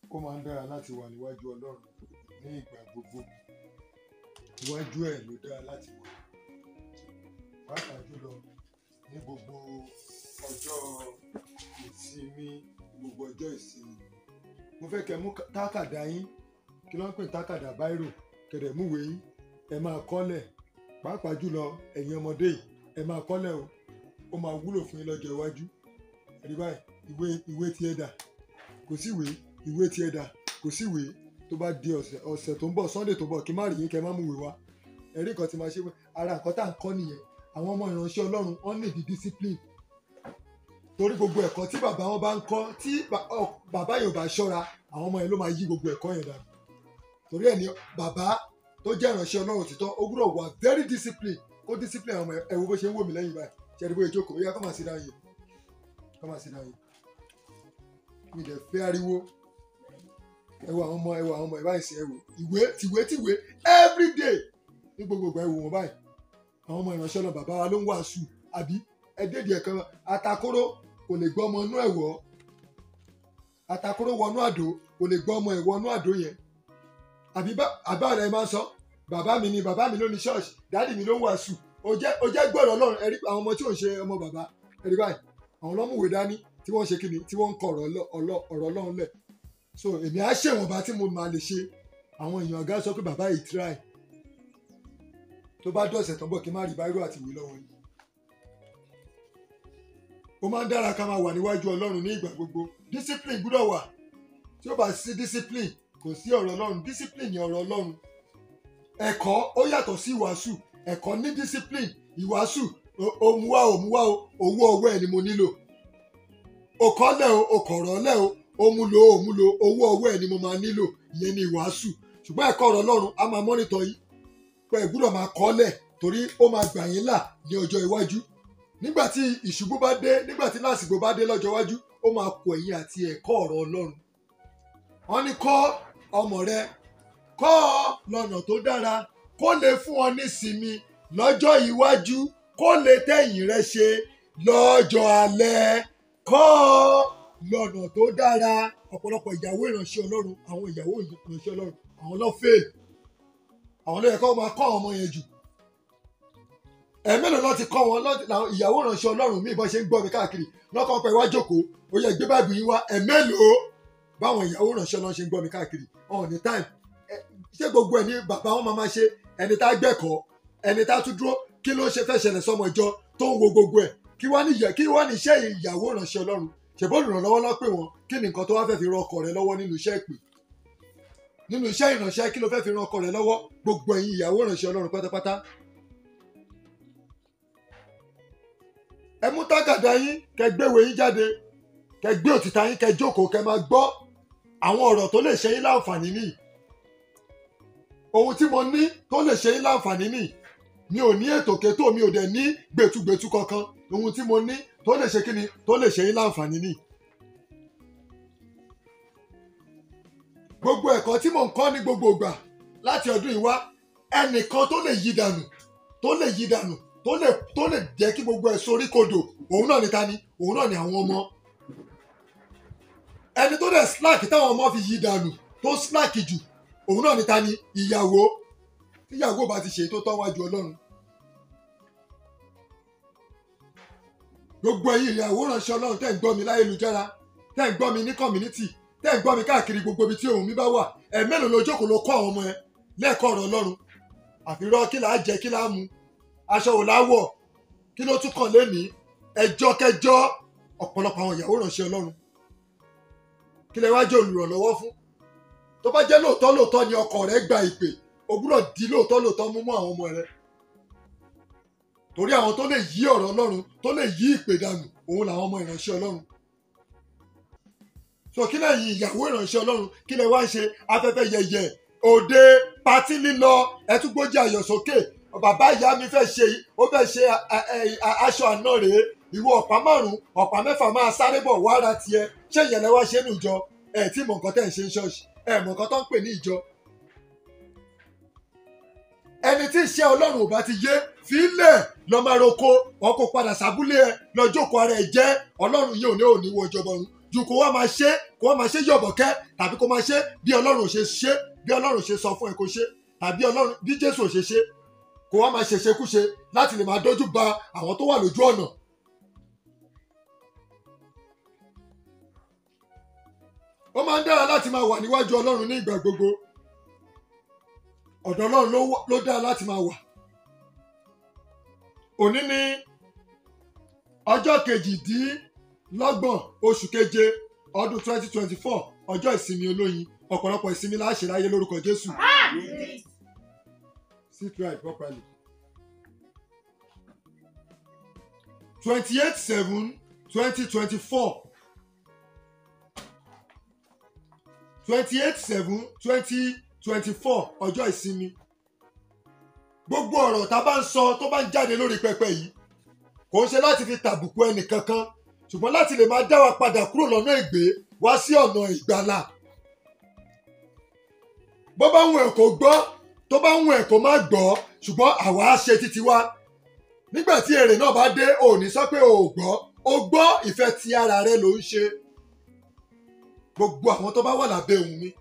ó máa ń dára láti wà níwájú ọlọ́run ní ìgbà gbogbo iwájú ẹ̀ ló dára láti wà pàápàá jùlọ ní gbogbo ọjọ́ ìsinmi gbogbo ọjọ́ ìsinmi mo fẹ́ kẹ́ mú tákàdá yín kí ló ń pè ní tákàdá báírò kẹ̀dẹ̀ múwèé yín ẹ máa kọ́lẹ̀ pàápàá jùlọ ẹ̀yin ọmọdé yìí ẹ máa kọ́lẹ̀ o ó máa wúlò fún yín lọ́jọ́ iwájú ẹ̀rí báyìí ìwé ìwé tí ẹ dà kò sí ìwé ìwé tí ẹ dà kò sí ìwé tó bá di ọ̀sẹ̀ ọ̀sẹ̀ tó ń bọ̀ sunday tó ń bọ̀ kí má rí yín kẹ́ má mú ìwé wá ẹ̀rí nǹkan tí máa ṣe ara nǹkan tá à ń kọ́ nìyẹn àwọn ọmọ ìránṣẹ́ ọlọ́run wọ́n ní ìdí discipline torí gbogbo ẹ̀kọ́ tí bàbá wọn bá ń kọ́ tí ba- ọ- bàbá yẹn ò bá ṣọ́ra àwọn ọmọ yẹn ló máa yí gbogbo ẹ̀kọ́ yẹn dànù torí ẹ̀ ní bàbá tó jẹ́ ìránṣẹ́ ọlọ́run títọ́ ó gbúdọ̀ wà very discipline kó discipline àwọn ọmọ ẹ̀ wo bó ṣe ń wò mí lẹ́yìn báyìí ṣe é rí bóyá ìjókòó ó yá kọ́ máa sí dáhùn yìí kọ́ máa sí dáhùn yìí mi dẹ̀ fẹ́ ariwo ẹ wo àwọn ọmọ ẹ wo àwọn ọmọ ẹ báyìí sí ẹ wò ìwé tìwé tìwé everyday ní gbogbo ìgbà ẹ wò wọn báyìí àwọn ọmọ ìránṣẹ́ náà bàbá wa ló ń wàásù àbí ẹ dédìí ẹ̀kan atakóró kò lè gbọ́ ọmọ inú ẹ̀ wọ́ atakóró wọnú àdó kò lè gbọ́ ọmọ ẹ̀ wọnú àdó yẹn àbí bá àbá rẹ̀ máa ń sọ bàbá mi ni bàbá mi ló ní ṣọ́ọ̀ṣì dáàdì mi ló ń wàásù ó jẹ́ ó jẹ́ gbọ́dọ̀ ọlọ́run ẹ̀rí àwọn ọmọ tí ò ń ṣe ọmọ bàbá ẹ̀rí báyìí àwọn ọlọ́mùwé dání tí wọ́n ń ṣe kíni tí wọ́n ń kọ ọ̀rọ̀ ọlọ́- ọlọ́- ọ̀rọ̀ ọlọ́run lẹ̀ so èmi á ṣèwọ̀nba tí mo máa lè ṣe àwọn èèyàn ọ̀gá sọ pé bàbá yìí try tó bá dọ̀sẹ̀ tó ń bọ̀ kí n má rí báírò àti ìwé lọ́wọ́ yìí. ó máa ń dára ká máa wà níwájú ọlọ́run ní ìgbà gbogbo discipline gbúdọ̀ wà tí ó bá sí discipline kò sí ọ̀rọ̀ ọlọ́run discipline ni ọ̀rọ̀ ọlọ́run ẹ̀kọ́ ó yàtọ̀ sí ìwàásù ẹ̀kọ́ ní discipline ìwàásù o- òmùwà òmùwà o owó ọwọ́ ẹ̀ ni mo nílò òkọ́lẹ̀ o òkọ̀rọ̀lẹ̀ o òmùlò òmùlò owó ọwọ́ ẹ̀ ni mo máa nílò ìyẹn ni ìwàásù ṣùgbọ́n ẹ̀kọ́ ọ̀rọ̀ ọlọ́run á máa mọ́nítọ̀ yín pé ẹ gbúdọ̀ máa kọ́lẹ̀ torí ó máa gbà yín là ní ọjọ́ iwájú nígbà tí ìṣubú bá dé nígbà tí lásìkò bá dé lọ́jọ́ iwájú ó máa kọ ẹ̀yìn àti ẹ̀kọ́ ọ̀rọ̀ ọlọ́run wọ́n ní kọ́ ọmọ rẹ kọ́ ọ lọ́nà tó dára kó lè fún ọ nísinmi lọ́jọ́ iwájú kó lè tẹ̀yìn rẹ ṣe lọ́jọ́ alẹ́ kọ́ ọ lọ́nà tó dára ọ̀pọ̀lọpọ̀ ìyàwó ìránṣẹ́ ọlọ́run àwọn ìyàwó ìránṣẹ́ ọlọ́run àwọn lọ́ fail àwọn ló yẹ kó máa kọ́ àwọn ọmọ yẹn jù ẹ̀mẹ́lò lọ́ ti kọ́ wọn lọ́- làwọn ìyàwó ìránṣẹ́ ọlọ́run míì bọ́ ṣe ń gbọ́ mi káàkiri lọ́kàn pẹ̀ wá jókòó ó yẹ gbé báìbù yín wá ẹ̀mẹ́lò báwọn ìyàwó ìránṣẹ́ ọlọ́run ṣe ń gbọ́ mi káàkiri ọ̀hún ní time Ẹ- ṣé gbogbo ẹ̀ ní bàbá wọn máa máa ṣe ẹni tá gbẹ̀kọ́ ẹni tá tún dúró kí ló ṣe fẹ́ ṣẹlẹ̀ sọmọ ìjọ tó ń wo gbogbo ẹ̀ kí wá ní ìyẹ- kí wá ní iṣẹ́ ìyàwó ìránṣẹ́ ọlọ́run ṣèbó olùrànlọ́wọ́ lọ́ pè wọ́n kí ni nǹkan tó wá fẹ́ fi ran ọkọ rẹ lọ́wọ́ nínú iṣẹ́ ìpè nínú iṣẹ́ ìránṣẹ́ kí ló fẹ́ fi ran ọkọ rẹ lọ́wọ́ gbogbo ẹ̀yin ìyàwó ìránṣẹ́ ọlọ́run pátápátá ẹ mú tágàdá yín kẹ gbéwèé yín jáde kẹ gbé òtítà yín kẹ jókòó kẹ máa gbọ́ àwọn ọ̀rọ̀ tó lè ṣe yín láǹfààní nìyí ohun tí mo ní tó lè ṣe yín láǹfààní nìyí mi ò ní ètò kétò mi ò dẹ̀ ní gbẹ̀tugbẹ̀tu kankan ohun tí mo ní tó lè ṣe kíni tó lè ṣe yín láǹfààní nìyí. gbogbo ẹ̀kọ́ tí mò ń kọ́ ní gbogbo ìgbà láti ọdún yìí wá ẹnìkan tó lè yí dànù tó lè yí dànù tó lè tó lè jẹ́ kí gbogbo ẹ̀ sorí kodò òun náà ni ta ni òun náà ni àwọn ọmọ ẹni tó dẹ̀ slack táwọn ọmọ fi yí dànù tó slack jù òun náà ni ta ni ìyàwó tíyàwó bá ti ṣe tó tọ́ wájú ọlọ́run gbogbo ẹ̀yin ìyàwó ránṣẹ́ ọlọ́run tẹ́ ń gbọ́ mi láyélujára tẹ́ ń gbọ́ mi ní community tẹ́ ń gbọ́ mi káàkiri gbogbo ibi tí ohùn mi bá wà ẹ̀ mélòó ló jókòó ló kọ́ àwọn ọmọ ẹ lẹ́ẹ̀kọ́ ọ̀rọ̀ ọlọ́run àfirọ́ kí là á jẹ kí là á mu aṣọ ò láwọ̀ kí ló tún kàn lénìí ẹjọ́ kẹjọ́ ọ̀pọ̀lọpọ̀ àwọn ìyàwó ránṣẹ́ ọlọ́run kí lẹ wá jẹ́ olùrànlọ́wọ́ fún tó bá jẹ́ lóòótọ́ lóòótọ́ ni ọkọ rẹ gba ìpè o gbúdọ̀ di lóòótọ́ lóòótọ́ mú mọ́ àwọn ọmọ rẹ torí àwọn tó lè yí ọ̀rọ̀ ọlọ́run tó lè yí ìpè dànù òun làwọn ọmọ ìránṣẹ́ ọlọ́run so kí lẹ́yìn ìyàwó ìránṣẹ́ ọlọ́run kí lẹ wá ń ṣe afẹ́fẹ́ yẹyẹ òde patí lílọ ẹtúgbójì ayọ̀ sókè bàbá ìyá mi fẹ́ ṣe ó fẹ́ ṣe a- a- a- a- aṣọ àná rèé ìwọ ọ̀pá márùn ọ̀pá mẹ́fà máa sáré bọ̀ wá ara tiẹ̀ ṣé ìyẹn lẹ wá ṣe nù jọ ẹ tí mọ̀ nǹkan tẹ̀ ń ṣe ń ṣọ́ọ̀ṣì ẹ mọ̀ nǹkan tó ń pè ní ìjọ ẹni tí iṣẹ́ ọlọ́run ò bá ti yé fílẹ̀ lọ́ máa roko wọn kò padà sábúlé ẹ lọ jókòó ara ẹ jẹ́ ọlọ́run yìí ò ní òní wọ ìjọba ọ̀run ju kó wá máa ṣe kó wá máa ṣe yọ̀bọ̀kẹ́ tàbí kó máa ṣe bí ọlọ́run ò ṣe ṣe bí ọlọ́run ò ṣe sọ fún ẹ kó ṣe tàbí ọlọ́run bí jésù ò ṣe ṣe kó wá máa ṣèṣekúṣe láti lè máa dójú ba àwọn tó wà lójú ọ̀nà. ó máa ń dára láti máa wà níwájú ọlọ́run ní ìgbà gbogbo ọ̀dọ̀ ọlọ́run ló wà- ló dára láti máa wà. òní ni ọjọ́ kejìdínlọ́gbọ̀n oṣù keje ọdún twenty twenty four ọjọ́ ìsinmi olóyin ọ̀pọ̀lọpọ̀ ìsinmi la ṣe láyé lórúkọ jésù. sit right properly. twenty eight seven twenty twenty four twenty eight seven twenty twenty four ọjọ́ ìsinmi gbogbo ọ̀rọ̀ tá a bá ń sọ tó bá ń jáde lórí pẹpẹ yìí kò ń ṣe láti fi tàbùkù ẹnì kankan ṣùgbọ́n láti lè máa dá wa padà kúrò lọ́nà ègbé wá sí ọ̀nà ìgbàlà bó bá ń wù ẹ̀ kó gbọ́ tó bá ń wù ẹ̀ kó má gbọ́ ṣùgbọ́n àwa á ṣe títí wa nígbà tí èrè náà bá dé ò ní sọ pé o ò gbọ́ o gbọ́ ìfẹ́ ti ara rẹ ló ń ṣe gbogbo àwọn tó bá wà lábẹ́ ohùn mi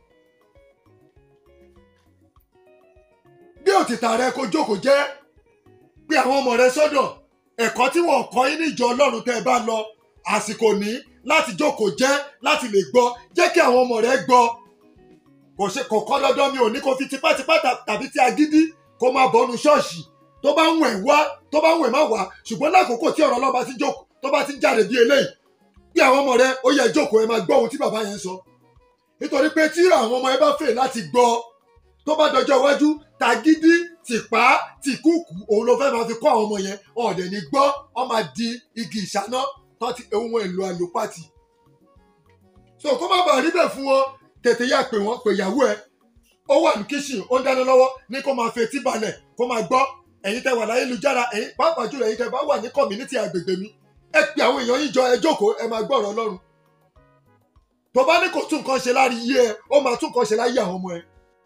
bí òtítà rẹ kó jókòó jẹ́ pé àwọn ọmọ rẹ sọ́dọ̀ ẹ̀kọ́ tí wọ́n kọ́ yín níjọ ọlọ́run tẹ́ ẹ bá lọ àsìkò ní láti jókòó jẹ́ láti lè gbọ́ jẹ́ kí àwọn ọmọ rẹ gbọ́ kò ṣe kò kọ́ dandan mi ò ní kó fi tipátipá tà- tàbí ti agídí kó máa bọ́nu ṣọ́ọ̀ṣì tó bá ń wẹ̀ wá tó bá ń wẹ̀ má wá ṣùgbọ́n lákòókò tí ọ̀rọ̀ ọlọ́ba ti jókòó tó bá ti ń jáde bí eléyìí bí àwọn ọmọ rẹ ó yẹ jókòó ẹ máa gbọ́ ohun tí bàbá yẹn sọ nítorí pé tí àwọn ọmọ ẹ bá fẹ́ láti gbọ́ tó bá dọjọ́ iwájú tàgídí tìpá tìkúùkù òun ló fẹ́ máa fi kọ́ àwọn ọmọ yẹn ọ̀dẹ̀ ní gbọ́ ọ máa di igi ìṣáná tó ti ohun èlò àlòpàtì so kó má bàa rí bẹ́ẹ̀ fún wọn tètè yá pè wọ́n pè ìyàwó ẹ ó wà ní kíṣìn ó ń dáná lọ́wọ́ ní kó máa fetí balẹ̀ kó máa gbọ́ ẹ̀yin tẹ́ wà láyélujára ẹ̀yin pàápàá jùlọ ẹ̀yin tẹ́ bá wà ní kọ̀mínítì àgbègbè mi ẹ pe àwọn èèyàn yín jọ ẹ jókòó ẹ máa gbọ́ ọ̀rọ̀ ọlọ́run tó bá ní kò tún nǹkan ṣe lárí yé ẹ ó máa tún nǹkan ṣe láyé àwọn ọmọ ẹ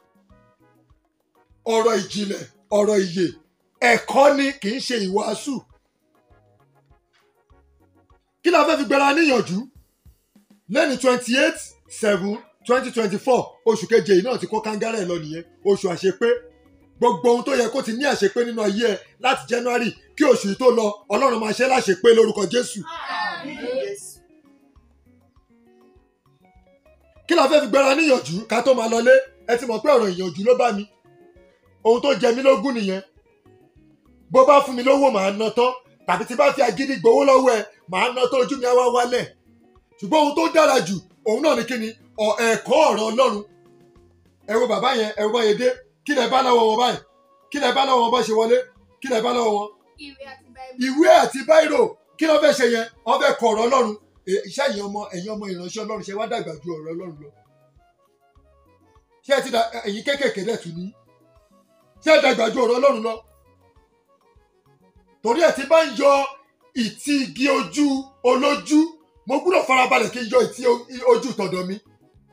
ọ̀rọ̀ ìjìnlẹ̀ ọ̀rọ̀ ìyè ẹ̀kọ́ ni kì í ṣe ìwàásù kí la fẹ́ fi gbẹra níyànjú lẹ́ni twenty eight seven twenty twenty four oṣù keje yìí náà ti kó kángára ẹ̀ lọ nìyẹn oṣù àṣepé gbogbo ohun tó yẹ kó ti ní àṣepé nínú ayé ẹ láti january kí oṣù yìí tó lọ ọlọ́run máa ṣe láṣepé lórúkọ jésù kí la fẹ́ fi gbẹra níyànjú ká tó máa lọlé ẹ ti mọ̀ pé ọ̀rọ̀ ìyànjú ló bá mi ohun tó jẹ mí lógún nìyẹn bó bá fún mi lówó màá ná tán tàbí tí bá fi agídí gbowó lọ́wọ́ ẹ màá ná tán ojú mi á wá wálẹ̀ ṣùgbọ́n ohun tó dára jù òun náà ni kíni ọ̀ ẹ̀kọ́ ọ̀rọ̀ ọlọ́run ẹ wo bàbá yẹn ẹ wo báyẹn dé kí lẹ bá lọ́wọ́ wọn báyìí kí lẹ bá lọ́wọ́ wọn bá ṣe wọlé kí lẹ bá lọ́wọ́ wọn ìwé àti báíbù. ìwé àti báírò kí ló fẹ́ ṣe yẹn wọ́n fẹ́ kọ ọ̀rọ̀ ọlọ́run Ẹ, iṣẹ́ ẹ̀yin ọmọ ẹ̀yin ọmọ ìránṣẹ́ ọlọ́run ṣe wá dàgbà ju ọ̀rọ̀ ọlọ́run lọ ṣé ẹ ti da ẹ̀yin kéékèèké dẹ̀ tún ní ṣé ẹ dàgbà ju ọ̀rọ̀ ọlọ́run lọ torí ẹ̀ tí bá ń yọ ìtì igi ojú olójú mo gbúdọ̀ farabalẹ̀ kí n yọ ìtì o- ojú tọ̀dọ̀ mi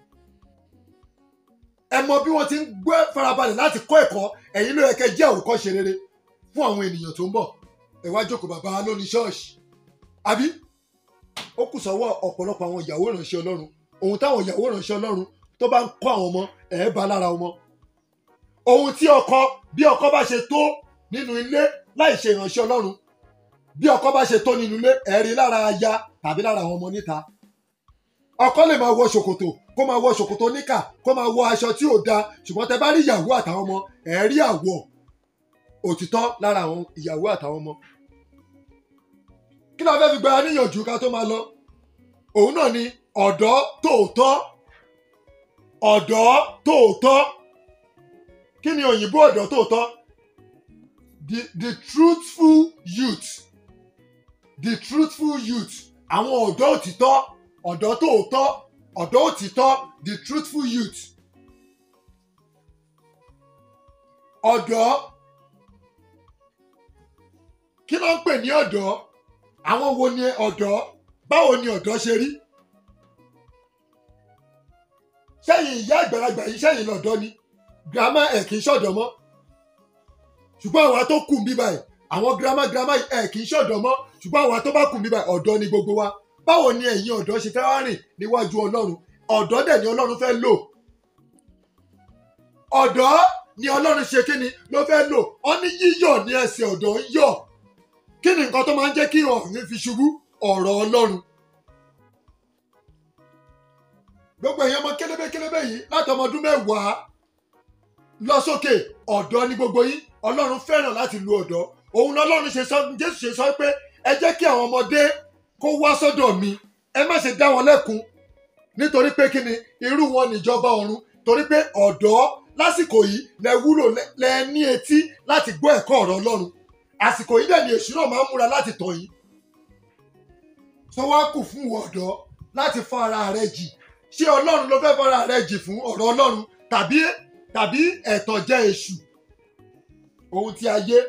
ẹ mọ bí wọ́n ti ń gbé farabalẹ̀ láti kọ́ ẹ̀kọ́ ẹ̀yin ló yẹ kẹ́ jẹ́ àwòkọ́ṣe rere fún àwọn ènìyàn tó ń bọ̀ ẹ wá jókòó bàbá lóní ṣọ́ọ̀ṣì àbí ó kù sọ́wọ́ ọ̀pọ̀lọpọ̀ àwọn ìyàwó ìránṣẹ́ ọlọ́run ohun táwọn ìyàwó ìránṣẹ́ ọlọ́run tó bá ń kọ́ àwọn ọmọ ẹ̀ bá lára ọmọ ohun tí ọkọ bí ọkọ bá ṣe tó nínú ilé láì ṣe ìránṣẹ́ ọlọ́run bí ọkọ bá ṣe tó nínú ilé ẹ̀ rí lára aya tàbí lára àwọn ọmọ níta ọkọ lè máa wọ ṣòkòtò kó máa wọ ṣòkòtò níkà kó máa wọ aṣọ tí ò da ṣùgbọ́n tẹ bá rí ìyàwó àtàwọn ọmọ ẹ̀ rí àwọ̀ òtítọ́ lára àwọn ìyàwó àtàwọn ọmọ kí la fẹ́ fi gbára níyànjú ká tó máa lọ òun náà ni ọ̀dọ́ tòótọ́ ọ̀dọ́ tòótọ́ kí ni òyìnbó ọ̀dọ́ tòótọ́ the the truthful youth the truthful youth àwọn ọ̀dọ́ òtítọ́ ọ̀dọ́ tòótọ́ ọ̀dọ́ òtítọ́ the truthful youth ọ̀dọ́ kí ló ń pè ní ọ̀dọ́ àwọn wo ni ọ̀dọ́ báwo ni ọ̀dọ́ ṣe rí sẹ́yìn ìyá àgbàlagbà yìí sẹ́yìn lọ́dọ́ ni girama ẹ̀ kì í ṣọ̀dọ̀ mọ́ ṣùgbọ́n àwa tó kù ń bí báyìí àwọn girama girama ẹ̀ kì í ṣọ̀dọ̀ mọ́ ṣùgbọ́n àwa tó bá kù ń bí báyìí ọ̀dọ́ ni gbogbo wa báwo ni ẹ̀yin ọ̀dọ́ ṣe fẹ́ wá rìn níwájú ọlọ́run ọ̀dọ́ dẹ̀ ni ọlọ́run fẹ́ lò ọ̀dọ́ ni ọlọ́run ṣe kí ni ló fẹ́ lò ọ ní yíyọ̀ ní ẹsẹ̀ ọ̀dọ́ ń yọ̀ kí ni nǹkan tó máa ń jẹ́ kí ọ̀run fi ṣubú ọ̀rọ̀ ọlọ́run gbogbo èèyàn ọmọ kélébé kélébé yìí láti ọmọ ọdún mẹ́wàá lọ sókè ọ̀dọ́ ní gbogbo yín ọlọ́run fẹ́ràn láti lu ọ̀dọ́ òun lọ́lọ́run ṣe sọ jésù ṣe sọ pé ẹ jẹ́ kí àwọn ọmọdé kó wá sọ́dọ̀ mi ẹ má ṣe dá wọn lẹ́kun nítorí pé kí ni irú wọn níjọba ọ̀run torí pé ọ̀dọ́ lásìkò yìí lẹ wúlò lẹ- lẹ ní etí láti gbọ́ ẹ̀kọ́ ọ̀rọ̀ ọlọ́run àsìkò yìí dẹ̀ ni èṣù náà máa ń múra láti tàn yín sọ wá kù fún ìwọ ọ̀dọ́ láti fọ́ ara rẹ jì ṣé ọlọ́run ló fẹ́ fọ́ra rẹ jì fún ọ̀rọ̀ ọlọ́run tàbí tàbí ẹ̀tàn jẹ́ èṣù ohun tí a yé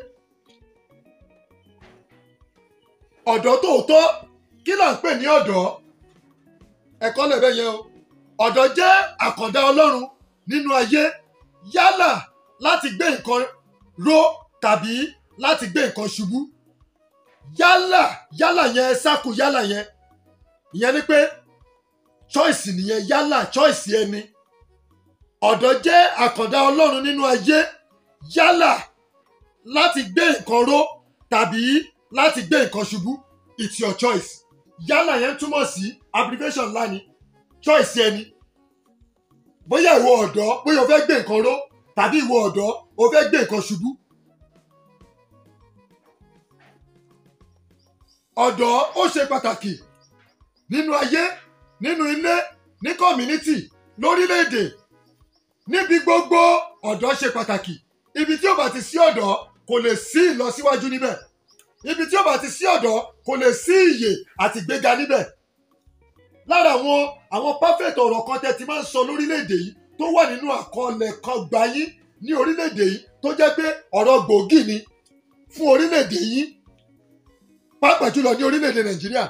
ọ̀dọ́ tòótọ́ kí là ń pè ní ọ̀dọ́ ẹ̀kọ́ lẹ̀bẹ̀ yẹn o ọ̀dọ́ jẹ́ àkàndá ọlọ́run nínú ayé yálà láti gbé nǹkan ró tàbí láti gbé nǹkan ṣubú yálà yálà yẹn sákù yálà yẹn ìyẹn ni pé choice nìyẹn yálà choice ẹni ọ̀dọ́ jẹ́ àkàndá ọlọ́run nínú ayé yálà láti gbé nǹkan ró tàbí láti gbé nǹkan ṣubú it's your choice yálà yẹn túmọ̀ sí abbreviation ńlá ni choice ẹni bóyá ìwọ ọ̀dọ́ bóyá o fẹ́ gbé nǹkan ró tàbí ìwọ ọ̀dọ́ o fẹ́ gbé nǹkan ṣubú. ọ̀dọ́ ó ṣe pàtàkì nínú ayé nínú ilé ní community lórílẹ̀‐èdè níbi gbogbo ọ̀dọ́ ṣe pàtàkì ibi tí ó bá ti sí ọ̀dọ́ kò lè sí ìlọsíwájú níbẹ̀ ibi tí ó bá ti sí ọ̀dọ́ kò lè sí ìyè àti ìgbéga níbẹ̀ lára àwọn àwọn perfect ọ̀rọ̀ kan tẹ́ ti máa ń sọ lórílẹ̀‐èdè yìí tó wà nínú àkọọ́lẹ̀ kan gbayín ní orílẹ̀‐èdè yìí tó jẹ́ pé ọ̀rọ̀ gbòógì ni fún orílẹ̀‐èdè yìí pàápàá jùlọ ní orílẹ̀‐èdè nàìjíríà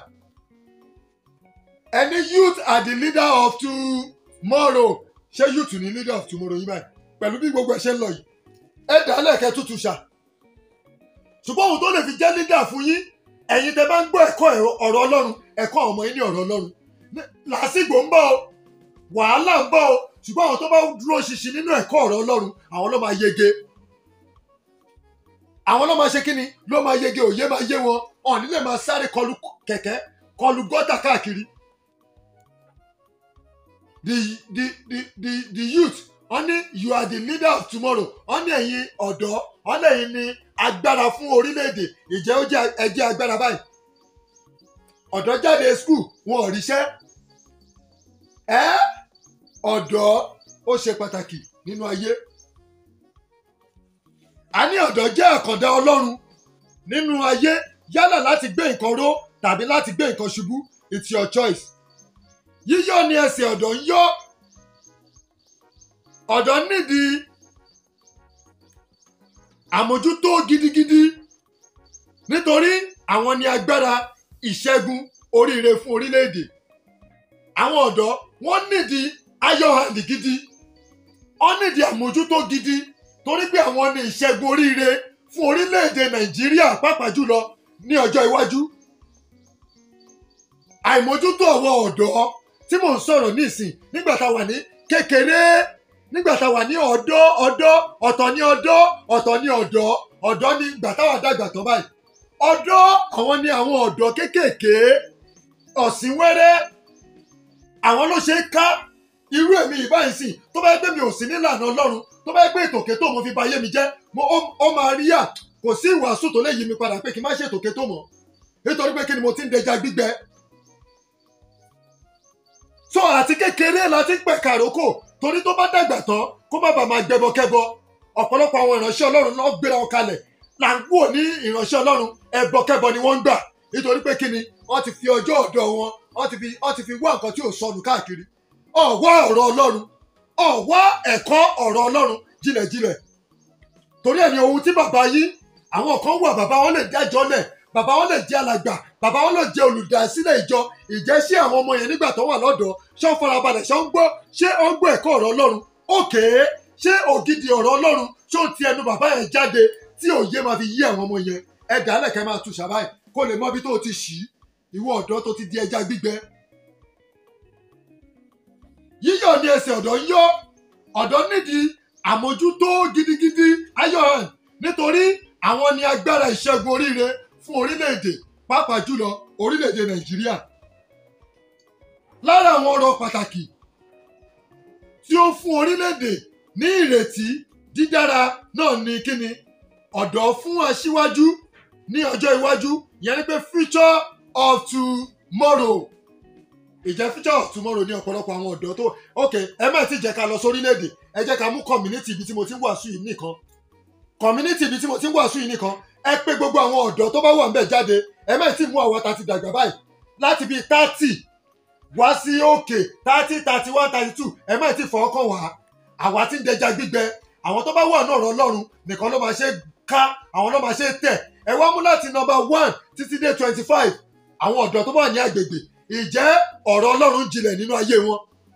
ẹni youth are the leader of tomorrow ṣé youth ni leader of tomorrow yìí báyìí pẹ̀lú bí gbogbo ẹ̀ ṣe ń lọ yìí ẹ dálẹ̀ kẹ́ tútù ṣá ṣùgbọ́n ohun tó lè fi jẹ́ leader fún yín ẹ̀yin tẹ́ bá ń gbọ́ ẹ̀kọ́ ẹ̀rọ- ọ̀rọ̀ ọlọ́run ẹ̀kọ́ àwọn ọmọ yín ní ọ̀rọ̀ ọlọ́run Ní- làásìgbò ń bọ̀ o wàhálà ń bọ̀ o ṣùgbọ́n àwọn tó bá dúró ṣinṣin nínú ẹ̀kọ́ ọ̀rọ̀ ọlọ́run àwọn ló máa yege àwọn ló máa ṣe kí ni ló máa yege òye máa yé wọn ọ̀ nílé máa sáré kọlu kẹ̀kẹ́ kọlu gọ́tà káàkiri the the the the the youth wọ́n ní you are the leader of tomorrow wọ́n ní ẹ̀yin ọ̀dọ́ wọ́n ní ẹ̀yin ní agbára fún orílẹ̀-èdè ìjẹ́ ó jẹ́ ẹjẹ́ agbára báyìí ọ̀dọ́ jáde school wọn ò ríṣẹ́ ẹ́ ọ̀dọ́ ó ṣe pàtàkì nínú ayé a ní ọ̀dọ́ jẹ́ àkàndá ọlọ́run nínú ayé yálà láti gbé nǹkan ró tàbí láti gbé nǹkan ṣubú it's your choice yíyọ̀ ni ẹsẹ̀ ọ̀dọ́ ń yọ̀ ọ̀dọ́ nídìí àmójútó gidigidi nítorí àwọn ni agbára ìṣẹ́gun oríire fún orílẹ̀-èdè àwọn ọ̀dọ́ wọ́n nídìí ayọ̀ hand gidi wọ́n nídìí àmójútó gidi torí pé àwọn ni ìṣẹ́gun oríire fún orílẹ̀-èdè nàìjíríà pàápàá jùlọ ní ọjọ́ iwájú àìmójútó àwọn ọ̀dọ́ tí mò ń sọ̀rọ̀ nísìn nígbà tá a wà ní kékeré nígbà tá a wà ní ọ̀dọ́ ọ̀dọ́ ọ̀tọ̀ ní ọ̀dọ́ ọ̀tọ̀ ní ọ̀dọ́ ọ̀dọ́ ní ìgbà táwa dàgbà tán báyìí ọ̀dọ́ àwọn ni àwọn ọ̀dọ́ kéékèèké ọ̀sìn wẹ́rẹ́ àwọn ló ṣe é ká irú èmi ìbáyìí sìn tó bá yẹ pé mi ò sí nílànà ọlọ́run tó bá yẹ pé ètòkè tó mo fi ba ayé mi jẹ́ mo ó ó máa rí à kò sí ìwàásù tó lè yí mi padà pé kí n má ṣe ètòkè tó mọ̀ nítorí pé kí ni mo ti ń dẹja gbígbẹ so àti kékeré la ti ń pẹ̀ka àrókò torí tó bá dàgbà tán kó má bàa máa gbẹbọkẹbọ ọ̀pọ̀lọpọ̀ àwọn ìránṣẹ́ ọlọ́run náà gbéra wọn kalẹ̀ là ń wò ní ìránṣẹ́ ọlọ́run ẹbọkẹbọ ni wọ́n ń gbà nítorí pé kí ni wọ́n ti fi ọjọ́ ọ̀dọ́ wọn wọ́n ti fi wọ́n ti fi wá nǹkan tí ò sọnù káàkiri ọ̀wá ọ̀rọ̀ ọlọ́run ọ̀wá ẹ̀kọ́ ọ̀rọ̀ ọlọ́run jìnlẹ̀jìnlẹ̀ torí ẹ̀ ní ohun tí bàbá yín àwọn kan wà bàbá wọn lè dájọ́ lẹ̀ bàbá wọn lè jẹ́ alàgbà bàbá wọn lè jẹ́ olùdásílẹ̀ ìjọ ìjẹ́sí àwọn ọmọ yẹn nígbà tó wà lọ́dọ̀ ṣé ó farabalẹ̀ ṣé ó ń gbọ́ ṣé ó ń gbọ́ ẹ̀kọ́ ọ̀rọ̀ ọlọ́run òkè ṣé ògidì ọ̀rọ̀ ọlọ́run ṣé ó ti ẹnu bàbá yẹn jáde tí òye máa fi yí àwọn ọmọ yẹn ẹ dàálẹ̀ kẹ́ máa tu ṣàbáyé kó lè mọ ibi tó o ti ṣì í ìwọ ọ̀dọ́ tó ti di ẹja gbígbẹ yíyọ̀ ní ẹsẹ̀ ọ̀dọ́ ń yọ ọ̀dọ́ nídìí àmójútó gidigidi ayọ̀hàn nítorí àwọn ni agbára ìṣẹ́gun oríire fún orílẹ̀-èdè pàápàá jùlọ orílẹ̀-èdè nàìjíríà lára àwọn ọ̀rọ̀ pàtàkì tí ó fún orílẹ̀-èdè ní ìrètí dídára náà ni kíni ọ̀dọ́ fún aṣíwájú ní ọjọ́ iwájú yẹn ni pé future of tomorrow ìjẹ́ future of tomorrow ní ọ̀pọ̀lọpọ̀ àwọn ọ̀dọ́ tó ok ẹ má ti jẹ́ ká lọ sórílẹ̀-èdè ẹ jẹ́ ká mú community ibi tí mo ti ń wàásù yìí nìkan community ibi tí mo ti ń wàásù yìí nìkan ẹ pé gbogbo àwọn ọ̀dọ́ tó bá wà ń bẹ̀ jáde ẹ má ti mú àwọn tá ti dàgbà báyìí láti bíi thirty wá sí òkè thirty thirty one thirty two ẹ má ti fọwọ́ kàn wá àwa ti ń dẹja gbígbẹ àwọn tó bá wà náà rọ ọlọ́run nìkan ló máa ṣe ká àwọn ló máa ṣe tẹ̀ ẹ wá mú láti number one títí dé twenty five àwọn ọ̀dọ́ tó bá wà ní agbègbè ìjẹ́ ọ̀rọ̀ ọlọ́run jinlẹ̀ nínú ayé wọn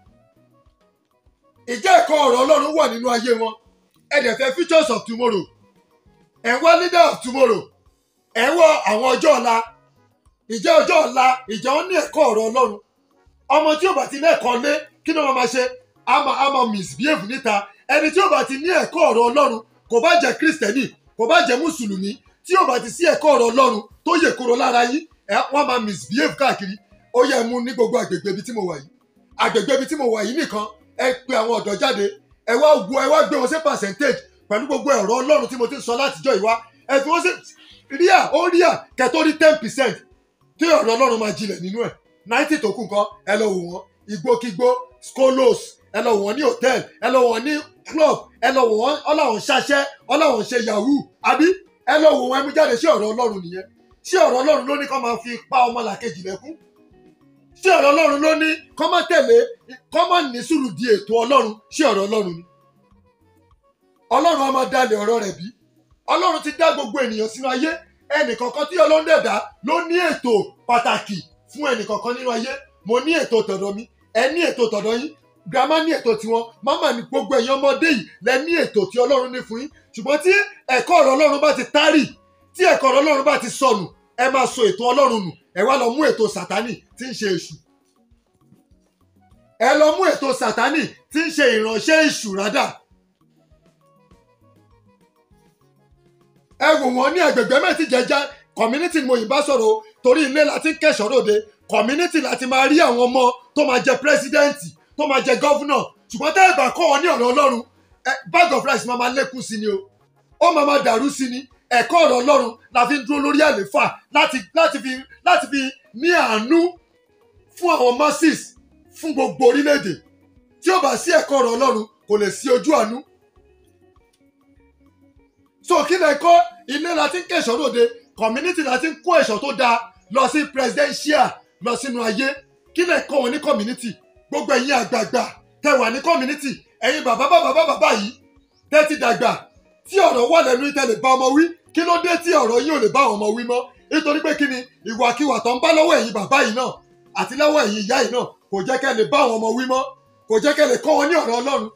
ìjẹ́ ẹ̀kọ́ ọ̀rọ̀ ọlọ́run wà nínú ayé wọn ẹ dẹ̀ fẹ́ futures of tomorrow ẹ̀ ń wá leader of tomorrow ẹ̀ ń wá àwọn ọjọ́ ọ̀la ìjẹ́ ọjọ́ ọ̀la ìjẹ́ wọn ní ẹ̀kọ́ ọ̀rọ̀ ọlọ́run ọmọ tí ò bá ti ní ẹ̀kọ́ lé kí ni wọ́n máa ṣe a máa a máa misbehave níta ẹni tí ò bá ti ní ẹ̀kọ́ ọ̀rọ̀ ọlọ́run kò bá jẹ́ kristẹni kò bá jẹ́ mùsùlùmí tí ò bá ti sí ẹ̀kọ́ ọ̀rọ̀ ọlọ́run tó yè koro lára yín ẹ wọ́n máa misbehave káàkiri ó yẹ mú ní gbogbo àgbègbè ibi tí mo wà yìí àgbègbè ibi tí mo wà yìí nìkan ẹ pe àwọn ọ̀dọ́ jáde ẹ wá wo ẹ wá gbé wọn sí percentage pẹ̀lú gbogbo ẹ̀rọ ọlọ́run tí mo ti ń sọ látijọ́ ìwá ẹ fi wọ́n sí ríà ó ríà kẹtó rí ten percent tí ọ̀rọ̀ ọlọ́run máa jinlẹ̀ nínú ẹ̀ ninety tó kù nǹkan ẹ lọ wò wọ́n igbókigbó skolos ẹ lọ wò wọ́n ní hotel ẹ lọ wò wọ́n ní club ẹ lọ wò wọ́n ọlọ́run ṣaṣẹ́ ọlọ́run ṣe yahoo àbí ẹ lọ wò wọ́n ẹmú jáde sí ọ̀rọ̀ ọlọ́run nìyẹn sí ọ̀rọ̀ ọlọ́run ló ní kó máa fi pa ọmọ làkejì lẹ́kún sí ọ̀rọ̀ ọlọ́run ló ní kó má tẹ̀lé kó má ní sùúrù di ètò ọlọ́run sí ọ̀rọ̀ ọlọ́run ni ọlọ́run á máa dalẹ̀ ọ̀rọ̀ rẹ̀ bí ọlọ́run ti dá gbogbo ènìyàn sínú ayé ẹnìkọ̀ọ̀kan tí ọlọ́run dẹ̀ dá ló ní ètò pàtàkì fún ẹnìkọ̀ọ̀kan nínú ayé mo ní ètò tọ̀dọ̀ mi ẹ ní ètò tọ̀dọ̀ yín grandma ní ètò tiwọn mama ní gbogbo ẹ̀yin ọmọdé yìí lẹ ní ètò tí ọlọ́run ní fún yín ṣùgbọ́n tí ẹ̀kọ́ ọ̀rọ̀ ọlọ́run bá ti tárì tí ẹ̀kọ́ ọ̀rọ̀ ọlọ́run bá ti sọnù ẹ máa sọ ètò ọlọ́run nù ẹ wá lọ mú ètò sàtánì tí ń ṣe èṣù ẹ lọ mú ètò sàtánì tí ń ṣe ìránṣẹ́ èṣù rádà ẹ wò wọ́n ní agbègbè mẹ́tì jẹjẹ community ni mo yìí bá sọ̀rọ̀ o torí ilé láti ń kẹ̀sọ́ ròde community láti máa rí àwọn ọmọ tó máa jẹ pírẹsidẹ́ǹtì tó máa jẹ gọ́fúnà ṣùgbọ́n tẹ́ ẹ bá kọ́ wọn ní ọ̀rọ̀ ọlọ́run bag of rice máa máa lékún sí ni o ó máa máa dàrú sí ni ẹ̀kọ́ ọ̀rọ̀ ọlọ́run la fi ń dúró lórí àléfà láti láti fi láti fi ní àánú fún àwọn masses fún gbogbo orílẹ̀-èdè tí ó bá sí ẹ̀kọ́ ọ̀rọ̀ ọlọ́run kò lè sí ojú àánú so kí lè kọ́ ilé la ti ń kẹ̀sọ́ lóde community la ti ń kó ẹ̀ṣọ́ tó dáa lọ sí presidential lọ sínú ayé kí lè kọ́ wọn ní community gbogbo ẹ̀yin àgbààgbà tẹ wà ní community ẹ̀yin bàbá bàbá bàbá yìí tẹ́ ti dàgbà tí ọ̀rọ̀ wà lẹ́nu tẹ́ lè bá ọmọ wí kí ló dé tí ọ̀rọ̀ yín ò lè bá àwọn ọmọ wí mọ́ nítorí pé kí ni ìwàkiwà tó ń bá lọ́wọ́ ẹ̀yin bàbá yìí náà àti lọ́wọ́ ẹ̀yin ìyá yìí náà kò jẹ́ kẹ́ lè bá àwọn ọmọ wí mọ́ kò jẹ́ kẹ́ lè kọ́ wọn ní ọ̀rọ̀ ọlọ́run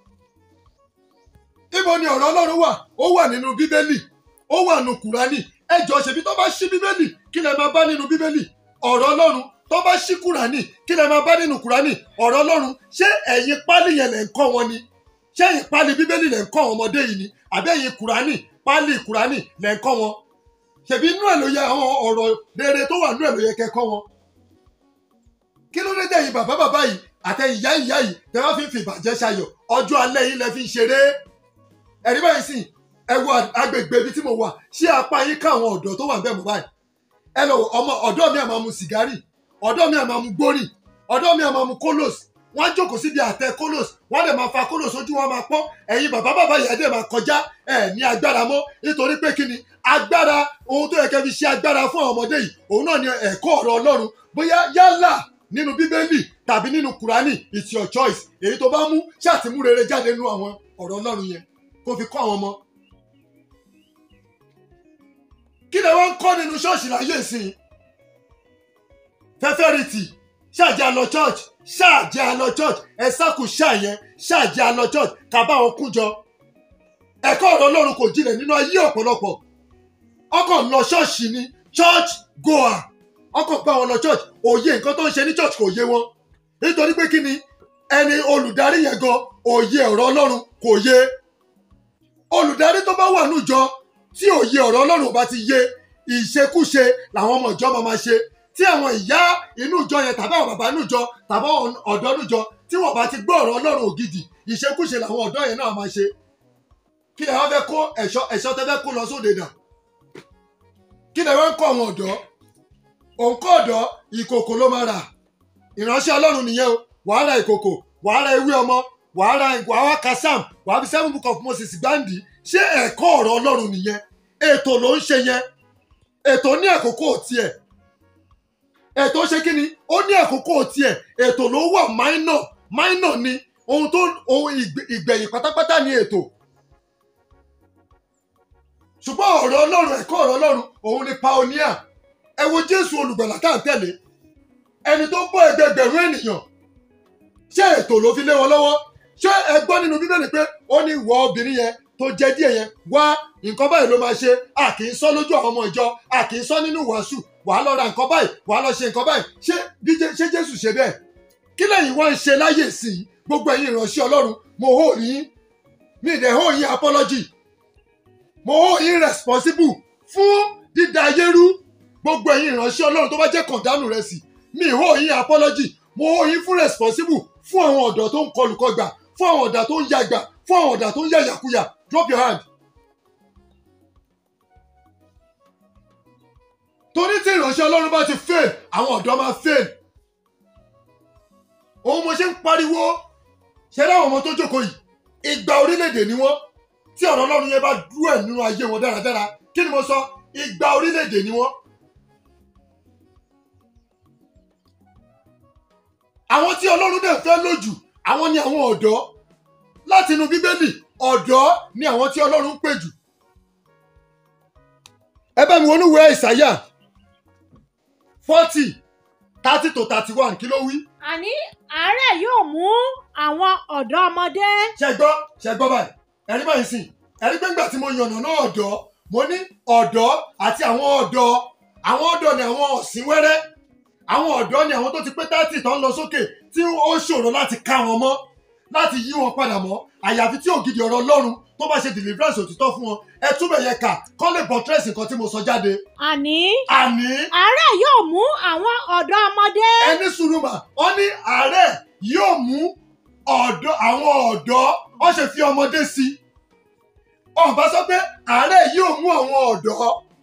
ibo ni ọ̀rọ̀ ọlọ́run wà ó wà nínú bíbélì ó wà nínú kùránì ẹ jọ ṣèbí tó bá ṣí bíbélì kí lẹ máa bá nínú bíbélì ọ̀rọ̀ ọlọ́run tó bá ṣí kùránì kí lẹ máa bá nínú kùránì ọ̀rọ̀ ọlọ́run ṣé ẹ̀yin pálí yẹn lẹ̀ ń kọ́ wọn ni ṣé ẹ̀yin pálí bíbélì lẹ̀ ń kọ́ àwọn ọmọdé yìí ni àbí ẹ̀yin kùránì pálí kùránì lẹ̀ ń kọ́ wọn ṣèbí inú ẹ̀ ló yẹ àwọn ọ̀rọ̀ rere tó wà nínú ẹ̀ ló yẹ kẹ́ kọ́ wọn kí ló dé tẹ̀yin bàbá bàbá yìí àtẹ̀yìn ìyá ìyá yìí tẹ́ wá fi ń fi ìbàjẹ́ ṣayọ̀ ọjọ́ alẹ́ yìí lẹ fi ń ṣeré ẹ̀rí báyìí sìn ẹ wo agbègbè ibi tí mo wà ṣé apá yín ká àwọn ọ̀dọ́ tó wà bẹ́ẹ̀ mọ́ báyìí ẹ lọ ọmọ ọ̀dọ́ mi àmọ́ mu sìgárì ọ̀dọ́ mi àmọ́ mu gbórì ọ̀dọ́ mi àmọ́ mu kólòs wọ́n á jókòó síbi àtẹ kólòs wọ́n á dẹ̀ máa fa kólòs ojú wọn máa pọ́n ẹ̀yin bàbá bàbá yìí dẹ̀ máa kọjá ẹ̀ ní agbára mọ́ nítorí pé kíni agbára ohun tó yẹ kẹ́ fi ṣe agbára fún àwọn ọmọdé yìí òun náà ni ẹ̀kọ́ ọ̀rọ̀ ọlọ́run bóyá yálà nínú bíbélì tàbí nínú kùránì it's your choice èyí tó bá mú ṣàtìmú rere jáde nínú àwọn ọ̀rọ̀ ọlọ́run yẹn kó fi kọ́ àwọn ọmọ. kí lè wọ́n ń kọ́ nínú ṣọ́ọ̀ṣì láyé ìsìn fẹ́fẹ́rìtì ṣáàjẹ́ àlọ́ church ṣáàjẹ́ àlọ́ church ẹ sákù ṣáàyẹn ṣáàjẹ́ àlọ́ church kàbá wọn kújọ. ẹ̀kọ́ ọ̀rọ̀ ọlọ́run kò jinlẹ̀ nínú ayé ọ̀pọ̀lọpọ̀ ọkàn lọ ṣọ́ọ̀ṣì ni church goer ọkọ̀ bá wọn lọ church òye nǹkan tó ń ṣe ní church kò yé wọn nítorí pé kí ni ẹni olùdarí yẹn gan òye ọ̀rọ̀ ọlọ́run kò yé olùdarí tó bá wà níjọ tí òye ọ̀rọ̀ ọlọ́run ò bá ti yé ìṣekúṣe làwọn ọmọ ìjọ máa máa ṣe tí àwọn ìyá inú ìjọ yẹn tàbí àwọn bàbá inú ìjọ tàbí àwọn ọ̀dọ́ inú ìjọ tí wọ́n bá ti gbọ́ ọ̀rọ̀ ọlọ́run ògidì ìṣekúṣe làwọn ọ̀dọ́ yẹn náà máa ṣe kí lè wá fẹ́ kó ẹ̀ṣọ́ ẹ̀ṣọ́ tẹ́ fẹ́ kó lọ sóde dà kí lè wá ń kọ́ àwọn ọ̀dọ́ òǹkọ́ ọ̀dọ́ ìkòkò ló máa rà ìránṣẹ́ ọlọ́run nìyẹn o wàá ra ìkòkò wàá ra ewé ọmọ wàá ra wàá wá kasam wàá fi seven book of moses gbáǹdì ṣé ẹ̀kọ́ ọ̀rọ̀ ọlọ́run nìyẹn ètò ló ń ṣe yẹn ètò ní àkókò tiẹ̀ ètò ṣe kí ni ó ní àkókò tiẹ̀ ètò ló wà minor minor ni ohun tó ohun ìgbẹ- ìgbẹ̀yìn pátápátá ni ètò ṣùgbọ́n ọ̀rọ̀ ọlọ́run ẹ̀kọ́ ọ̀rọ̀ ọlọ́run òun ni pioneer ẹ wo jésù olùgbàlà tá à ń tẹ̀lé ẹni tó ń bọ́ ẹgbẹgbẹ̀rún ènìyàn ṣé ètò ló fi lé wọn lọ́wọ́ ṣé ẹ gbọ́ nínú bíbélì pé ó ní ìwọ obìnrin yẹn tó jẹ díẹ̀ yẹn wá nǹkan báyìí ló máa ṣe a kì í sọ lójú àwọn ọmọ ìjọ a kì í sọ nínú wàásù wàá lọ ra nǹkan báyìí wàá lọ ṣe nǹkan báyìí ṣé bí Jé- ṣé jésù ṣe bẹ́ẹ̀ kí lẹ́yìn wá ń ṣe láyè sí i gbogbo ẹ̀yin ìránṣẹ́ ọlọ́run mo hó yín mi ì dẹ̀ hó yín apology mo hó yín responsible fún dídá ayé rú gbogbo ẹ̀yin ìránṣẹ́ ọlọ́run tó bá jẹ́ kọ̀ǹdánù rẹ̀ sí mi ì hó yín apology mo hó yín fún responsible fún àwọn ọ̀dọ́ tó ń kọlùkọgbà fún àwọn ọ̀dà tó ń yàgbà fún àwọn ọ̀dà tó ń yàyàkuyà drop your hand. torí tí ìránṣẹ́ ọlọ́run bá ti fail àwọn ọ̀dọ́ máa fail. òun mo ṣe ń pariwo ṣe láwọn ọmọ tó jókòó yìí ìgbà orílẹ̀-èdè ni wọ́n tí ọ̀rọ̀ ọlọ́run yẹn bá dúró ẹ̀ nínú ayé wọn dáradára kí ni mo sọ ìgbà orílẹ̀-èdè ni wọ́n. àwọn tí ọlọ́run dẹ̀ fẹ́ lójú àwọn ni àwọn ọ̀dọ́ láti inú bíbélì ọ̀dọ́ ni àwọn tí ọlọ́run ń pè jù. ẹ bá mi wọnú ìwé ìsáyà forty thirty to thirty one kí ló wí. àní àárẹ̀ yóò mú àwọn ọ̀dọ́ ọmọdé ṣe gbọ́ ṣe gbọ́ báyìí ẹ̀rí báyìí sìn ẹ̀rí pé ńgbà tí mo yànnà náà ọ̀dọ́ mo ní ọ̀dọ́ àti àwọn ọ̀dọ́ àwọn ọ̀dọ́ ni àwọn ọ̀sìn wẹ́rẹ́ àwọn ọ̀dọ́ ni àwọn tó ti pé tátì tó ń lọ sókè tí ó ṣòro láti ká wọn mọ́ láti yí wọn padà mọ́ àyàfi tí ògidì ọ̀rọ̀ ọlọ́run tó bá ṣe deliverance òtítọ́ fún wọn ẹ túbẹ̀ yẹ kà kọ́ lè bọ̀ tírẹ̀sì nǹkan tí mo sọ jáde àní àní àárẹ̀ yóò mú àwọn ọ̀dọ́ ọmọdé ẹni sùúrùmà wọn ní àárẹ̀ yóò mú ọ̀dọ́ àwọn ọ̀dọ́ wọn ṣe fi ọmọdé sí i ọba sọ pé àárẹ̀ yóò mú àwọn ọ̀dọ́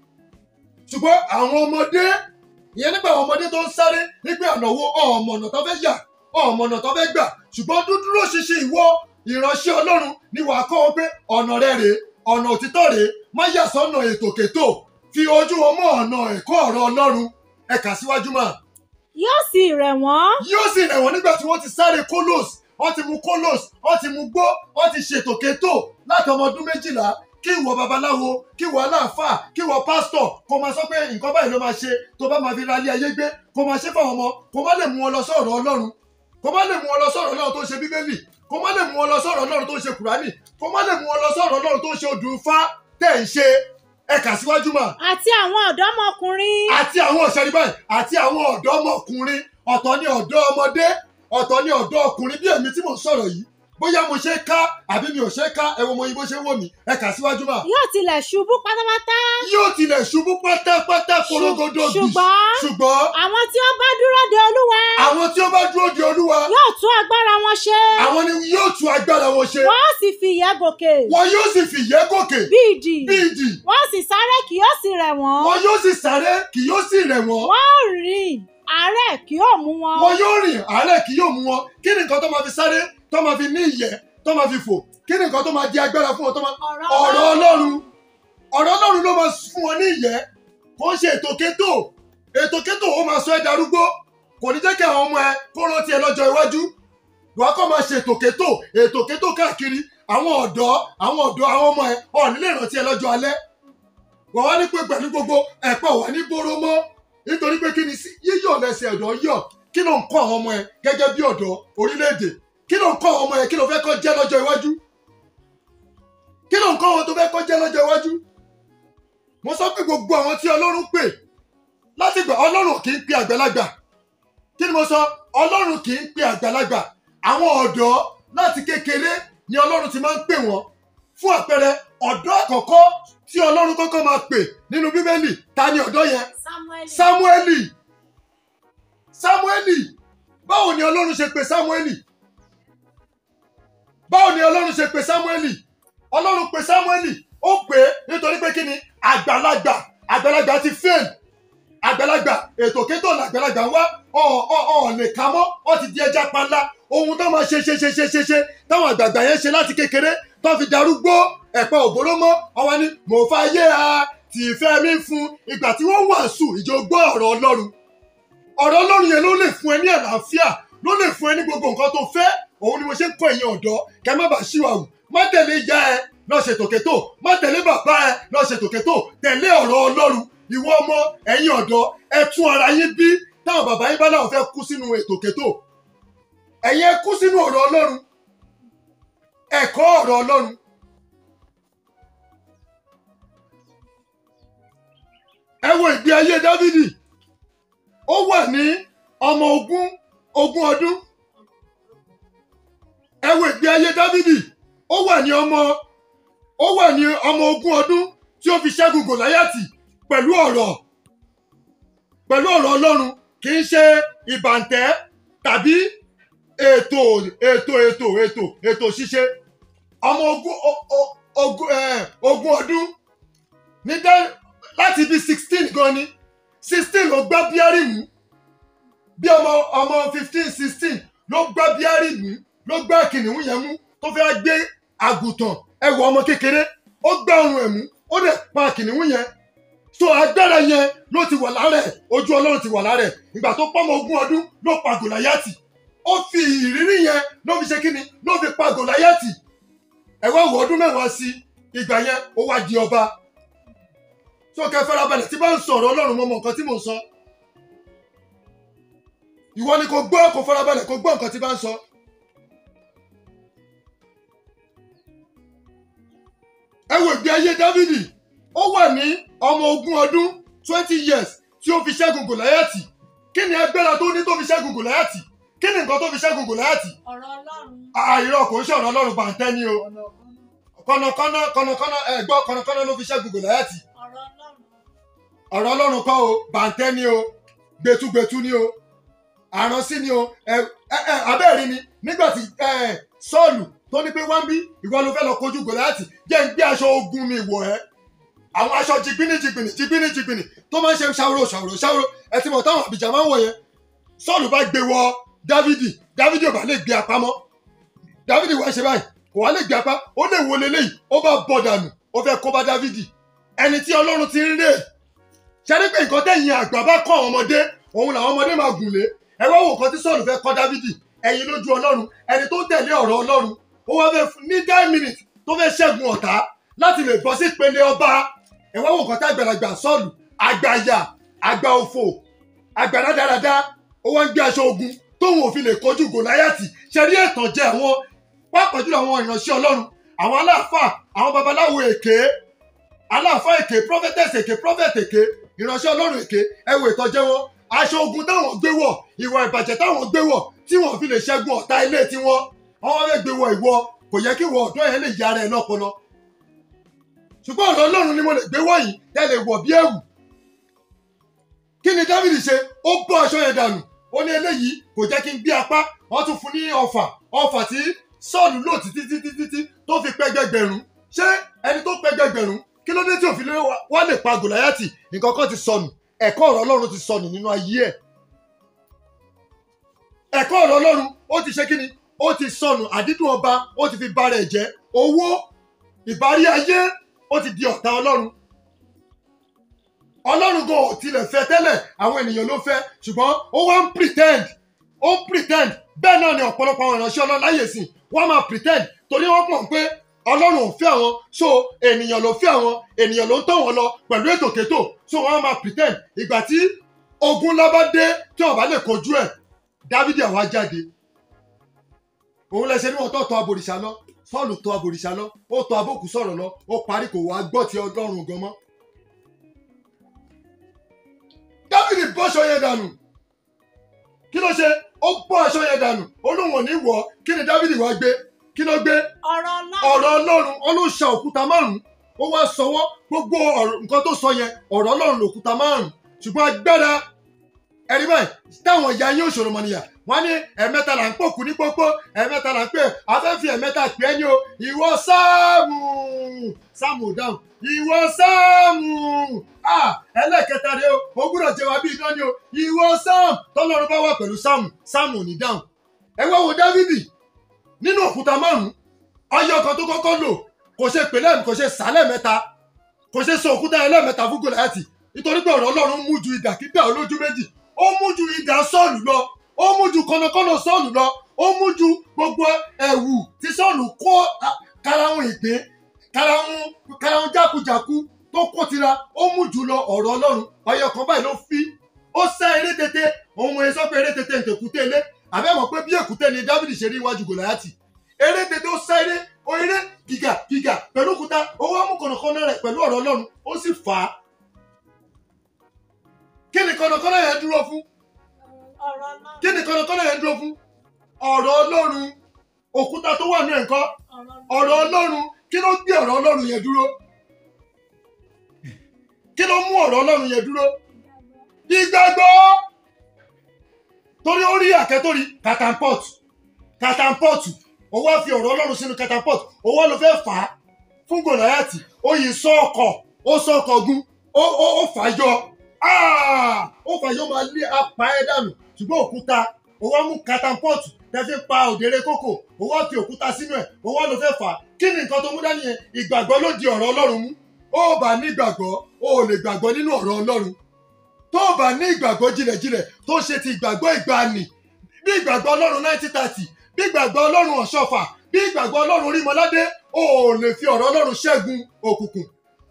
ṣùgbọ́n àwọn ọmọdé ìyẹn nígbà àwọn ọmọdé tó ń sáré nígbà ọ̀nà wo ọ̀mọ̀nà tó fẹ́ yà ọ̀mọ̀nà tó fẹ́ gbà ṣùgbọ́n dúdúró ṣinṣin ìwọ ìránṣẹ́ ọlọ́run ni wàá kọ́ wọn pé ọ̀nà rẹ rèé ọ̀nà òtítọ́ rèé má yà sọ́nà ètòkètò fi ojú wọn mọ́ ọ̀nà ẹ̀kọ́ ọ̀rọ̀ ọlọ́run ẹ̀ka síwájú máa yóò sì rẹ̀ wọ́n yóò sì rẹ̀ wọ́n nígbà tí wọ́n ti sáré kólòs wọ́n ti mu kólòs wọ́n ti mu gbó wọ́n ti ṣètò kétò láti ọmọ ọdún méjìlá kí ìwọ babaláwo kí ìwọ aláàfáà kí ìwọ pásítọ̀ kó máa sọ pé nǹkan báyìí ló máa ṣe tó bá máa fi ra ilé ayé gbé kó máa ṣe fáwọn ọmọ kó má lè mú wọn lọ sọ̀rọ̀ ọlọ́run kó má lè mú wọn lọ sọ̀rọ̀ ọlọ́run tó ń ṣe bíbélì kó má lè mú wọn lọ sọ̀rọ̀ ọlọ́run tó ń ṣe kùránì kó má lè mú wọn lọ sọ̀rọ̀ ọlọ́run tó ń ṣe odù Ifá tẹ̀ ń ṣe ẹ̀ka síwájú mà àti àwọn ọ̀dọ́mọkùnrin àti àwọn ọ̀sẹ̀rí báyìí àti àwọn ọ̀dọ́mọkùnrin ọ̀tọ̀ ni ọ̀dọ́ ọmọdé ọ̀tọ̀ ni ọ̀dọ́ ọkùnrin bí èmi tí mò ń sọ̀rọ̀ yìí bóyá mo ṣe ká àbí mi ò ṣe ká ẹ wo mo yín bó ṣe ń wò mí ẹ kà síwájú mà. yóò tilẹ̀ ṣubú pátápátá yóò tilẹ̀ ṣubú pátápátá korogodo bì ṣùgbọ́n ṣùgbọ́n àwọn tí ó bá dúró de olúwa àwọn tí ó bá dúró de olúwa yóò tún agbára wọn ṣe àwọn ni yóò tún agbára wọn ṣe wọn ó sì fi ìyẹ́ gòkè wọn yóò sì fìyẹ́ gòkè bí idì bí idì wọn ó sì sáré kì yóò sì rẹ̀ wọ́n wọn yóò sì sáré kì yóò sì rẹ̀ wọ́n wọn ó rìn àárẹ̀ kì yóò mú wọn wọn yóò rìn àárẹ̀ kì yóò mú wọn kí ni nǹkan tó máa fi sáré tó máa fi ní ìyẹ́ tó máa fi fò kí ni nǹkan tó máa di agbára fún wọn tó máa ọ̀rọ̀ ọlọ́run ọ̀rọ̀ ọlọ́run ló máa fún wọn ní ìyẹ́ kò ń ṣe ètò kétò ètò kétò ó máa sọ ẹ́ darúgbó kò ní jẹ́ kí àwọn ọmọ ẹ kó rántí ẹ lọ́jọ́ iwájú wàá kọ́ máa ṣe ètò kétò ètò kétò káàkiri àwọn ọ̀dọ́ àwọn ọ̀dọ́ àwọn ọmọ ẹ ọ̀ nílé ìrántí ẹ lọ́jọ́ alẹ́ wàá wá ní pé pẹ̀lú gbogbo ẹ̀pọ̀ wà ní bóró mọ́ nítorí pé kí ni sí yíyọ̀ lẹ́sẹ̀ ọ̀dọ́ yọ̀ kí ló ń kọ́ àwọn ọmọ ẹ gẹ́gẹ́ bí ọ̀dọ́ orílẹ̀-èdè kí ló ń kọ́ àwọn ọmọ ẹ kí ló fẹ́ kọ́ jẹ́ lọ́jọ́ iwájú kí ló ń kọ́ àwọn tó fẹ́ kọ́ jẹ́ lọ́jọ́ iwájú mo sọ pé gbogbo àwọn tí ọlọ́run pè láti gbà ọlọ́run kì í pe àgbàlagbà kí ni mo sọ ọlọ́run kì í pe àgbàlagbà àwọn ọ̀dọ́ láti kékeré ni ọlọ́run ti máa ń pè wọ́n fún àpẹẹrẹ ọ̀dọ́ àkọ́kọ́ tí ọlọ́run kọ́kọ́ máa pè nínú bíbélì ta ni ọ̀dọ́ yẹn Samuel. sámúẹ́lì sámúẹ́lì báwo ni ọlọ́run ṣe pè sámúẹ́lì báwo ni ọlọ́run ṣe pè sámúẹ́lì ọlọ́run pè sámúẹ́lì ó pè é nítorí pé kí ni àgbàlagbà àgbàlagbà ti fail àgbàlagbà ètò kétò làgbàlagbà wá ọ̀ ọ̀ ọ̀ lè kà mọ́ ọ̀ ti di ẹja panla ohun tó máa ṣe ṣe ṣe ṣe ṣe ṣe táwọn àgbààgbà yẹn ṣe láti kékeré tó fi darúgbó ẹ̀pẹ́ òbóró mọ́ ọwọ́ ni mò ń fa ayé a tì í fẹ́ mi fún ìgbà tí wọ́n wàásù ìjọ gbọ́ ọ̀rọ̀ ọlọ́run ọ̀rọ̀ ọlọ́run yẹn ló lè fún ẹ ní àlàáfíà ló lè fún ẹ ní gbogbo nǹkan tó fẹ́ òun ni mo ṣe ń kọ́ ẹ̀yin ọ̀dọ́ kẹ́ má bàa ṣíwàwù má tẹ̀lé ìyá ẹ lọ ṣètò kétò má tẹ̀lé bàbá ẹ lọ ṣètò kétò tẹ̀lé ọ̀rọ̀ ọlọ́run ìwọ ọmọ ẹ̀yin ọ̀dọ́ ẹ tún ara yín bí táwọn bàbá yín bá náà fẹ́ kú sínú ètò kétò ẹ̀yin ẹ kú sínú ọ̀rọ̀ ọlọ́run ẹ̀kọ́ ọ̀rọ̀ ọlọ́run ẹ wo ìgbé ayé dávidi ó wà ní ọmọ ogún ogún ọdún ẹ wo ìgbé ayé dávidi ó wà ní ọmọ ó wà ní ọmọ ogún ọdún tí ó fi ṣẹ́gun gòláyàtì pẹ̀lú ọ̀rọ̀ pẹ̀lú ọ̀rọ̀ ọlọ́run kì í ṣe ìbàǹtẹ́ tàbí ètò ètò ètò ètò ètò ṣíṣe ọmọ ogún o- o- ogún ẹ, ogún ọdún ní dá láti bí sixteen gan ni sixteen ló gbá bíárì mú bí ọmọ ọmọ fifteen sixteen ló gbá bíárì mú ló gbá kìnìún yẹn mú tó fẹ́ gbé àgùntàn ẹwọ ọmọ kékeré ó gbá ọrùn ẹ̀ mú ó dẹ̀ pa kìnìún yẹn so agbára yẹn ló ti wà lára ẹ̀ ojú ọlọ́run ti wà lára ẹ̀ ìgbà tó pọ́mọ ogún ọdún ló pa gòláyàtì ó fi ìrírí yẹn ló fi ṣe kíni ló fi pa gòláyàtì ẹ wá wọ ọdún mẹ́wàá sí ìgbà yẹn ó wá di ọba so kẹ farabalẹ̀ tí bá ń sọ̀rọ̀ ọlọ́run mọ́ mọ́ nǹkan tí mò ń sọ ìwọ ni kò gbọ́ kò farabalẹ̀ kò gbọ́ nǹkan tí bá ń sọ. ẹ wo ìgbé ayé dávidi ó wà ní ọmọ ogún ọdún twenty years tí ó fi ṣẹ́gun gòláyàtì kí ni agbára tó ní tó fi ṣẹ́gun gòláyàtì kí ni nǹkan tó fi ṣẹ́gun gòláyàtì ọ̀rọ̀ ọlọ́run. àìrọ̀ kò ń ṣọ̀rọ̀ ọlọ́run bàǹtẹ́ ni o kọ̀nàkọ́nà kọ̀nàkọ́nà ẹ gbọ́ kọ̀nàkọ́nà ló fi ṣẹ́gun gòláyàtì ọ̀rọ̀ ọlọ́run. ọ̀rọ̀ ọlọ́run kọ́ o bàǹtẹ́ ni o gbẹtugbẹtu ni o àránsí ni o ẹ ẹ ẹ abẹ́ẹ̀rí ni nígbà tí ẹ sọ́ọ̀lù tó ní pé wọ́n bí ìwọ ló fẹ́ lọ kojú gòláyàtì jẹ́ ń gbé aṣọ ogun mi wọ̀ ẹ́ àwọn aṣọ jìgbìnì jìgbìnì jìgbìnì jìgbìnì tó máa ń ṣe ṣàwòrò ṣàwòrò ṣàwòrò ẹ ti mọ̀ táwọn àbíjà máa ń wọ̀ yẹn sọ́ọ̀lù bá gbé wọ dávidi dávidi ò bá lè gbé apá mọ́ dávidi wá ṣe báyìí kò wá lè gbé apá ó lè wo leléyìí ó bá bọ̀ dànù ó fẹ́ kó bá dávidi ẹni tí ọlọ́run ti ń rè ṣẹ́rí pé nǹkan tẹ̀yìn àgbà bá kọ́ àwọn ọmọdé òun làwọn ọmọdé máa gùn lé ẹ wá wo nǹkan tí sọ́ọ̀lù fẹ́ kọ́ dávidi ẹ̀yin lójú ọlọ́run ẹni tó ń tẹ̀lé ọ̀rọ̀ ọlọ́run ó wá fẹ́ fún- ní nine minutes tó fẹ́ ṣẹ́gun ọ̀tá láti lè bọ́ sí ìpele ọba ẹ wá wo nǹkan tí àgbàlagbà sọ́ọ̀lù àgbàyà àgbà òfò àgbà rádaràda ó wá ń gbé aṣọ ogun tóun ò fi lè kojú gòláyàtì ṣẹ́rí ẹ̀tàn jẹ́ àwọn pàápàá jùlọ àwọn ìránṣẹ́ ọlọ́run àwọn aláàfáà àwọn babaláwo èké aláàfáà èké prophetess èké prophet èké ìránṣẹ́ ọlọ́run èké ẹ wo ìtọ́jẹ́ wọn aṣọ ogun táwọn gbé wọ̀ ìwà ìbàjẹ́ táwọn gbé wọ̀ tí wọ́n fi lè ṣẹ́gun ọ̀tá ilé tiwọn wọ́n wá fẹ́ gbé wọ ìwọ kò yẹ kí ìwọ ọ̀dọ́ yẹn lè yára ẹ lọ́pọlọ ṣùgbọ́n ọ̀rọ̀ ọlọ́run ni mo lè gbé wọ̀nyí tẹ́ lè wọ̀ bí ẹ̀wù kí ni Dáfídì ṣe ó bọ́ aṣọ yẹn dànù ó ní eléyìí kò jẹ́ kí n gbé apá wọ́n tún fún ní ọfà ọfà tí Sọ́ọ̀lù lò títí títí títí tó fi pẹ́gbẹ́gbẹ̀rún ṣé ẹni tó pẹ́gbẹ́gbẹ̀rún kí ló dé tí òfin wá lè pa Gòláyátì nǹkan kan ti sọnù ẹ̀kọ́ ọ̀rọ̀ Ọlọ́run ti sọnù nínú ayé ẹ̀ ẹ̀kọ́ ọ̀rọ̀ Ọlọ́run ó ti ṣe kíni ó ti sọnù àdídùn ọba ó ti fi bara ẹ̀ jẹ́ owó ìbárí ayé ó ti di ọ̀tá Ọlọ́run Ọlọ́run gan ò tilẹ̀ fẹ́ tẹ́lẹ̀ àwọn ènìyàn ló fẹ́ ṣùgbọ́n ó wá ń pretend ó ń pretend bẹ́ẹ̀ náà ni ọ̀pọ̀lọpọ̀ àwọn ìránṣẹ́ Ọlọ́run láyè sìn wọ́n máa pretend torí wọ́n mọ̀ pé Ọlọ́run ò fẹ́ àwọn so ènìyàn ló fẹ́ àwọn ènìyàn ló ń tọ̀ wọ́n lọ pẹ̀lú ètò kétò so wọ́n máa pretend ìgbà tí ogun ńlá bá dé tí wọ́n bá lè kojú ẹ̀ Dávidi àwa jáde òun lẹsẹ ní wọn tó tọ̀ abòrìṣà lọ Sọ́ọ̀lù tọ̀ abòrìṣà lọ ó tọ̀ abókù sọ̀rọ̀ lọ ó parí kò wá gbọ́ ti Ọlọ́run gan mọ́ dávidi bọ́ aṣọ yẹn dànù kí ló ṣe ó bọ́ aṣọ yẹn dànù ó lóun ò ní wọ̀ ọ́ kí ni dávidi wá gbé kí ló gbé ọ̀rọ̀ ọlọ́run ọ̀rọ̀ ọlọ́run ọlọ́ṣà òkúta márùn-ún ó wá sọwọ́ gbogbo ọ̀rọ̀ nǹkan tó sọ yẹn ọ̀rọ̀ ọlọ́run lòkúta márùn-ún ṣùgbọ́n agbára ẹ̀rí báyìí táwọn ìyá yín òṣòro mọ̀nìyà wọ́n ní ẹ̀mẹ́ta là ń pòkú ní pópó ẹ̀mẹ́ta là ń pè afẹ́fẹ́ ẹ̀mẹ́ta pè é ní o ìwọ sáàmù sáàmù ò dáhùn ìwọ sáàmù à ẹlẹ́kẹta rẹ o ó gbúdọ̀ jẹ wá bí iná ni o ìwọ sáàmù tọ́lọ́run bá wà pẹ̀lú sáàmù sáàmù ò ní dáhùn ẹ wá wo dávidi nínú òkúta márùn-ún ọyọ kan tó kọ́kọ́ lò kò ṣe pè lẹ́ẹ̀mí kò ṣe sá lẹ́ẹ̀mẹ́ta kò ṣe sọ òkúta yẹn lẹ́ẹ̀mẹ́ta fún gòláyàtì nítorí pé ọ̀rọ̀ ọlọ́run mú ju idà kídà olójú méjì ó mú ju idà sọ́ọ̀lù lọ ó mú ju kọ́nàkọ́nà sọ́ọ̀lù lọ ó mú ju gbogbo ẹ̀wù tí sọ́ọ̀lù kó a- karahun ìgbín karahun karahun jákujàku tó kó tira ó mú jù lọ ọ̀rọ̀ ọlọ́run ọyọ kan báyìí ló fi ó sá eré tètè òun ẹ̀ sọ pé eré tètè ń tèkúté ilé àbẹ́wọ̀n pé bí èkúté ni dávidi ṣe rí iwájú gòláyàtì eré tètè ó sá eré ó eré gíga gíga pẹ̀lú òkúta ó wá mú kọ̀nàkọ́nà rẹ̀ pẹ̀lú ọ̀rọ̀ ọlọ́run ó sì fà á kí ni kọ̀nàkọ́nà yẹn dúró fún ọ̀rọ̀ ọlọ́run kí ni kọ̀nàkọ́nà yẹn dúró fún ọ̀rọ̀ ọlọ́run òkúta tó wà ní ẹ̀kọ́ ọ̀rọ̀ ọ̀rọ̀ ọlọ́run kí ló gbé ọ̀rọ̀ ọlọ́run yẹn dúró kí ló mú ọ̀rọ̀ ọlọ́run yẹn dúró ìgbàgbọ́ torí ó rí àkẹ́tòrí catapult catapult ó wá fi ọ̀rọ̀ ọlọ́run sínú catapult ó wá ló fẹ́ fà á fún gòláyàtì ó yìí sọ ọkọ̀ ó sọ ọkọ̀ gun ó ó ó fà á yọ Ah! ó fà á yọ máa lé apá ẹ̀ dànù ṣùgbọ́n òkúta ó wá mú catapult tẹ́fí pa òdèrè kókò ó wá fi òkúta sínú ẹ̀ ó wá ló fẹ́ fà á kí ni nǹkan tó mú dání yẹn ìgbàgbọ́ ló di ọ̀rọ̀ ọlọ́run mú ó bá ní ìgbàgbọ́ ó lè gbàgbọ́ nínú ọ̀rọ̀ ọlọ́run tó o bá ní ìgbàgbọ́ jinlẹ̀jinlẹ̀ tó ṣe ti ìgbàgbọ́ ìgbàanì bí ìgbàgbọ́ ọlọ́run nineteen thirty bí ìgbàgbọ́ ọlọ́run ọ̀ṣọ́fà bí ìgbàgbọ́ ọlọ́run orímọládé o ò lè fi ọ̀rọ̀ ọlọ́run ṣẹ́gun òkùnkùn.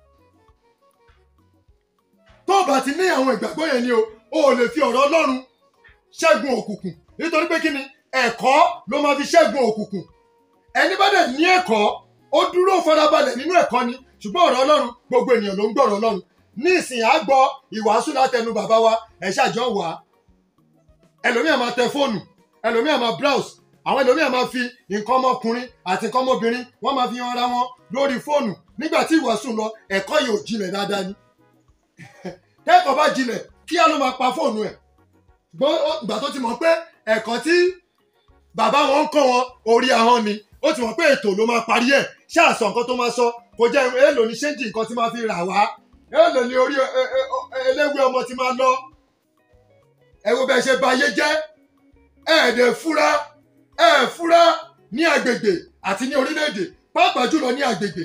tó o bá ti ní àwọn ìgbàgbọ́ yẹn ni o o ò lè fi ọ̀rọ̀ ọlọ́run ṣẹ́gun òkùnkùn nítorí pé kí ni ẹ̀kọ́ ló máa fi ṣẹ́gun òkùnkùn ẹni bá dẹ̀ ní ẹ̀kọ́ ó dúró farabalẹ̀ nínú ẹ̀kọ́ ni ṣùgbọ́n ọ̀rọ̀ ọlọ́run gbogbo ènìyàn ló ń gbọ́ ọ̀rọ̀ ọlọ́run ní ìsìn àgbọ̀ ìwàásù látẹnu bàbá wa ẹ ṣàjọ wà á ẹlòmíà máa tẹ fóònù ẹlòmíà máa browse àwọn ẹlòmíà máa fi nǹkan ọmọkùnrin àti nǹkan ọmọbìnrin wọ́n máa fi hàn ara wọn lórí fóònù nígbà tí ìwàásù ń lọ ẹ̀kọ́ yìí ò jinlẹ̀ dáadáa ni tẹ́kọ̀ọ́ bá jinlẹ̀ kíá ló máa pa fóònù ẹ̀ ṣùgbọ́n ó- ìgbà tó ti mọ̀ pé ẹ̀kọ́ tí bàbá wọn ń kọ́ wọn orí ahọ́n ni ó ti mọ̀ pé ètò ló máa parí ẹ̀ ṣáà sọ nǹkan tó máa sọ kò jẹ́ èèlò ní ṣéǹjì nǹkan tí máa fi rà wá èèlò ní orí ẹ- ẹ- ẹ- eléwé ọmọ ti máa lọ ẹ wo bẹ́ẹ̀ ṣe ba ayé jẹ́ ẹ̀ẹ́dẹ̀ fúra ẹ̀ fúra ní agbègbè àti ní orílẹ̀-èdè pàápàá jùlọ ní agbègbè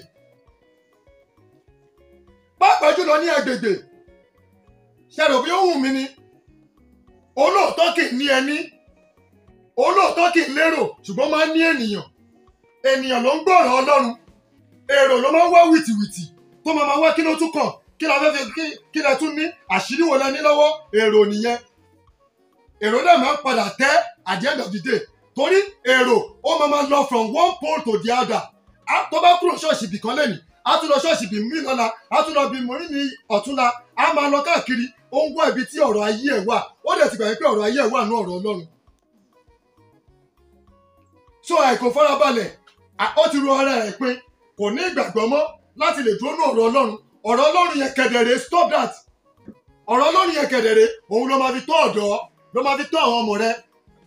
pàápàá jùlọ ní agbègbè ṣẹlẹ̀ bí ó wù mí ni olóòótọ́ kì í ní ẹni olóòótọ́ kì í lérò ṣùgbọ́n máa ń ní ènìyàn ènìyàn ló ń gbọ́rọ̀ ọlọ́run èrò ló máa ń wá wìtìwìtì tó máa máa wá kí ló tún kàn kí la fẹ́ fi kí- kí la tún ní àṣírí wo la ní lọ́wọ́ èrò nìyẹn èrò náà máa ń padà tẹ́ at the end of the day torí èrò ó máa máa lọ from one pole to the other Á- tó bá kúrò ṣọ́ọ̀ṣì bìkan lẹ́nu á tún lọ ṣọ́ọ̀ṣì bì mí lọ́la á tún lọ bí mọ́rí ní ọ̀túnla á máa lọ káàkiri ó ń wá ibi tí ọ̀rọ̀ ayé ẹ̀ wà ó dẹ̀ ti gbà pé ọ̀rọ̀ ayé ẹ̀ wà ní ọ̀rọ̀ ọlọ́run so àìkò farabalẹ̀ à- ó ti ro ara ẹ̀ pin kò ní ìgbàgbọ́ mọ́ láti lè dúró ní ọ̀rọ̀ ọlọ́run ọ̀rọ̀ ọlọ́run yẹn kẹ̀dẹ̀rẹ̀ stop that ọ̀rọ̀ ọlọ́run yẹn kẹ̀dẹ̀rẹ̀ òun ló máa fi tọ́ ọ̀dọ́ ló máa fi tọ́ àwọn ọmọ rẹ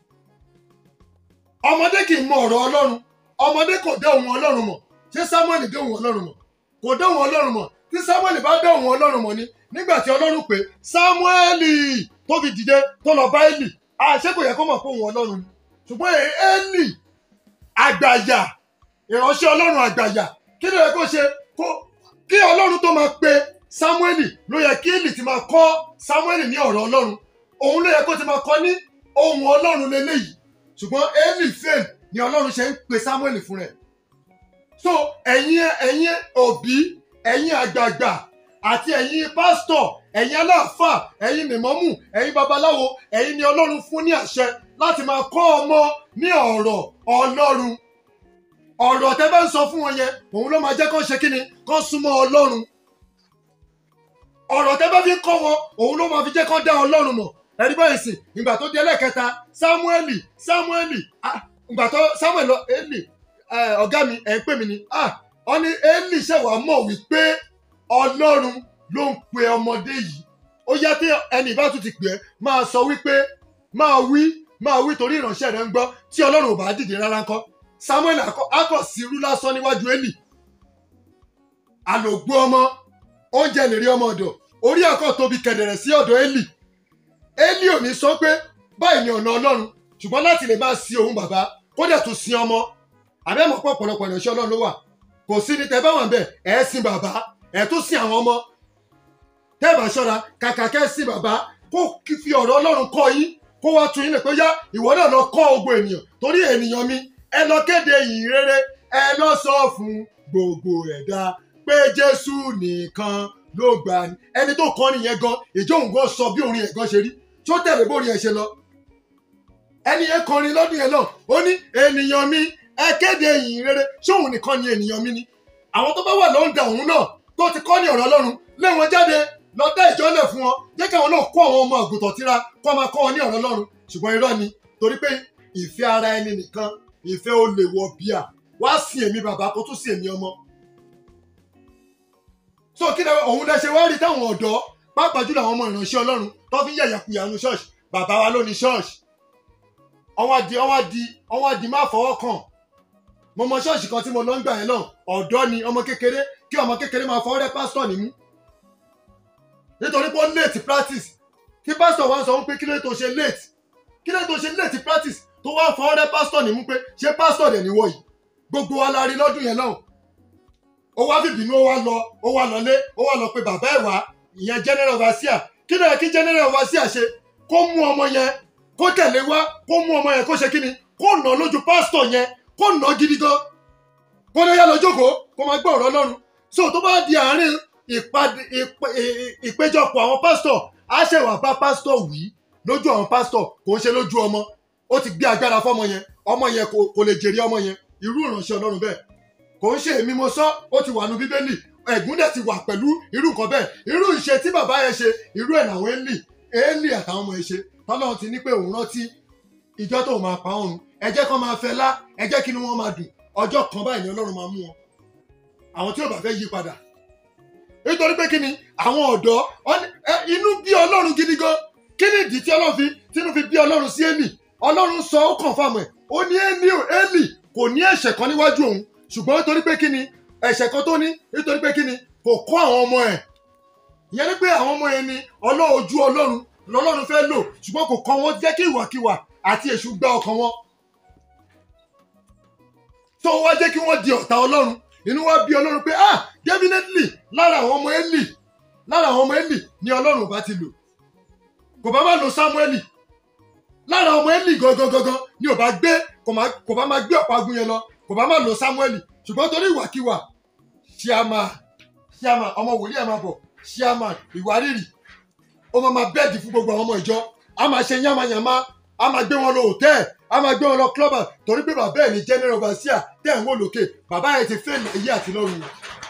ọmọdé kì í mọ ọ̀rọ̀ ọlọ́run ọmọdé kò dá ohun ọlọ́run mọ̀ ṣé samuel dá ohun ọlọ́run mọ̀ kò dá ohun ọlọ́run mọ̀ tí samuel bá dá ohun ọlọ́run mọ̀ ni nígbà tí ọlọ́run pè samuel tó fi dìde tó lọ bá eli àṣé kò yẹ kó mọ̀ pé ohun ọlọ́run ni ṣùgbọ́n eli àgbàyà ìránṣẹ́ ọlọ́run àgbàyà kí ló yẹ kó ṣe kó kí ọlọ́run tó máa pe samuel ló yẹ kí eli ti máa kọ́ samuel ní ọ̀rọ̀ ọlọ́run òun ló yẹ kó ti máa kọ́ ní ohun ọlọ́run lélẹ́yìí ṣùgbọ́n eli fail ni ọlọ́run ṣe ń pe samuel fún rẹ̀ so ẹ̀yin ẹ̀yin òbí ẹ̀yin àgbààgbà àti ẹ̀yin pásítọ̀ ẹ̀yin aláàfáà ẹ̀yin nìmọ́mù ẹ̀yin babaláwo ẹ̀yin ni ọlọ́run fún ní àṣẹ láti máa kọ́ ọmọ ní ọ̀rọ̀ ọlọ́run ọ̀rọ̀ tẹ́ bá ń sọ fún wọn yẹn òun ló máa jẹ́ kó ṣe kí ni kó súnmọ́ ọlọ́run ọ̀rọ̀ tẹ́ bá fi kọ́ wọn òun ló máa fi jẹ́ kán dá ọlọ́run mọ̀ ẹ̀rí báyìí sìn ìgbà tó di ẹlẹ́kẹta sámúẹ́lì sámúẹ́lì ah, ìgbà tó sámúẹ́lì lọ élì eh, ọ̀gá mi ẹ̀ ń pè mí ni ah, ọ ní élì ṣẹ̀wá mọ̀ wípé ọlọ́run ló ń pe ọmọdé yìí ó yá tí ẹni ìbá tún ti pè é máa sọ wípé máa wí máa wí torí ìránṣẹ́ rẹ̀ ń gbọ́ tí ọlọ́run ò bá dìde rárá ńkọ́ samuel akọ- akọ sí irú lásán níwájú eli àlògbó ọmọ oúnjẹ lè rí ọmọ ọ̀dọ̀ orí akọ tóbi kẹ̀dẹ̀rẹ̀ sí ọ̀dọ̀ eli eli ò ní sọ pé báyìí ni ọ̀nà ọlọ́run ṣùgbọ́n láti lè máa sin òun bàbá kó dẹ̀ tún sin ọmọ àbẹ́mọ̀ pọ̀ ọ̀pọ̀lọpọ̀ ìránṣẹ́ ọlọ́run ló wà kò sí ní tẹ́ bá wà ń bẹ̀ ẹ̀ sin bàbá ẹ̀ tún sin àwọn ọmọ tẹ́ bá ṣọ́ra kàkà kẹ́ sin bàbá kó kí fi ọ̀rọ̀ ọlọ́run kọ́ yín kó wá tún yín lè pé yá ìwọ náà lọ kọ́ ogun ènìyàn torí ènìyàn mi ẹ lọ kéde ìyìn rere ẹ lọ sọ fún gbogbo ẹ̀dá pé jésù nìkan ló gbà ní ẹni tó kọ́ nìyẹn gan ìjọ òun gan sọ bí orin ẹ̀ gan ṣe rí tó tẹ̀lé bórin ẹ̀ ṣe lọ ẹni yẹn kọrin lọ́dún yẹn náà ó ní ènìyàn mi ẹ kéde ìyìn rere ṣóun nìkan ni ènìyàn mi ni àwọn tó bá wà lọ́ndà òun náà tó ti kọ́ ní ọ̀rọ̀ ọlọ́run lé wọn jáde lọ dá ìjọ́lẹ̀ fún wọn jẹ́ kí àwọn náà kó àwọn ọmọ àgùntàn tíra kó máa kọ́ wọn ní ọ̀rọ̀ ọlọ́run ṣùgbọ́n irọ́ ni torí pé ìfẹ́ ara ẹni nìkan ìfẹ́ ó lè wọ bíà wá sí èmi bàbá kó tún sí èmi ọmọ. so kí ni òun lẹ ṣe wá rí táwọn ọ̀dọ́ pàápàá jùlọ àwọn ọmọ ìránṣẹ́ ọlọ́run tó fi ń yàyàkuyà nu ṣọ́ọ̀ṣì bàbá wa ló ní ṣọ́ọ̀ṣì ọwọ́ di ọwọ́ di ọwọ́ di má fọwọ́ kàn mo mọ ṣọ́ọ̀ṣì kan tí mo lọ ń gbà yẹn náà ọ̀dọ́ ni ọmọ kékeré kí ọmọ kékeré máa fọwọ́ rẹ́ pásítọ̀ nímú nítorí pé ó late practice kí pásítọ̀ wá sọ wípé kí ló tó ṣe late kí ló tó ṣe late practice tó wá fọwọ́ rẹ́ pásítọ̀ nímú pé ṣé pásítọ̀ dẹ̀ níwọ̀ yìí gbogbo wa la rí lọ́dún yẹn náà ó wá fìbínú ó wá lọ ó wá lọlé ó wá lọ pé bàbá ẹ̀ wá ìyẹn general overseer kí ló yẹ kí general overseer ṣe kó mú ọmọ yẹn kó tẹ̀lé wá kó mú ọmọ yẹn kó ṣe kí ni kó nà lójú pásítọ̀ yẹn kó nà gidi gan kó lè yá lọ jókòó kó máa gbọ́ ọ̀rọ̀ ọlọ́run so tó bá di àárín ìpàdé ìpè- ì- ìpéjọpọ̀ àwọn pásítọ̀ á ṣẹ̀wà bá pásítọ̀ wí lójú àwọn pásítọ̀ kò ń ṣe lójú ọmọ ó ti gbé agbára fọmọ yẹn ọmọ yẹn kò kò lè jèrè ọmọ yẹn irú ìránṣẹ́ ọlọ́run bẹ́ẹ̀ kò ń ṣe èmi mo sọ ó ti wà nù bíbélì ẹ̀gún dẹ̀ ti wà pẹ̀lú irú nǹkan bẹ́ẹ̀ irú ìṣe tí bàbá yẹn ṣe irú ẹ̀ làwọn élì élì àtàwọn ọmọ yẹn ṣe tọ́lọ́run ti ní pé òun rántí ìjọ tó máa pa ọrùn ẹ jẹ́ kó máa fẹ́ lá ẹ jẹ́ kí ni wọ́n máa dùn ọjọ́ kan báyìí ni ọlọ́run máa mú wọn àwọn tí ò bá fẹ́ yí padà nítorí pé kí ni àwọn ọ̀dọ́ ọ- ẹ, inú bí ọlọ́run gidi gan kí ni ìdí tí ọlọ́run fi tínú fi bí ọlọ́run sí Élì ọlọ́run sọ ó kàn fáwọn ẹ̀ ó ní Élì ò Élì kò ní ẹ̀ṣẹ̀ kan níwájú òun ṣùgbọ́n nítorí pé kí ni ẹ̀ṣẹ̀ kan tó ní nítorí pé kí ni kò kọ́ àwọn ọmọ ẹ̀ ìyẹn ni pé àwọn ọmọ yẹn ni ọlọ́run ojú ọlọ́run lọ́lọ́run fẹ́ lò ṣùgbọ́n kò kọ́ wọn jẹ́ kí ìwàkiwà àti èṣù gbá ọkàn wọn tó wá jẹ́ kí wọ́n di ọ̀tá ọlọ́run inú wa bí ọlọ́run pé ah definitely lára àwọn ọmọ Élì lára àwọn ọmọ Élì ni ọlọ́run ò bá ti lò kò bá má lo Sámúẹ́lì lára ọmọ Élì gangan gangan ni ò bá gbé kò má- kò bá má gbé ọ̀pá agun yẹn lọ kò bá má lo Sámúẹ́lì ṣùgbọ́n torí ìwàkiwà ṣíàmà ṣíàmà ọmọ wòlíì ẹ̀ máa bọ̀ ṣíàmà ìwárìrì ó máa ma bẹ́ẹ̀dì fún gbogbo àwọn ọmọ ìjọ a máa ṣe yánmayànmá a máa gbé wọn lọ hòtẹ́ẹ̀ a máa gbé wọn lọ clubber torí pé bàbá ẹ̀ ní general overseer tẹ̀ ń wò lókè bàbá ẹ̀ ti fail èyí àti lọ́run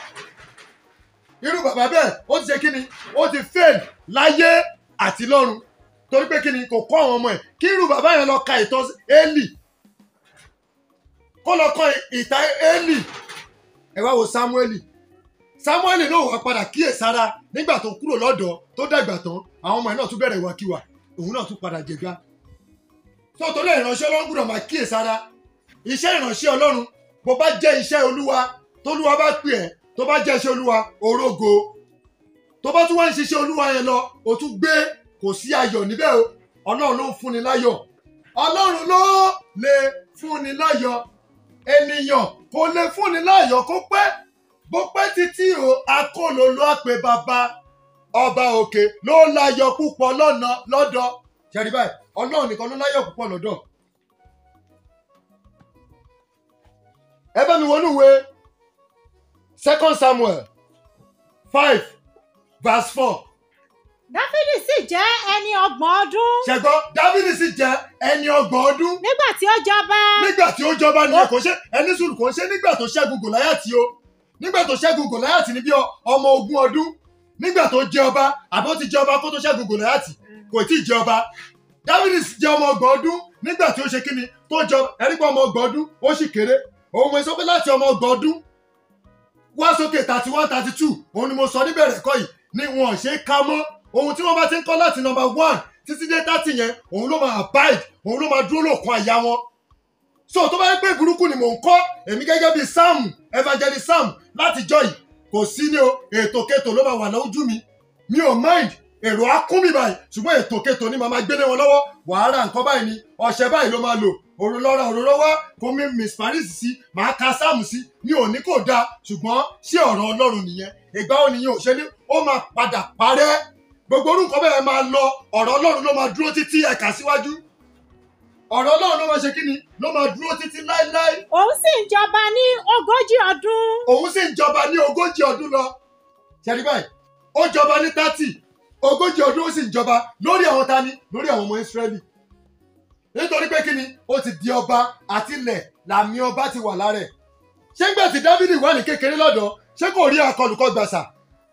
irú bàbá bẹ́ẹ̀ ó ti ṣe kí ni ó ti fail láyé àti lọ́run torí pé kí ni kò kọ́ àwọn ọmọ ẹ̀ kí irú bàbá yẹn lọ ka ìtàn Élì kó lọ kọ́ ìtàn Élì ẹ wá wo Sámúẹ́lì Sámúẹ́lì náà wá padà kíyèsára nígbà tó kúrò lọ́dọ̀ tó dàgbà tán àwọn ọmọ ẹ̀ náà tún bẹ̀rẹ̀ ìwàkiwà òun náà tún padà jẹgá tó torí ìránṣẹ́ ọlọ́run gbọ́dọ̀ máa kíyèsára iṣẹ́ ìránṣẹ́ ọlọ́run bó bá jẹ́ iṣẹ́ olúwa tólúwa bá pè ẹ́ tó bá jẹ́ iṣẹ́ olúwa orógo tó bá tún wá ń ṣiṣẹ́ olúwa yẹn lọ o tún gbé kò sí ayọ̀ níbẹ̀ o ọlọ́run ló ń fúnni láyọ̀ ọlọ́run ló lè fúnni láyọ̀ ènìyàn kò lè fúnni láyọ̀ kó pẹ́ bó pẹ́ títí o akóló ló pè bàbá ọba òkè ló láyọ̀ púpọ̀ lọ́nà lọ́dọ̀ ṣẹ́rí báyìí ọlọ́run nìkan ló láyọ̀ púpọ̀ lọ́dọ̀ ẹ bá mi wọnú ìwé second samuel five verse four dáfídì sì jẹ́ ẹni ọgbọ̀n ọdún ṣẹgbọ́ dávidi sì jẹ́ ẹni ọgbọ̀n ọdún nígbà tí ó jọba nígbà tí ó jọba nìyẹn kò ṣe ẹni sùn kò ṣe nígbà tó ṣẹ́gun gòláyàtì o nígbà tó ṣẹ́gun gòláyàtì ní bí ọ- ọmọ ogún ọdún nígbà tó jẹ ọba àbí ó ti jẹ ọba kó tó ṣẹ́gun gòláyàtì kò tí ì jẹ ọba dávidi jẹ ọmọ ọgbọ̀n ọdún nígbà tí ó ṣe kíni tó jẹ ẹrígbà ọmọ ọgbọ̀n ọdún ó sì kéré òun mo sọ pé láti ọmọ ọgbọ̀n ọdún wá sókè thirty one thirty two òun ni mo sọ níbẹ̀rẹ̀ kọ́ yìí ni wọn ò ṣe é ká mọ́ ohun tí wọ́n bá ti ń kọ́ láti number one títí dé thirty yẹn òun ló máa abide òun ló máa dúró lòkun àyà wọn so tó bá yẹ pé burúkú ni mò ń kọ́ èmi gẹ́gẹ́ bíi sam evangelist sam láti jọ yìí kò sí ní o ètò kẹtò ló máa wà lójú mi mi ò mind èrò á kún mi báyìí ṣùgbọ́n ètò kẹtò ni màá máa gbélé wọn lọ́wọ́ wàhálà nǹkan báyìí ni ọṣẹ báyìí ló máa lò òrùn lọ́ra òrùn lọ́wọ́ kó mi miss paris sí màá ka sáàmù sí mi ò ní kò dáa ṣùgbọ́n ṣé ọ̀rọ̀ ọlọ́run nìyẹn ìgbà wo nìyẹn ò ṣe ní ó máa padà parẹ́ gbogbo orúkọ bẹ́ẹ̀ máa lọ ọ̀rọ̀ ọlọ́run ló máa dúró títí ẹ̀ka síwájú ọ̀rọ̀ ọlọ́run ló máa ṣe kí ni ló máa dúró títí láéláé òun sì ń jọba ní ogójì ọdún òun sì ń jọba ní ogójì ọdún lọ ṣẹ́ni báyìí ó jọba ní thirty ogójì ọdún ó sì ń jọba lórí àwọn tani lórí àwọn ọmọ Ísírẹ́lì nítorí pé kí ni ó ti di ọba àti ilẹ̀ làmì ọba ti wà lára ẹ̀ ṣé ń gbà tí Dávidi wà ní kékeré lọ́dọ̀ ṣé kò rí akọlùkọ gbà sà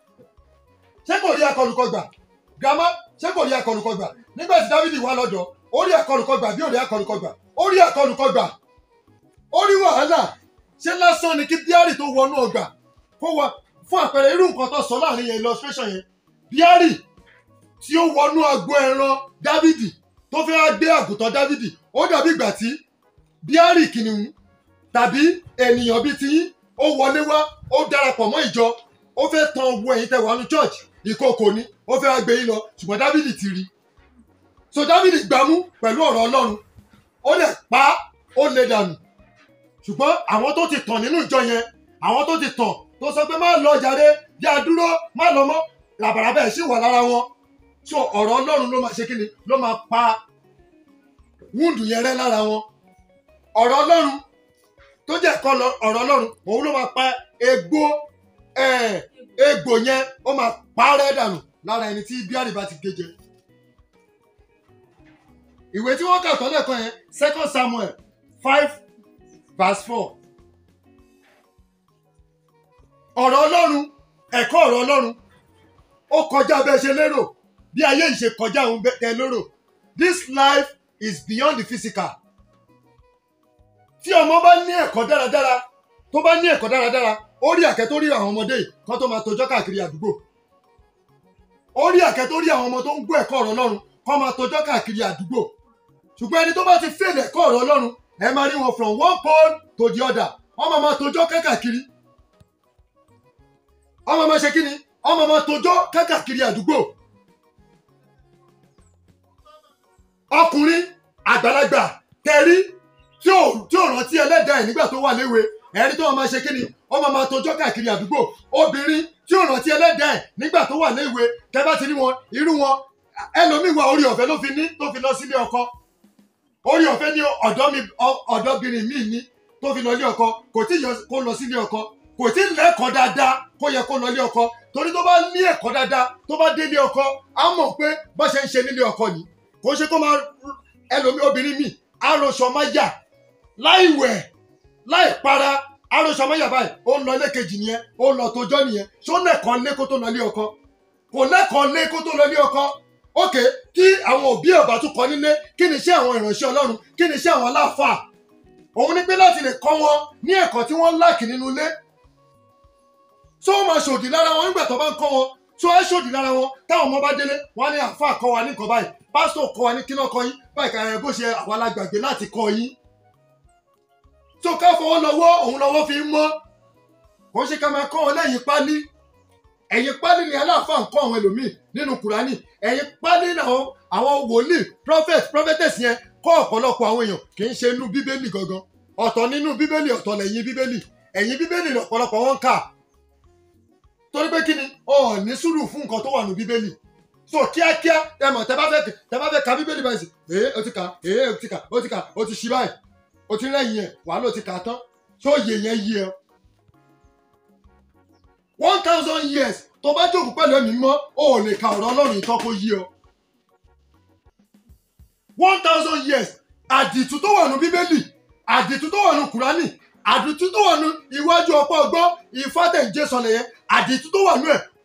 ṣé kò rí akọlùkọ gbà grandma ṣé kò rí akọlùkọ gbà nígbà tí Dávidi wà lọ́dọ̀ ó rí akọlùkọ gbà bí ó rí akọlùkọ gbà ó rí akọlùkọ gbà ó rí wàhálà ṣé lásán ni kí bíárì tó wọnú ọgbà kó wọ fún àpẹẹrẹ irú nǹkan tó sọ láàrin yẹn illustration yẹn bíárì tí ó wọnú agbo ẹran dávìdì tó fẹ́ wá gbé àgùntàn dávìdì ó dàbí ìgbà tí bíárì kìnìún tàbí ènìyàn bíi tiyín ó wọlé wá ó darapọ̀ mọ́ ìjọ ó fẹ́ tan owó ẹ̀yin tẹ́ wà ní church ìkòkò ni ó fẹ́ wá gbé yín lọ ṣùgbọ́n dávìdì ti rí so dávìdì gbámú pẹ̀lú ọ̀rọ̀ ọlọ́run ó lè pa á ó lè dànù ṣùgbọ́n àwọn tó ti tàn nínú ìjọ yẹn àwọn tó ti tàn tó sọ pé má lọ jàre yá dúró má lọ mọ́ làbàràbà ẹ̀ sì wà lára wọn so ọ̀rọ̀ ọlọ́run ló máa ṣe kíni ló máa pa wúndù yẹn rẹ́ lára wọn ọ̀rọ̀ ọlọ́run tó jẹ́ ẹ̀kọ́ lọ- ọ̀rọ̀ ọlọ́run òun ló máa pa egbò ẹ̀, egbò yẹn ó máa pa á rẹ́ dànù lára ẹni tí bíárì bá ti gé jẹ ìwé tí wọ́n kà tọ́lẹ̀ kan yẹn second samuel five verse four ọ̀rọ̀ ọlọ́run ẹ̀kọ́ ọ̀rọ̀ ọlọ́run ó kọjá bẹ́ẹ̀ ṣe lérò bí ayé yìí ṣe kọjá òun bẹ́ẹ̀ tẹ́ lérò this life is beyond the physical tí ọmọ bá ní ẹ̀kọ́ dáradára tó bá ní ẹ̀kọ́ dáradára ó rí àkẹ́ tó rí àwọn ọmọdé yìí kán tó máa tojọ́ káàkiri àdúgbò ó rí àkẹ́ tó rí àwọn ọmọ tó ń gbọ́ ẹ̀kọ́ ọ̀rọ̀ ọlọ́run kán máa tojọ́ káàkiri àdúgbò ṣùgbọ́n ẹni tó bá ti fèlè ẹ̀kọ́ ọ̀rọ̀ ọlọ́run ẹ máa rí wọn from one pole to the other wọ́n máa máa tojọ́ káàkiri wọ́n máa máa ṣe kí ni wọ́n máa máa tojọ́ káàkiri àdúgbò ọkùnrin àgbàlagbà tẹrí tí ò tí ò rántí ẹlẹ́dàá ẹ̀ nígbà tó wà léwe ẹ̀rí tó wọn máa ṣe kí ni wọ́n máa máa tojọ́ káàkiri àdúgbò obìnrin tí ò rántí ẹlẹ́dàá ẹ̀ nígbà tó wà léwe tẹ́ bá ti rí wọn irú wọn ẹlòmíì wà orí ọ̀fẹ́ ló fi ní tó fi lọ sílé ọkọ orí ọ̀fẹ́ ní ọ̀dọ́ mi ọ- ọ̀dọ́bìnrin míì ní tó fi lọ ilé ọkọ kò tí yọ kó lọ sílé ọkọ kò tí lẹ́kọ̀ọ́ dáadáa kó yẹ kó lọ ilé ọkọ torí tó bá ní ẹ̀kọ́ dáadáa tó bá délé ọkọ á mọ̀ pé bó ṣe ń ṣe nílé ọkọ ni kò ṣe kó máa ẹlòmíì obìnrin míì arọṣọ máa yà láì wẹ̀ láì para arọṣọ máa yà báyìí ó ń lọ ilé kejì nìyẹn ó ń lọ tójọ́ nìyẹn ṣó lẹ́kọ̀ọ́ lé kó tó lọ ilé ọkọ kò lẹ́kọ̀ọ́ lé kó tó lọ ilé ọkọ ókè tí àwọn òbí ọba tún kọ nílé kí ni iṣẹ́ àwọn ìránṣẹ́ ọlọ́run kí ni iṣẹ́ àwọn aláàfáà òun ni pé láti lè kọ́ wọn ní ẹ̀kọ́ tí wọ́n láàkì nínú ilé tó o máa ṣòdì lára wọn nígbà tó bá ń kọ́ wọn tó ẹ ṣòdì lára wọn táwọn ọmọ bá délé wọn á ní àáfàá kọ́ wa ní nǹkan báyìí pásítọ̀ kọ́ wa ní kíná kọ́ yín báyìí ká ẹ bó ṣe àwa la gbàgbé láti kọ́ yín tó ká fọwọ́ lọ́wọ́ òun lọ́wọ́ fi ń mọ́ kò ṣe ká máa kọ́ wọn lẹ́yìn pálí ẹ̀yìn pálí ni aláàfáà ń kọ́ àwọn ẹlòmíì nínú kùránì ẹ̀yìn pálí làwọn àwọn wòlíì prophet prophetess yẹn kọ́ ọ̀pọ̀lọpọ̀ àwọn èèyàn kì í ṣe inú bíbélì gangan ọ̀tọ̀ nínú bíbélì ọ̀tọ̀ lẹ́yìn bíbélì ẹ̀yìn bíbélì lọ̀pọ̀lọpọ̀ wọn ń kà torí pé kí ni ọ̀ ní sùúrù fún nǹkan tó wà nínú bíbélì so kíákíá ẹ mọ̀ tẹ́ bá fẹ́ tẹ́ bá fẹ́ ka bíbélì báyìí sí ee o ti kà ee o ti kà o ti kà o ti ṣí báyìí o ti rẹ́yìn ẹ̀ wàá ló ti kà á tán tó yẹ yẹn yí ẹ one thousand years tó bá jókòó pẹ̀lú ẹ̀mí mọ́ o ò lè ka ọ̀rọ̀ ọlọ́run ìtọ́ kó yí ọ. one thousand years àdìtú tó wà nù bíbélì àdìtú tó wà nù kùránì àdìtú tó wà nù iwájú ọ̀pọ̀ ọgbọ́n ìfátẹ̀jẹ́ sọlẹ̀ yẹn àdìtú tó wà nù ẹ̀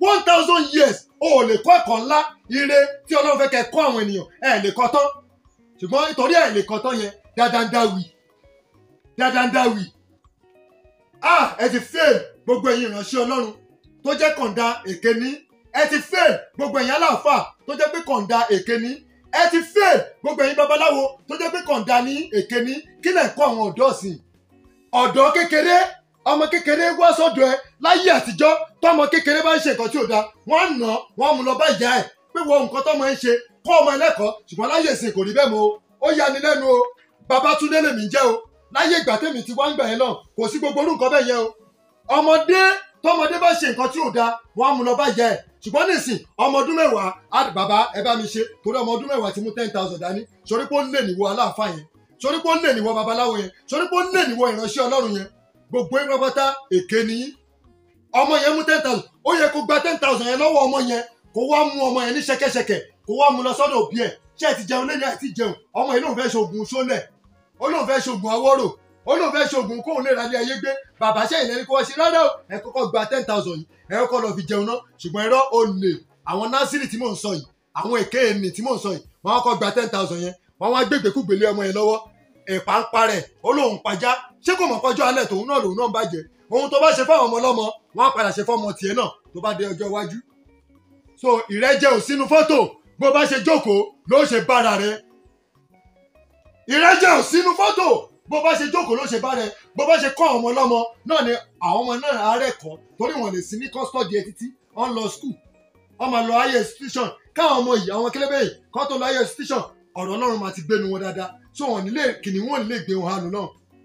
one thousand years o ò lè kọ́ ẹ̀kọ́ ńlá ire tí ọlọ́run fẹ́ kẹ́ kọ́ àwọn ènìyàn ẹ̀ lè kọ́ tán ṣùgbọ́n nítorí ẹ̀ lè kọ́ tán yẹn dáadáa ń dá wì dáadáa ń dá wì ah ẹ ti fail gbogbo ẹ̀yin ìránṣẹ́ ọlọ́run tó jẹ́ kọ̀ǹda èké ní ẹ ti fail gbogbo ẹ̀yin aláàfáà tó jẹ́ pé kọ̀ǹda èké ní ẹ ti fail gbogbo ẹ̀yin babaláwo tó jẹ́ pé kọ̀ǹda ní èké ní kí lẹ̀ ń kọ́ àwọn ọ̀dọ́ sí i ọ̀dọ́ kékeré ọmọ kékeré wá sọ́dọ̀ ẹ láyé àtijọ́ tọmọ kékeré bá ń ṣe nǹkan tí ò dáa wọ́n á nà án wọ́n á mú lọ bá ìyá ẹ̀ pé wọ́n nǹkan tọmọ ẹ ń ṣe kọ́ ọmọ ẹlẹ́kọ̀ọ́ ṣùgbọ́n láyé ìsìn kò rí bẹ́ẹ̀ mọ́ o ó yani lẹ́nu o Babátúndé lèmi jẹ́ o láyé ìgbà tèmi ti wá ń gbà yẹn náà kò sí gbogbo orú nǹkan bẹ́ẹ̀ yẹn o ọmọdé tọmọdé bá ṣe nǹkan tí ò dáa wọ́n á mú lọ bá ìyá ẹ̀ ṣùgbọ́n nísìn ọmọ ọdún mẹ́wàá á bàbá ẹ bá mi ṣe torí ọmọ ọdún mẹ́wàá ti mú ten thousand dání sọrí pé ó lè níwọ aláàfáà yẹn sọrí pé ó lè níwọ babaláwo yẹn sọrí pé ó lè níwọ ìránṣẹ́ ọlọ́run yẹn gbogbo ẹ̀ pápátá èké ni yín ọmọ yẹn mú ten thousand ó yẹ kó gba ten thousand yẹn lọ́wọ́ ọmọ yẹn kó wá mú ọmọ yẹn ní ṣẹ̀kẹ̀ṣẹ̀kẹ̀ kó wá mú lọ sọ́dọ̀ òbí ẹ̀ ṣé ẹ ti jẹun lẹ́yìn àti jẹun ọmọ yìí lóun fẹ́ ṣoògùn sólẹ̀ ó lóun fẹ́ ṣoògùn awọ́rò ó lóun fẹ́ ṣoògùn kóun lè ralé ayé gbé bàbá ṣẹ́yìn lẹ́ni kó wá ṣe rárá o ẹ kọ́kọ́ gba ten thousand yìí ẹ kọ́kọ́ lọ fi jẹun náà ṣùgbọ́n irọ́ ó lè àwọn násìrì tí mò ń sọ yìí àwọn èké ènì tí mò ń sọ yìí wọ́n kọ́kọ́ gba ten thousand yẹn wọ́n wá gbégbèkúgbèlé ọmọ yẹn lọ́wọ́ ẹ̀pà ń parẹ̀ ó lóun pajá ṣé kò mọ̀ pọ́jọ́ alẹ́ tòun náà lòun náà ń bàjẹ́ ohun tó bá ṣe fáwọn ọmọ ọlọ́mọ wọ́n á padà ṣe fọ́mọ tiẹ̀ náà tó bá dé ọjọ́ iwájú so ìrẹ́jẹ ò sínú fọ́tò bó bá ṣe jókòó ló ṣe bára rẹ ìrẹ́jẹ ò sínú fọ́tò bó bá ṣe jókòó ló ṣe bá rẹ bó bá ṣe kọ́ àwọn ọmọ ọlọ́mọ náà ni àwọn ọmọ náà àárẹ̀ kọ́ torí wọn lè sí ní custody ẹ títí wọ́n lọ school wọ́n máa lọ higher institution káwọn ọmọ yìí àwọn kélébé yìí kọ́ tó lọ higher institution ọ̀rọ̀ ọlọ́run máa ti gbénu wọn dáadáa so wọn nílé kìnìún wọn nílé gbé wọn hánu náà.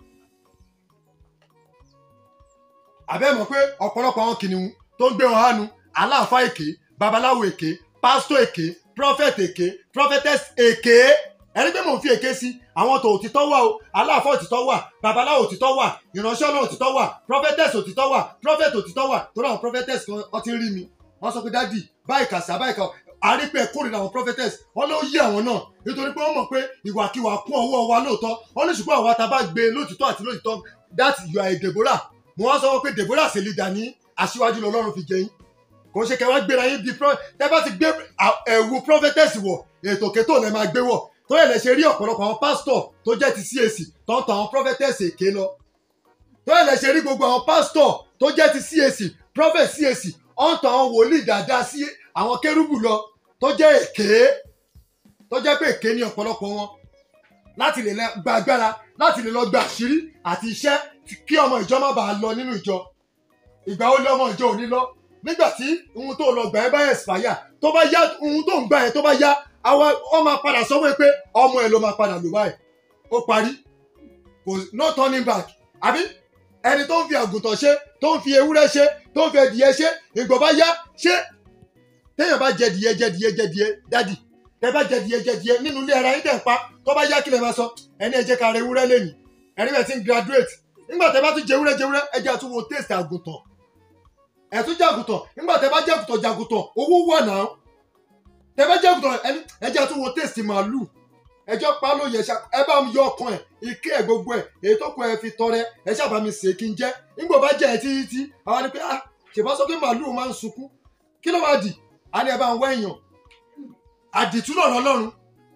àbẹ́ mọ̀ pé ọ̀pọ̀lọpọ̀ àwọn kìnìún tó ń gbé wọn hánu aláàfáà èké babaláwo èké pásítọ̀ èké prophet èké prophetess èké ẹni pé mò ń fi èké sí àwọn tó òtítọ́ wà o aláàfáà òtítọ́ wà babaláwo òtítọ́ wà ìránṣẹ́ ọlọ́run òtítọ́ wà prophetess òtítọ́ wà prophet òtítọ́ wà torí àwọn prophetess kan ọ ti ń rí mi wọ́n sọ pé dádì báyìí kàṣà báyìí kà àrípẹ́ kórìíra àwọn prophetess wọ́n ló yí àwọn náà nítorí pé wọ́n mọ̀ pé ìwàkiwà kún ọwọ́ wa lóòótọ́ wọ́n ní ṣùgbọ́n àwa tá a bá gbé lóòtítọ́ àti lóòtítọ́ that you are a Deborah mo wá sọ pé Deborah ṣe leader ní aṣíwájú lọ́lọ́run fi jẹ yín kò ṣe kẹwàá gbéra yín bí tẹ́ bá ti gbé ẹ̀wù prophetess wọ̀ ètò kẹtò lẹ́ máa gbé wọ̀ tó yẹ lẹ ṣe rí ọ̀pọ̀lọpọ̀ àwọn pásítọ̀ tó jẹ́ ti CAC tó ń tọ àwọn prophetess èké lọ tó yẹ lẹ ṣe rí gbogbo àwọn pásítọ̀ tó jẹ́ ti CAC prophet CAC ó ń tọ àwọn wòlíì dáadáa sí àwọn kérúbù lọ tó jẹ́ èké tó jẹ́ pé èké ní ọ̀pọ̀lọpọ̀ wọn láti lè gba agbára láti lè lọ gba àṣírí àti iṣẹ́ kí ọmọ ìjọ má bàa lọ nínú ìjọ ìgbà ó lé ọmọ ìjọ ò ní lọ nígbà tí ohun tó lọ gbà ẹ bá expire tó bá yá ohun tó ń gbà ẹ tó bá yá àwa ọ máa padà sọ́wọ́ pé ọmọ ẹ ló máa padà lò báyìí ó parí kò no turning back àbí ẹni tó ń fi àgùntàn ṣe tó ń fi ewúrẹ́ ṣe tó ń fi ẹdìyẹ ṣe ìgbọ̀ bá yá ṣé téèyàn bá jẹ dìyẹ jẹ dìyẹ jẹ dìyẹ dádì tẹ bá jẹ dìyẹ jẹ dìyẹ nínú ilé ara yín tẹ̀ ń pa tó bá yá kí lè máa sọ ẹni ẹ jẹ́ ká ra ewúrẹ́ lẹ́nu ẹni bẹ̀ ti ń graduate nígbà tẹ bá tún jẹ ewúrẹ́ jẹ ewúrẹ́ ẹ jẹ́ àtúwò taste àgùntàn ẹ tún jẹ àgùntàn nígbà tẹ bá jẹ àgùntàn jẹ àgùntàn owó wà náà tẹ bá jẹ àgùntàn ẹni ẹ jẹ́ àtúwò taste màálù ẹjọ́ pa ló yẹ ẹ bá mi yọ ọkàn ẹ ike ẹ gbogbo ẹ èyí tó kọ ẹ fi tọrẹ ẹ ṣàbá mi sè kí n jẹ nígbà bá jẹ ẹ títí tí àwọn ni pé ah ṣèbá sọ pé màálù máa ń sunkún kí ló máa dì á ní ẹ bá ń wá èèyàn àdìtú lọ̀rọ̀ lọ́run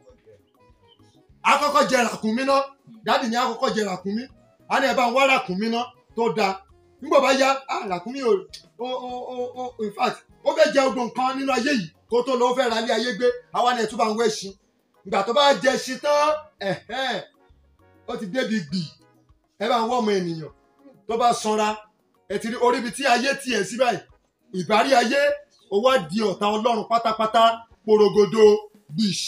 akọ́kọ́ jẹ ràkúnmí ná dáàdì ní akọ́kọ́ jẹ ràkúnmí á ní ẹ bá ń wá ràkúnmí ná tó dáa nígbà bá yá ah ràkúnmí ò ó ó ó ó in fact ó fẹ́ jẹ ogun kan nínú ayé yìí kó tó lọ ó fẹ́ ra ilé ayé gbé àwa ni ẹ̀ tún bá ń wẹ́ ṣin ìgbà tó bá jẹ ṣin tán ẹ̀hẹ́n ó ti débi gbì ẹ bá ń wọ́ ọmọ ènìyàn tó bá sanra ẹ ti rí orí ibi tí ayé tiẹ̀ sí báyìí ìbárí ayé ó wá di ọ̀tá ọlọ́run pátápátá porogodo bish.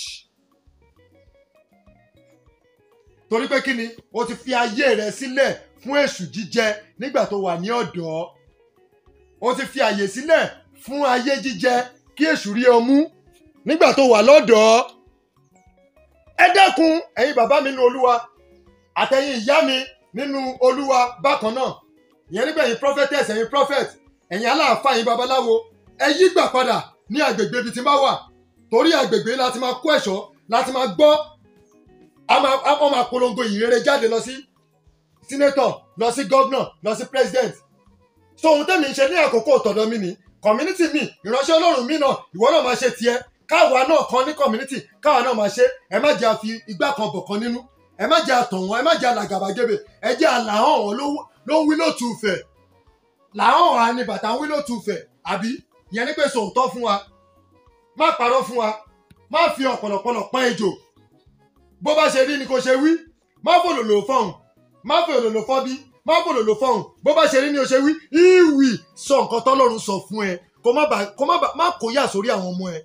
torí pé kí ni o ti fi ayé rẹ sílẹ̀ fún èṣù jíjẹ nígbà tó wà ní ọ̀dọ́ o ti fi àyè sílẹ̀ fún ayé jíjẹ kí èṣù rí ọ mú nígbà tó wà lọ́dọ̀ọ́ ẹ dẹ́kun ẹ̀yin bàbá mi nínú olúwa àtẹ̀yin ìyá mi nínú olúwa bákan náà ìyẹn nígbà ẹ̀yin prophetess ẹ̀yin prophet ẹ̀yin aláàfáà ẹ̀yin babaláwo ẹ yí gbà padà ní agbègbè ibi tí n bá wà torí agbègbè láti máa kó ẹ̀ṣọ́ láti máa gbọ́ wọ́n máa polongo ìrere jáde lọ sí sínétọ̀ lọ sí gọ́vnà lọ sí president so ohun tẹ́mi ń ṣe ní àkókò tọ̀dọ̀ mi ni community mi ìránṣẹ́ ọlọ́run mi náà ìwọ náà máa ṣe tiẹ̀ káwa náà kan ní community káwa náà máa ṣe ẹ má jẹ́ àfi igbá kan bọ̀ kan nínú ẹ má jẹ́ àtọ̀ wọn ẹ má jẹ́ àlàgàbàgebè ẹ jẹ́ àlàhàn wọn ló ló ń wí lótú fẹ̀ làhàn wa ni bàtà ń wí lótú fẹ̀ àbí ìyẹn ní pé sòótọ́ fún wa má parọ́ fún wa má fi ọ̀pọ̀lọpọ̀lọ̀ pọ́n ejò bó bá ṣe rí ni kò ṣe wí má fòlòlò fọ̀hún má fòlòlò fọ́bí má fòlòlò fọ̀hún bó bá ṣe rí ni o ṣe wí ìwì sọ nǹkan tọ́lọ́run sọ fún ẹ kó má bà kó má bà má kó yà sórí àwọn ọmọ ẹ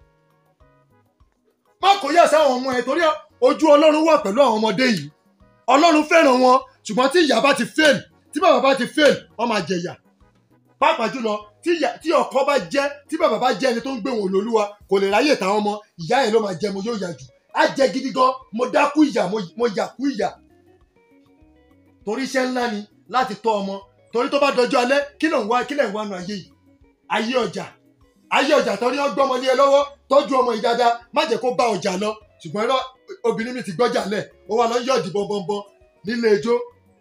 má kó yà sáwọn ọmọ ẹ torí ojú ọlọ́run wà pẹ̀lú àwọn ọmọdé yìí ọlọ́run fẹ́ràn wọn ṣùgbọ́n tí ìyá bá ti fail tí bàbá bá ti fail wọ́n máa jẹ̀yà pàápàá jùlọ tí ìyá- tí ọkọ bá jẹ́ tí bàbá bá jẹ́ ẹni tó ń gbé wọn lólúwa kò lè ráyè táwọn ọmọ ìyá yẹn ló máa jẹ mo yóò yà jù á jẹ gidi gan mo dákú ìyà mo- mo yà kú ìyà torí iṣẹ́ ńlá ni láti tọ́ ọmọ torí tó bá dọjọ́ alẹ́ kí ló ń wá kí lẹ̀ ń wá nu ayé yìí ayé ọjà ayé ọjà torí wọ́n gbọ́mọ lé ẹ lọ́wọ́ tọ́jú ọmọ yìí dáadáa má jẹ́ kó bá ọjà lọ ṣùgbọ́n irọ́ obìnrin mi ti gbọ́jà lẹ̀ ó wà lọ yọ̀dì bọ́nbọ́nbọ́n nílé ijó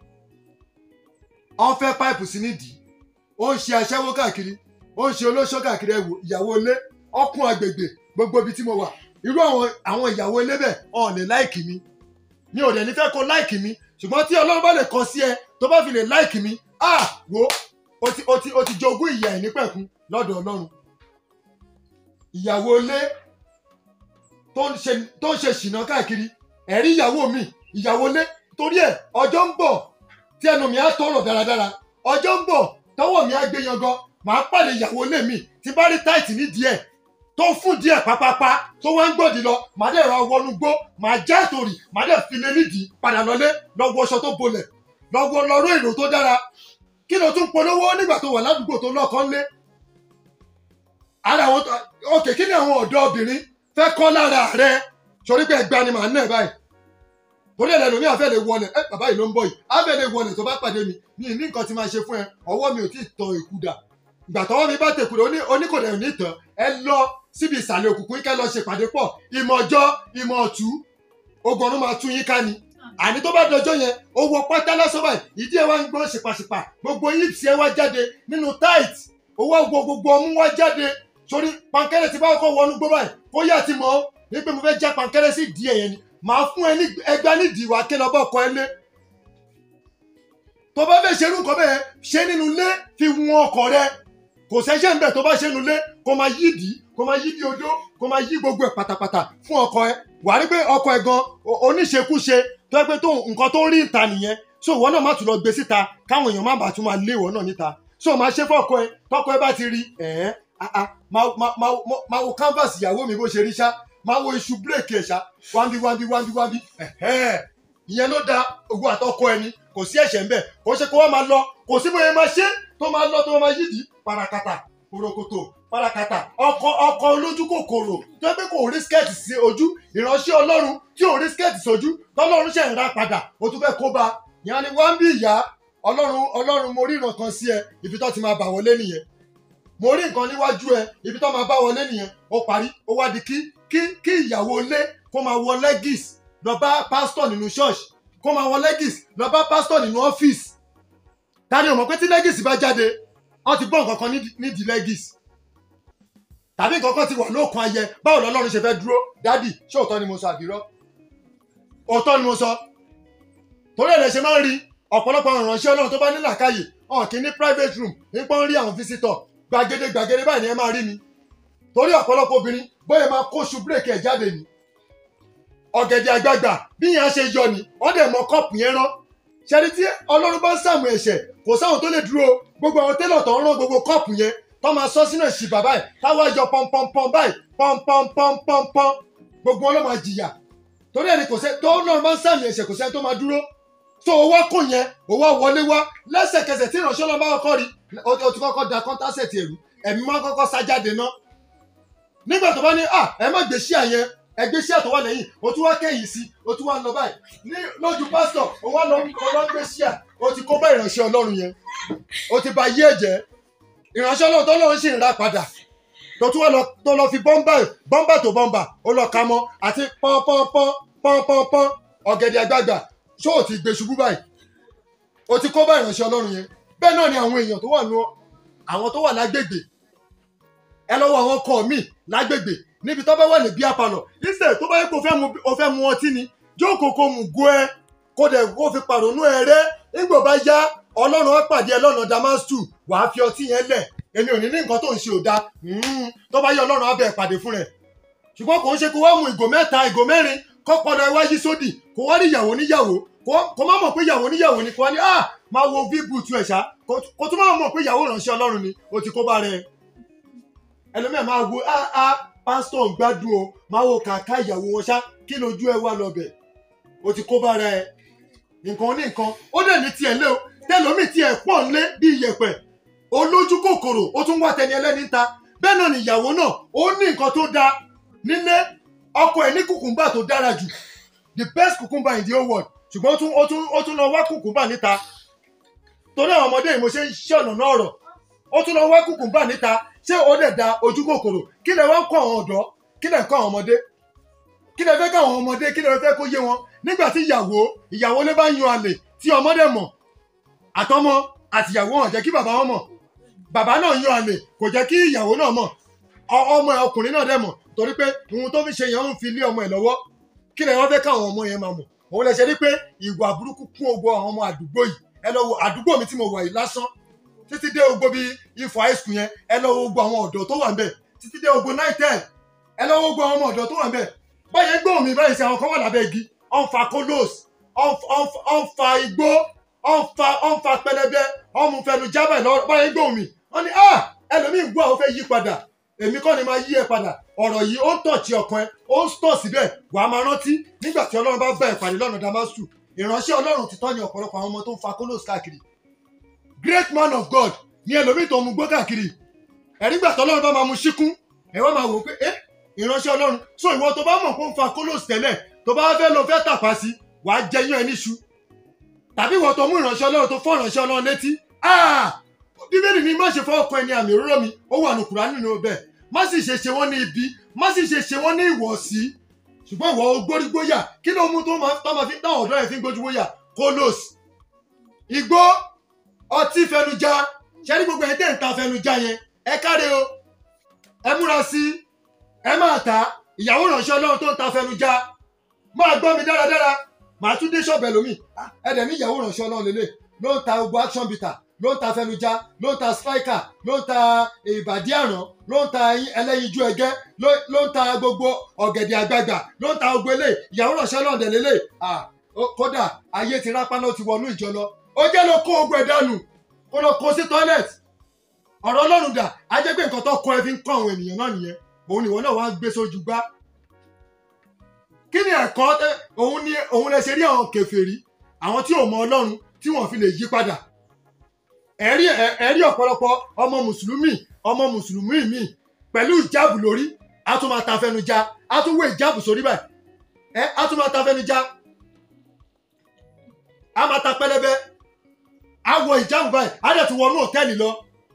wọ́n fẹ́ páìpù sí nídìí ó ń ṣe aṣẹ́wó káàkiri ó ń ṣe olóṣó káàkiri ẹ̀wò ìyàwó ilé ọkùn agbègbè gbogbo ibi tí mo wà irú àwọn àwọn ìyàwó ilé bẹ́ẹ̀ ọ̀n lè láìkì mi mi ò dẹ̀ ní fẹ́ kó láìkì mi ṣùgbọ́n tí ọlọ́run bá lè kọ sí ẹ tó bá fi lè láìkì mi ah wo o ti o ti o ti jogún ìyà ẹ̀ nípẹ̀kun lọ́dọ̀ ọlọ́run ìyàwó ilé tó ń ṣe tó ń ṣe ṣìnà káàkiri ẹ̀rí ìyàwó mi ìyàwó ilé torí ẹ̀ ọjọ́ ń bọ̀ tí ẹnu mi á tọrọ dáradára ọjọ́ ń bọ̀ tọwọ́ mi á gbé yangan màá pàdé ìyàwó ilé mi tí bá rí táìtì nídìí ẹ̀ tó fún díẹ̀ pápápá tó wá ń gbòdì lọ màá dẹ̀ ra wọnú gbó màá já àtòrì màá dẹ̀ fi lé nídìí padà lọlé lọ́wọ́ aṣọ tó bolẹ̀ lọ́wọ́ lọ́rọ́ èrò tó dára kí ló tún polówó nígbà tó wà ládùúgbò tó lọ́kàn lé ara àwọn tó òkè kí ni àwọn ọ̀dọ́ obìnrin fẹ́ kọ́ lára rẹ sọrí pé ẹgbàá ni màá ná ẹ báyìí torí ẹ̀ lẹ́nu mi àfẹ́ lè wọlé ẹ bàbá yìí ló ń bọ̀ yìí àfẹ́ lè wọlé tó bá pàdé mi mi ní nǹkan tí máa ṣe fún ẹ ọwọ́ mi ò tí ì tọ ìkúdà ìgbà tọwọ́ mi bá tẹ̀kùdà oníkòdà ò ní tàn ẹ lọ síbi ìsàlẹ̀ òkùnkùn kẹ́ lọ ṣe pàdé pọ̀ ìmọ̀ ọjọ́ ìmọ̀ ọ̀tú ogun ọ̀run máa tún yín ká ni àní tó bá dọjọ́ yẹn ó wọ pátá lásán báyìí ìdí ẹ wá ń gbọ́ ṣèpàṣèpà gbogbo hips ẹ wá jáde nínú tight owó gbogbo gbogbo ọmú wá jáde sórí pankẹ́rẹ́ ti bá kọ́ wọnú gbọ́ báyìí kó yà ti mọ̀ ọ́ ní pé mo fẹ́ já pankẹ́rẹ́ sí ìdí ẹ̀ yẹn ni màá fún ẹ ní ẹgbẹ́ nídìí wá kí lọ bá ọkọ ẹ lé tó bá fẹ́ ṣerú nǹkan bẹ́ẹ̀ ṣe nínú ilé fi wọn ọkọ rẹ kò sẹ́ṣẹ̀ ń bẹ̀ tó bá ṣe nínú ilé kó máa yí ìdí kó máa yí bí odó kó máa yí gbogbo ẹ̀ pátápátá fún ọkọ ẹ wà á rí pé ọkọ ẹ gan o- oníṣekúṣe tó yẹ pé tó nǹkan tó ń rí ìta nìyẹn so ìwọ náà má tún lọ gbé síta káwọn èèyàn má bàa tún máa lé ìwọ náà níta so máa ṣe fọkọ ẹ tọkọ ẹ bá ti rí ẹ̀ẹ́n ah ah máa máa- máa máa wo canvas ìyàwó mi bó ṣe rí ṣá máa wo iṣu bírèkì ẹ̀ ṣá wáńbí wáńbí wáńbí wáńbí ẹ̀hẹ́n ìyẹn ló da ogun àtọkọ ẹni kò sí ẹ̀ṣẹ̀ ńbẹ̀ kò ṣe kó wá máa lọ kò sí bóyá máa ṣe tó máa lọ tó máa yídìí parakata korokoto parakata ọkọ ọkọ olójú kòkòrò tó yẹ pé kò rí skẹ́ẹ̀tì sí ojú ìránṣẹ́ ọlọ́run tí ò rí skẹ́ẹ̀tì sójú tọ́lọ́run ṣẹ̀ ń ra padà ó tún fẹ́ kó ba ìyẹn ni wọ́n ń bí ìyá ọlọ́run ọlọ́run mo rí ìran kan sí ẹ ibi tó ti máa bà wọlé nìyẹn mo rí nǹkan níwájú ẹ ibi tó máa bá wọlé nìyẹn ó parí ó wá di kí kí kí ìyàwó ilé kó máa wọ legis lọ bá pásítọ̀ nínú ṣọ́ọ̀ṣì kó máa wọ legis lọ bá pásítọ̀ nínú ọ́fíìsì tani ò mọ̀ pé tí legis bá jáde wọ́n ti gbọ́ nǹkan kan nídìí- nídìí legis tàbí nǹkan kan ti wà lóòkan ayẹ báwo lọ́lọ́run ṣe fẹ́ dúró dádì ṣé òótọ́ ni mo sọ àbírọ́ òótọ́ ni mo sọ torí ẹ̀ lè ṣe máa ń rí ọ̀pọ̀lọpọ̀ àwọn ìránṣẹ́ ọlọ́run tó bá ní làákàyè ọ̀n kì í ní private room nípa ń rí àwọn visitor gbàgede gbàgede báyìí ni ẹ máa rí mi torí ọ̀pọ̀lọpọ̀ obìnrin bóyá máa kóṣù bírèkì ẹ̀ jáde ni ọ̀gẹ̀dẹ̀ àgbààgbà bí yẹn á ṣe yọ ni wọ́n dẹ̀ mọ kọ́ọ̀pù yẹn rán ṣẹ́ni tí ọlọ́run bá ń sàmù ẹ̀ṣẹ̀ kò sáwọn tó lè dúró gbogbo àwọn télọ̀ tó ń rán gbogbo kọ́ọ̀pù yẹn tó máa sọ sínú ẹ̀sìn bàbá ẹ̀ táwọn ẹjọ́ pọ́npọ́npọ́n báyìí pọ́npọ́npọ́npọ́n gbogbo wọn ló máa jìyà torí ẹni kò sẹ́ tó ọlọ́run bá ń sàmù ẹ̀ṣẹ̀ kò sẹ́ni tó máa dúró tó o wá kò yẹn o wá wọlé wá lẹ́sẹ̀kẹsẹ̀ tí ìránṣẹ́ ọlọ́run bá kọ́kọ́ rí o o ti kọ́kọ́ da kọ́ńtásẹ̀tì ẹ̀rú ẹ̀mí máa kọ́kọ́ sá jáde ná nígbà tó bá ní à ẹ má gbé síà yẹn ẹ gbé síà tó wà lẹ́yìn o tún wá kẹ́yìn sí o tún wá lọ báyìí ní lójú pásítọ̀ o wá lọ o lọ gbé síà o ti kó bá ìránṣẹ́ ọlọ́run yẹn o ti ba yí ẹ̀jẹ̀ ìránṣẹ́ ọlọ́run tó lọ́run sì ń ra padà tó tún wá lọ tó lọ fi bọ́mbà bọ́mbà tó bọ́mbà ó lọ ka mọ́ àti pọ́npọ́npọ́n pọ́npọ́npọ́n ọ̀gẹ̀dẹ̀ àgbààgbà ṣó o ti gbé ṣubú báyìí o ti kó bá ìránṣẹ́ ọlọ́run yẹn bẹ́ẹ̀ náà ni àwọn èèyàn tó wà nù àwọn tó wà lágbègbè ẹ lọ́wọ́ àwọn ọkọ mi lágbègbè níbi tó bá wà ní bíá palọ̀ ìṣẹ̀ tó bá yẹ kó fẹ́ mu o fẹ́ mu ọtí ni jókòó kó mu go ẹ kó dẹ̀ kó fi pàrònú ẹ rẹ́ nígbà bá yá ọlọ́run á pàdé ẹ lọ́nà damastu wàá fi ọtí yẹn lẹ̀ èmi ò ní ní nǹkan tó ń ṣe ò dáa Mm, tó bá yẹ ọlọ́run á bẹ̀ pàdé fún rẹ̀ ṣùgbọ́n kò ń ṣe kó wá mu ìgò mẹ́ta ìgò mẹ́rin kó padà iwájú sódì kó wá rí ìyàwó níyàwó kó- kó má mọ̀ pé ìyàwó níyàwó ni kó wá ní ah máa wo bíbùtù ẹ̀ ṣá kó kó tún má mọ̀ pé ìyàwó ìránṣẹ́ ọlọ́run ni o ti kó bá rẹ̀ ẹlòmíà máa wo ah ah pásítọ̀ ń gbádùn o máa wo kàkà ìyàwó wọn ṣá kí lójú ẹ wà lọ́bẹ̀ o ti kó bá rẹ̀ nǹkan ní nǹkan ó dẹ̀ ní tiẹ̀ lé o tẹlomi tiẹ̀ pọ̀ ńlé bí iyẹ̀pẹ̀ olójú kòkòrò ó tún wá tẹni ẹlẹ́ni ta bẹ́ẹ̀ náà ni ìyàwó náà ó ní nǹkan tó dáa nílé ọkọ ẹ̀ ní kùkùmbà tó dára jù the best cucumber in the whole world ṣùgbọ́n ó tún ó tún ó tún lọ wá kùkùmbà níta torí àwọn ọmọdé yìí mo ṣe ń ṣọ̀nà náà rọ̀ ó tún lọ wá kùkùmbà níta ṣé ó dẹ̀ da ojú kòkòrò kí lẹ wá ń kọ́ àwọn ọ̀dọ́ kí lẹ ń kọ́ àwọn ọmọdé kí lẹ fẹ́ kọ́ àwọn ọmọdé kí lẹ fẹ́ kó yé wọn nígbà tí ìyàwó ìyàwó lé bá yan àlè tí ọmọdé mọ̀ àtọmọ àtìyàwó hàn jẹ́ kí bàbá wọn mọ̀ bàbá náà yan àlè kò jẹ́ kí ìyàwó náà mọ̀ ọ- ọmọ ẹ ọkùnrin náà dẹ̀ mọ̀ torí pé ohun tó fi ṣe yẹn ń fi lé ọmọ ẹ lọ́wọ́ kí lẹ wọ́n fẹ́ káwọn ọmọ yẹn máa mọ̀ òun lẹ ṣe rí pé ìwà burúkú kún ogbó àwọn ọmọ àdúgbò yìí ẹ lọ wo àdúgbò mi tí mo wà yìí lásán títí dé ogbó bíi ifọ̀ high school yẹn ẹ lọ wo gbogbo àwọn ọ̀dọ́ tó wà ńbẹ̀ títí dé ogbó nine ten ẹ lọ wo gbogbo àwọn ọmọ ọ̀dọ́ tó wà ńbẹ̀ báyẹn gbọ́ mi báyìí sí àwọn kan wà lábẹ́ igi ọ̀n fa kolos ọ̀n fa igbó ọ̀n fa ọ̀n fa pẹlẹbẹ ọ̀n mu fẹnu jábẹ̀ lọ báyẹn gbọ́ mi wọ́n ní ah ẹlòmíì gbọ́ àwọn fẹ́ yí padà èmi kọ́ ni máa yí ẹ padà ọ̀rọ̀ yìí ó ń tọ̀ tí ọkàn ẹ ó ń tọ̀ síbẹ̀ wà á máa rántí nígbà tí ọlọ́run bá bá ìpàdé lọ́nà damasu ìránṣẹ́ ọlọ́run ti tọ́ ní ọ̀pọ̀lọpọ̀ àwọn ọmọ tó ń fa kolos káàkiri great man of god ní ẹlòmíì tó ń mu gbó káàkiri ẹ̀rí gbà tọ́lọ́run bá máa mu síkún ẹ wá máa wò ó pé ẹ ìránṣẹ́ ọlọ́run so ìwọ tó bá mọ̀ pé ó ń fa kolos tẹ́lẹ̀ tó bá fẹ́ lọ fẹ́ tàpá sí wàá jẹyán ẹ níṣu tàbí ìwọ tó mú ìránṣẹ́ ọlọ́run tó fọ́ ìránṣẹ́ ọlọ́run létí ah bíbélì ni má ṣe fọ́ ọkàn ẹni àmì òróró mi ó wà ní Kùránì nínú bẹ́ẹ̀ má sì ṣe ṣe wọ́n ní ibi má sì ṣe ṣe wọ́n ní ìwọ̀sí ṣùgbọ́n ìwọ gbórígbóyà kí ló mú tó máa tó máa fi táwọn ọ̀dọ́ yẹn fi ń gbójúgbóyà kolos igbó ọtí fẹnujá ṣẹ́ni gbogbo ẹ̀ tẹ̀ ń ta fẹnujá yẹn ẹ káre o ẹ múra sí ẹ máa ta ìyàwó ìránṣẹ́ ọlọ́run tó ń ta fẹnujá máa gbọ́ mi dáradára màá tún dé ṣọ́ọ̀bù ẹlòmíì Ah, ẹ dẹ̀ ní ìyàwó ìránṣẹ́ ọlọ́run lélẹ̀ ló ń ta gbogbo action bitter ló ń ta fẹnujá ló ń ta striker ló ń ta ìbàdí àràn ló ń ta ẹlẹ́yinjú ẹgẹ́ ló- ló ń ta gbogbo ọ̀gẹ̀dẹ̀ àgbagbà ló ń ta gbogbo eléyìí ìyàwó ìránṣẹ́ ọlọ́run dẹ̀ lélẹ̀ Ah, ó- kódà ayé ti rápáná ti wọnú ìjọ lọ ó jẹ́ ló kó ogun ẹ̀ dànù kó lọ kó sí toilet ọ̀rọ̀ ọlọ́run dà á jẹ́ pé nǹkan tó kọ́ ẹ fi ń kọ́ àwọn ènìyàn náà nìyẹn òun nìwọ náà wá ń gbé sójú gbá kí ni ẹ̀kọ́ tẹ́- òun ni òun lè ṣe rí àwọn kèfèrí àwọn tí ò mọ ọlọ́run tí wọ́n fi lè yí padà ẹ̀rí ẹ̀- ẹ̀rí ọ̀pọ̀lọpọ̀ ọmọ mùsùlùmí ọmọ mùsùlùmí mi pẹ̀lú ìjáàbù lórí á tún máa ta fẹnu já á tún wé ìjáàbù sórí báyìí ẹ á tún máa ta fẹnu já á máa ta pẹlẹbẹ á wọ ìjáàbù báyìí á dẹ̀ tún wọnú òtẹ́ẹ̀lì lọ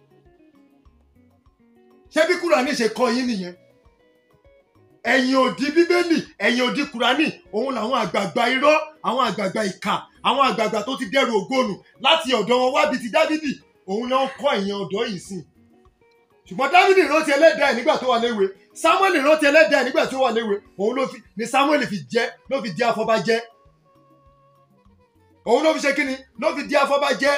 ṣé bí kúránì ṣe kọ́ yín nìyẹn ẹ̀yìn òdì bíbélì ẹ̀yìn òdì kúránì òun làwọn àgbààgbà irọ́ àwọn àgbààgbà ìkà àwọn àgbààgbà tó ti dẹrù ògónù láti ọ̀dọ̀ wọn wá bíi ti dávidi òun náà ń kọ́ ẹ̀yìn ọ̀dọ́ yìí sìn ṣùgbọ́n dávidi rántí ẹlẹ́dàá ẹ̀ nígbà tó wà léwe samuel rántí ẹlẹ́dàá ẹ̀ nígbà tó wà léwe òun ló fi ni samuel fi jẹ́ ló fi di afọbajẹ́ òun ló fi ṣe kíni ló fi di afọbajẹ́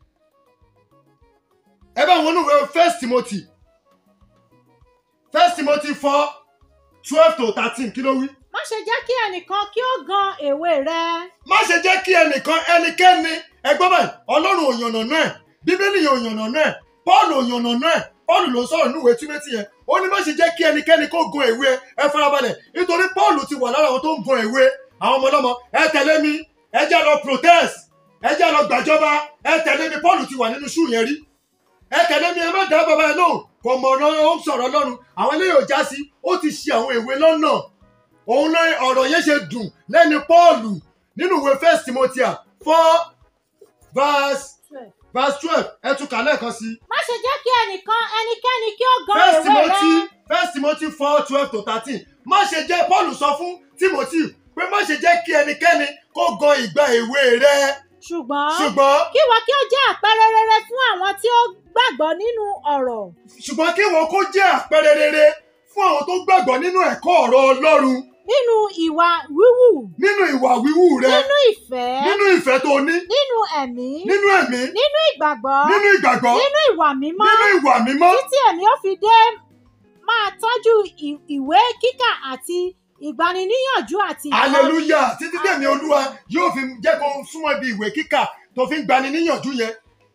ẹ bá wọn núwèé first timothy first timothy four twelve to thirteen kí ló wí. má ṣe jẹ́ kí ẹnìkan kí ó gan èwe rẹ má ṣe jẹ́ kí ẹnìkan ẹnikẹ́ni ẹgbọ́n báyìí ọlọ́run ò yànnà náà bíbélì yóò yànnà náà paul ò yànnà náà paul ló sọ̀rọ̀ níwèé tímẹ́tì yẹn ó ní má ṣe jẹ́ kí ẹnikẹ́ni kó gun èwe ẹ farabalẹ̀ nítorí paul ti wà lára àwọn tó ń gun èwe àwọn ọmọ ọlọ́mọ ẹ tẹ̀lé mi ẹ jẹ́ lọ protest ẹ jẹ́ lọ gbàjọba ẹ tẹ̀lé mi paul ti wà nínú ṣú yẹn rí ẹ tẹ̀lé mi ẹ má dá bàbá ẹ lóhùn kò mọ̀ ọ̀nà ó ń sọ̀rọ̀ lọ́run àwọn eléyìí ò já sí ó ti ṣe àwọn èwe lọ́nà òun náà ọ̀rọ̀ yẹn ṣe dùn lẹ́nu pọ́ọ̀lù nínú ìwé first timothy four verse verse twelve ẹ tún kà lẹ́ẹ̀kan sí má ṣe jẹ́ kí ẹnìkan ẹnikẹ́ni kí ó gan first èwe timothy rẹ first timothy four twelve to thirteen má ṣe jẹ́ paul sọ fún timothy pé má ṣe jẹ́ kí ẹnikẹ́ni kó gan ìgbà èwe rẹ ṣùgbọ́n ṣùgbọ́n kí wọ́n kí ó jẹ́ àpẹẹrẹ rere fún àwọn tí ó gbàgbọ́ nínú ọ̀rọ̀ ṣùgbọ́n kí wọn kó jẹ́ àpẹẹrẹ rere fún àwọn tó gbàgbọ́ nínú ẹ̀kọ́ ọ̀rọ̀ ọlọ́run nínú ìwà wíwù nínú ìwà wíwú rẹ nínú ìfẹ́ nínú ìfẹ́ tó ní nínú ẹ̀mí nínú ẹ̀mí nínú ìgbàgbọ́ nínú ìgbàgbọ́ nínú ìwà mímọ́ nínú ìwà mímọ́ títí èmi ó fi dé máa tọ́jú ì- ìwé kíkà àti ìgbaniníyànjú àti ìkọ́- hallelujah títí tẹ̀mí olúwa yóò fi jẹ́ kó súnmọ́ ibi ìwé kíkà tó fi ń gbani níyànjú yẹn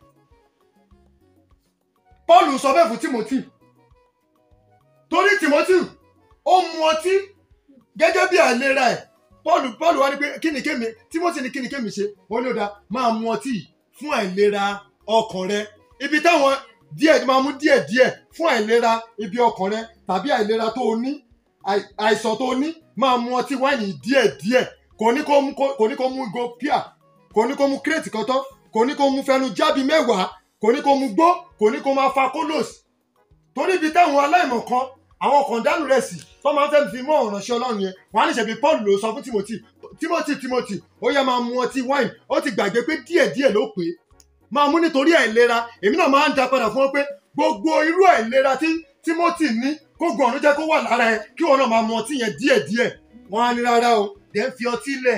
paul sọ bẹ́ẹ̀ fún timothy torí timothy ó mu ọtí gẹ́gẹ́ bí àìlera ẹ̀ paul paul wá ní pé kí ni kémi timothy ní kí ni kémi ṣe ó ní ó dáa máa mu ọtí yìí fún àìlera ọkàn rẹ ibi táwọn díẹ̀ máa mú díẹ̀ díẹ̀ fún àìlera ibi ọkàn rẹ tàbí àìlera tó o ní àì- àìsàn tó o ní máa mu ọtí wáìnì díẹ̀ díẹ̀ kò ní kó mú kò ní kó mú go pia kò ní kó mú kírètì kan tán kò ní kó mú fẹnu jábì mẹ́wàá kò ní kó mú gbó kò ní kó máa fa kólòs torí ibi táwọn aláìmọ̀ kan àwọn kan dánù rẹ̀ sí tó máa ń fẹ́ fi mọ́ ọ̀ránṣẹ́ ọlọ́run yẹn wọ́n á ní ṣebí paul ló sọ fún timothy timothy timothy ó yẹ máa mu ọtí wáìnì ó ti gbàgbé pé díẹ̀díẹ̀ ló pé máa mú nítorí àìlera èmi náà máa ń da padà fún ọ pé gbogbo irú àìlera tí timothy ní kó gbọ̀n ọ̀run jẹ́ kó wà lára ẹ kí wọn náà máa mu ọtí yẹn díẹ̀díẹ̀ wọ́n á ní rárá o dẹ̀ ń fi ọtí lẹ̀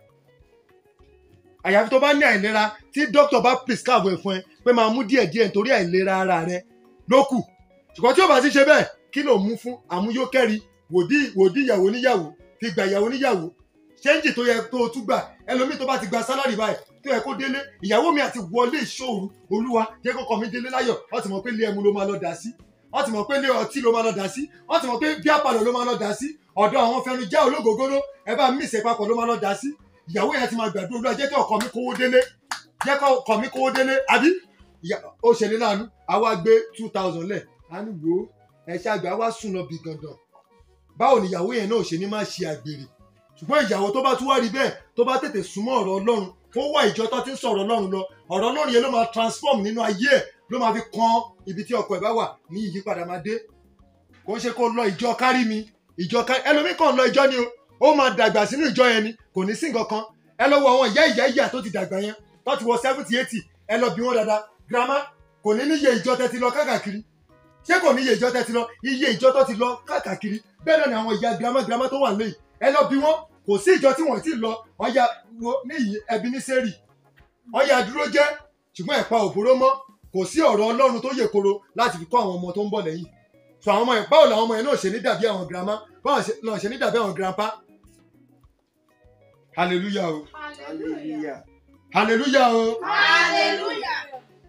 àyàfi tó bá ní àìlera tí dókítà bá prescribe ẹ̀ fún ẹ pé máa mú díẹ̀díẹ̀ nítorí àìlera ara rẹ ló kù ṣùgbọ́n tí ó bá ti ṣe bẹ́ẹ̀ kí ló mú fún àmúyókẹ́ri wòdí wòdí ìyàwó níyàwó fi gbà ìyàwó níyàwó ṣéǹjì tó yẹ tó o tún gbà ẹlòmíì tó bá ti gba sálárì báyìí tó yẹ kó délé ìyàwó mi àti wọlé ìṣòro olúwa jẹ́ kó kọ́ mi délé láyọ̀ wọ́n ti mọ̀ pé ilé ẹmu ló máa lọ dà sí wọ́n ti mọ̀ pé ilé ọtí ló máa lọ dà sí wọ́n ti mọ̀ pé bí àpàlọ́ ló máa lọ dà sí ọ̀dọ̀ àwọn fẹnu já ológógóró ẹ bá mí ìṣe papọ̀ ló máa lọ dà sí ìyàwó yẹn ti máa gbàdúrà olúwa jẹ́ kí ọkọ mi kówó délé jẹ́ kí ọkọ mi kówó délé àbí ìyá- ó ṣẹlẹ̀ láàánú àwa gbé two thousand lẹ̀ á ní wò ó ẹ ṣàgbé àwa sùn lọ bí gandan báwo ni ìyàwó yẹn náà ṣe ní máa ṣe àgbèrè ṣùgbọ́n ìyàwó tó bá tún wá rí bẹ́ẹ̀ tó bá tètè súnmọ́ ọ̀rọ̀ ọlọ́run kó wá ìjọ tó ti ń sọ̀rọ̀ ọlọ́run lọ ọ̀rọ̀ ọlọ́run yẹn ló máa transform nínú ayé ẹ̀ ló máa fi kan ibi tí ọkọ ẹ̀ bá wà ní ìyípadà máa dé kò ń ṣe kó lọ ìjọ kárí mi ìjọ kárí ẹlòmíì kàn lọ ìjọ ni o ó máa dàgbà sínú ìjọ yẹn ni kò ní sí nǹkan kan ẹ lọ wo àwọn ìyá ìyá ìyá tó ti dàgbà yẹn tó ti wọ seventy eighty ẹ lọ bí wọn dáadáa grandma kò ní níye ìjọ tẹ́ ti lọ káàkiri ṣé kò níye ìjọ tẹ́ ti lọ iye ìjọ tó ti lọ káàkiri bẹ́ẹ̀ náà ni àwọn ìyá grandma grandma tó wà lẹ́yìn ẹ lọ bí wọn kò sí ìjọ tí wọ́n ti lọ ọya wo níyì ẹbí ní sẹ́rì ọya dúró jẹ́ ṣùgbọ́n ẹ̀pa òbóró mọ́ kò sí ọ̀rọ̀ ọlọ́run tó yè koro láti fi kọ́ àwọn ọmọ tó ń bọ̀ lẹ́yìn so àwọn ọmọ yẹn báwo làwọn ọmọ yẹn náà ṣe ní dàbí àwọn grandma báwo ṣe- náà ṣe ní dàbí àwọn grandpa hallelujah o Hallelujah. hallelujah o hallelujah.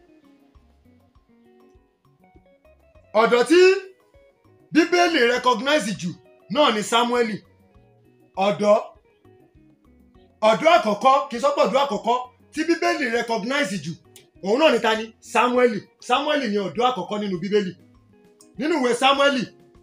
ọ̀dọ̀ tí bíbélì recognize jù náà ni samueli ọ̀dọ́ ọ̀dọ́ àkọ́kọ́ kì í sọ́pọ̀ ọ̀dọ́ àkọ́kọ́ tí bíbélì recognize jù òun náà ni ta ni samueli samueli ni ọ̀dọ́ àkọ́kọ́ nínú bíbélì nínú ìwé samueli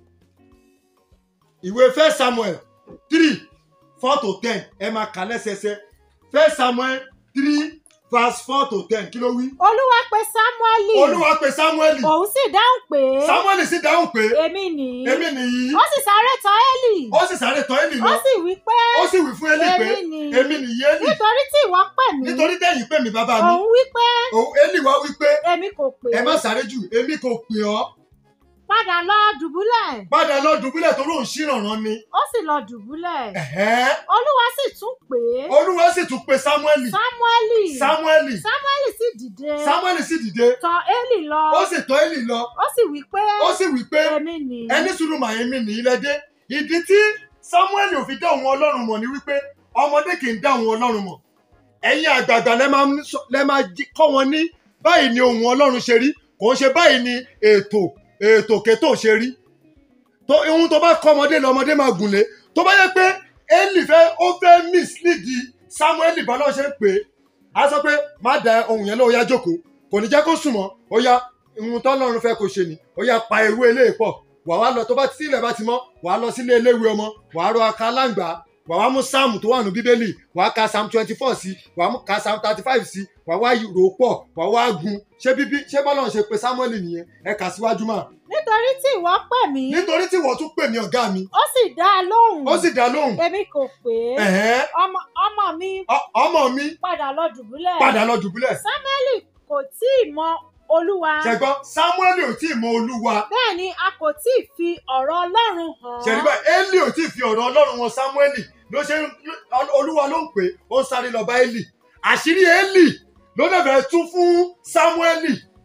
ìwé first samuel three four to ten ẹ máa kà lẹ́sẹsẹ first samuel three verse four to ten kí ló wí. olúwa pe sámúẹ́lì olúwa pe samueli òun sì dáhùn pé samueli sì dáhùn pé èmi nìyí èmi nìyí ó sì sáré tọ̀ élì ó sì sáré tọ̀ Élì ó lọ sì wí pé ó sì wí fún Élì pé èmi nìyí èmi nìyí Élì nítorí tí ìwọ pè mí nítorí tẹ̀yin pè mí bàbá mi òun wí pé òun Élì wá wí pé èmi kò pè ẹ má ọ́ sáré jù èmi kò pè ọ́ padà lọ dùbúlẹ̀ padà lọ dùbúlẹ̀ tó lóun ṣìrànràn ni ó sì lọ dùbúlẹ̀ Ẹ̀hẹ́. olúwa sì tún pè é olúwa sì tún pe Sámúẹ́lì sámúẹ́lì Sámúẹ́lì sámúẹ́lì sì dìde Sámúẹ́lì sì dìde tọ̀ élì lọ ó sì tọ̀ Élì lọ ó sì wí pé ó sì wí pé èmi nìyí ẹni sùúrù màá mi nìyí lẹ́dé ìdí tí Sámúẹ́lì ò fi dá òun ọlọ́run mọ̀ ni wípé ọmọdé kì í dá òun ọlọ́run mọ̀ ẹ̀yin àgbààgbà lẹ́ máa ń sọ- lẹ́ máa jí- kọ́ wọn ní báyìí ni ohun ọlọ́run ṣe rí kò ń ṣe báyìí ni ètò ètò kétò ṣe rí tó ohun tó bá kọ́ ọmọdé lọ́mọdé máa gùn lé tó bá yẹ pé Élì fẹ́ ó fẹ́ mislead Sámúẹ́lì bọ́lá ṣe ń pè é á sọ pé má da ohun yẹn lọ ó yá jókòó kò ní jẹ́ kó sùn mọ́ ó yá ohun tọ́lọ́run fẹ́ kó ṣe ni ó yá pa ewé eléyìí pọ̀ wà wá lọ tó bá tí ilẹ̀ bá ti mọ́ wà á lọ sílé eléwé ọmọ wà á rọ aka aláǹgbá wàá wá mú sáàmù tó wà ní bíbélì wàá ka psalm twenty four sí wàá mú ka psalm thirty five sí wàá wá rò ó pọ̀ wàá wá gun ṣé bíbí ṣé bọ́lá ń ṣe pé samuel nìyẹn ẹ kà síwájú mà nítorí tí ìwọ pè mí nítorí tí wọ́n tún pè mí ọ̀gá mi ó sì dá a lóhùn ó sì dá lóhùn èmi kò pè é ẹ̀hẹ́n, ọmọ ọmọ mi ọ- ọmọ mi padà lọ dùbúlẹ̀ padà lọ dùbúlẹ̀ sámúẹ́lì kò tí ì mọ olúwa ṣẹgbọ́n samuel ò tí ì mọ olúwa bẹ́ẹ̀ ni a kò tí ì fi ọ̀rọ̀ ọlọ́run hàn ṣẹ̀rígbà eli ò tí ì fi ọ̀rọ̀ ọlọ́run wọn samuel ló ṣe ń- olúwa ló ń pè é, ó ń sáré lọ bá eli àṣírí eli ló dẹ̀ fẹ́ tú fún samuel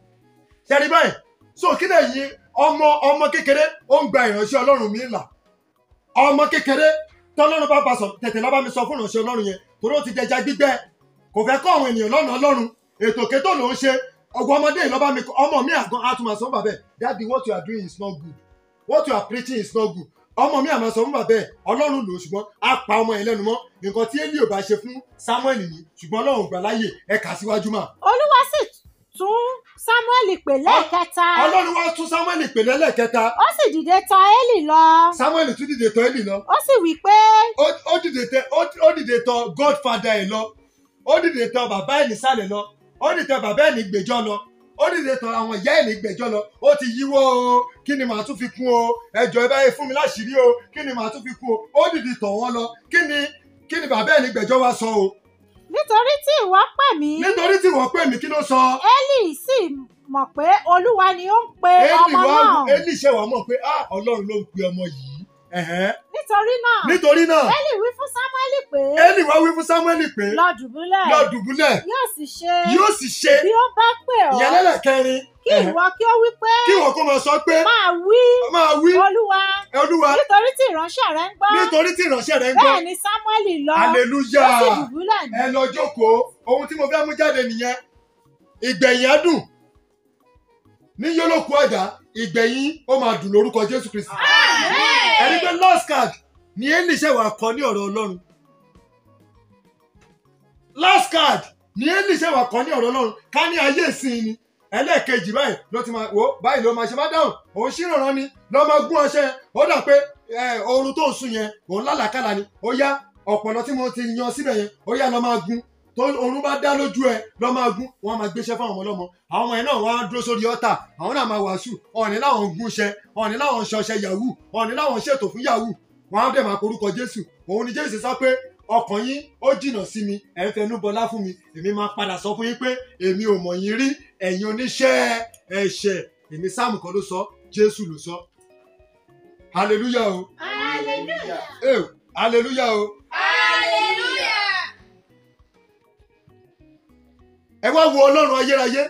ṣẹ̀rígbà yìí so kí lè yí ọmọ ọmọ kékeré ó ń gba ìránṣẹ́ ọlọ́run mi là ọmọ kékeré tọ́lọ́run bá bá sọ tètè lọ́ bá mi sọ fún ìránṣẹ́ ọlọ́run yẹn torí ó ti dẹja gbígbẹ́ kò fẹ́ kọ́ àwọn ènìyàn lọ́nà ọlọ́run ètò kétò ló ń ṣe ọgbọ́n ọmọdé yìí lọ́ bá mi kọ́ ọmọ mi àgàn á tún máa sọ fún bàbá ẹ̀ daddy what you are doing is not good what you are preaching is not good ọmọ mi àmọ́ sọ fún bàbá ẹ̀ ọlọ́run lò ó ṣùgbọ́n á pa ọmọ yẹn lẹ́nu mọ́ nǹkan tí eli ò bá ṣe fún samuel nìyí ṣùgbọ́n ọlọ́run ò gbà láàyè ẹ kà síwájú mà olúwa sì tún sámúẹ́lì pè lẹ́ẹ̀kẹta ọlọ́run wá tún samuel pè lẹ́lẹ́kẹta ó sì dìde tọ̀ élì lọ samuel tún dìde tọ̀ eli lọ ó sì wí pé ó ó dìde tẹ ó ó dìde tọ̀ godfather ẹ̀ lọ ó dìde tọ̀ bàbá ẹ̀ nísàlẹ̀ lọ ó dìde tọ̀ bàbá ẹ̀ ní gbẹ́jọ́ lọ ó dìde tọ̀ àwọn ìyá ẹ̀ ní gbẹ́jọ́ lọ ó ti yíwọ́ o kí ni màá tún fi kún o ẹjọ́ ẹ báyìí fún mi láṣìírí o kí ni màá tún fi kún o ó dìde tọ̀ wọ́n lọ kí ni kí ni bàbá ẹ̀ ní gbẹ́jọ́ wá sọ o nítorí tí ìwọ pè mí nítorí tí wọ́n pè mí kí ló sọ élì sì mọ̀ pé olúwa ni ó ń pe eli ọmọ wá náà eli ṣe wàá mọ̀ pé ah ọlọ́run ló ń pe ọmọ yìí ẹ̀hẹ́n. nítorí náà nítorí náà élì wí fún sámúẹ́lì pé eli wá wí fún samuel pé lọ dùbúlẹ̀ lọ dùbúlẹ̀ yóò sì ṣe yóò sì ṣe bí ó bá pè ọ́ ìyẹn lẹ́lẹ̀kẹrin kí ìwọ kí ó wí pé kí wọn kó máa sọ pé máa wí máa wí olúwa olúwa nítorí tí ìránṣẹ́ rẹ ń gbọ́ nítorí tí ìránṣẹ́ rẹ̀ ń gbọ́ bẹ́ẹ̀ ni sámúẹ́lì lọ ó aleluya sì dùbúlẹ̀ ní ẹ lọ jókòó ohun tí mo fẹ́ mú jáde nìyẹn ìgbẹ̀yìn á dùn ní yólókù ọ̀dà ìgbẹ̀yìn ó máa dùn lórúkọ jésù kristi ẹni pé lost card ni eli ṣe wà kọ ní ọ̀rọ̀ ọlọ́run lost card ni eli ṣe wà kọ ní ọ̀rọ̀ ọlọ́run ká ní ayé ìsìn ni ẹlẹ́ẹ̀kejì báyìí ló ti máa wò ó báyìí ló máa ṣe máa dáhùn òun ṣìrànràn ni ló máa gún ọṣẹ ó dà pé ẹ, oorun tó ń sùn yẹn òun lálàkàlà ni ó yá ọ̀pọ̀lọ́ tí mo ti yan síbẹ̀ yẹn ó yá lọ máa gún tó oorun bá dá lójú ẹ lọ máa gún wọn máa gbéṣẹ́ fáwọn ọmọ ọlọ́mọ àwọn ọmọ yẹn náà wọn á dúró sórí ọ̀tà àwọn náà máa wàásù ọ̀ọ̀ni láwọn ń gúnṣẹ ọ̀ọ̀ni láwọn ń ṣọṣẹ yahoo ọ̀ọ̀ni láwọn ń ṣètò fún yahoo wọn á dẹ̀ máa porúkọ jésù òun ni jésù sọ pé ọkàn yín ó jìnnà sí mi ẹ̀ ń fẹnu bọlá fún mi èmi máa padà sọ fún yín pé èmi ò mọ̀ yín rí ẹ̀yin oníṣẹ́ ẹ̀ṣẹ̀ èmi sáàmù kan ló sọ jésù ló sọ hallelujah o hallelujah eh hallelujah o hallelujah ẹ wá wo ọlọ́run ayérayé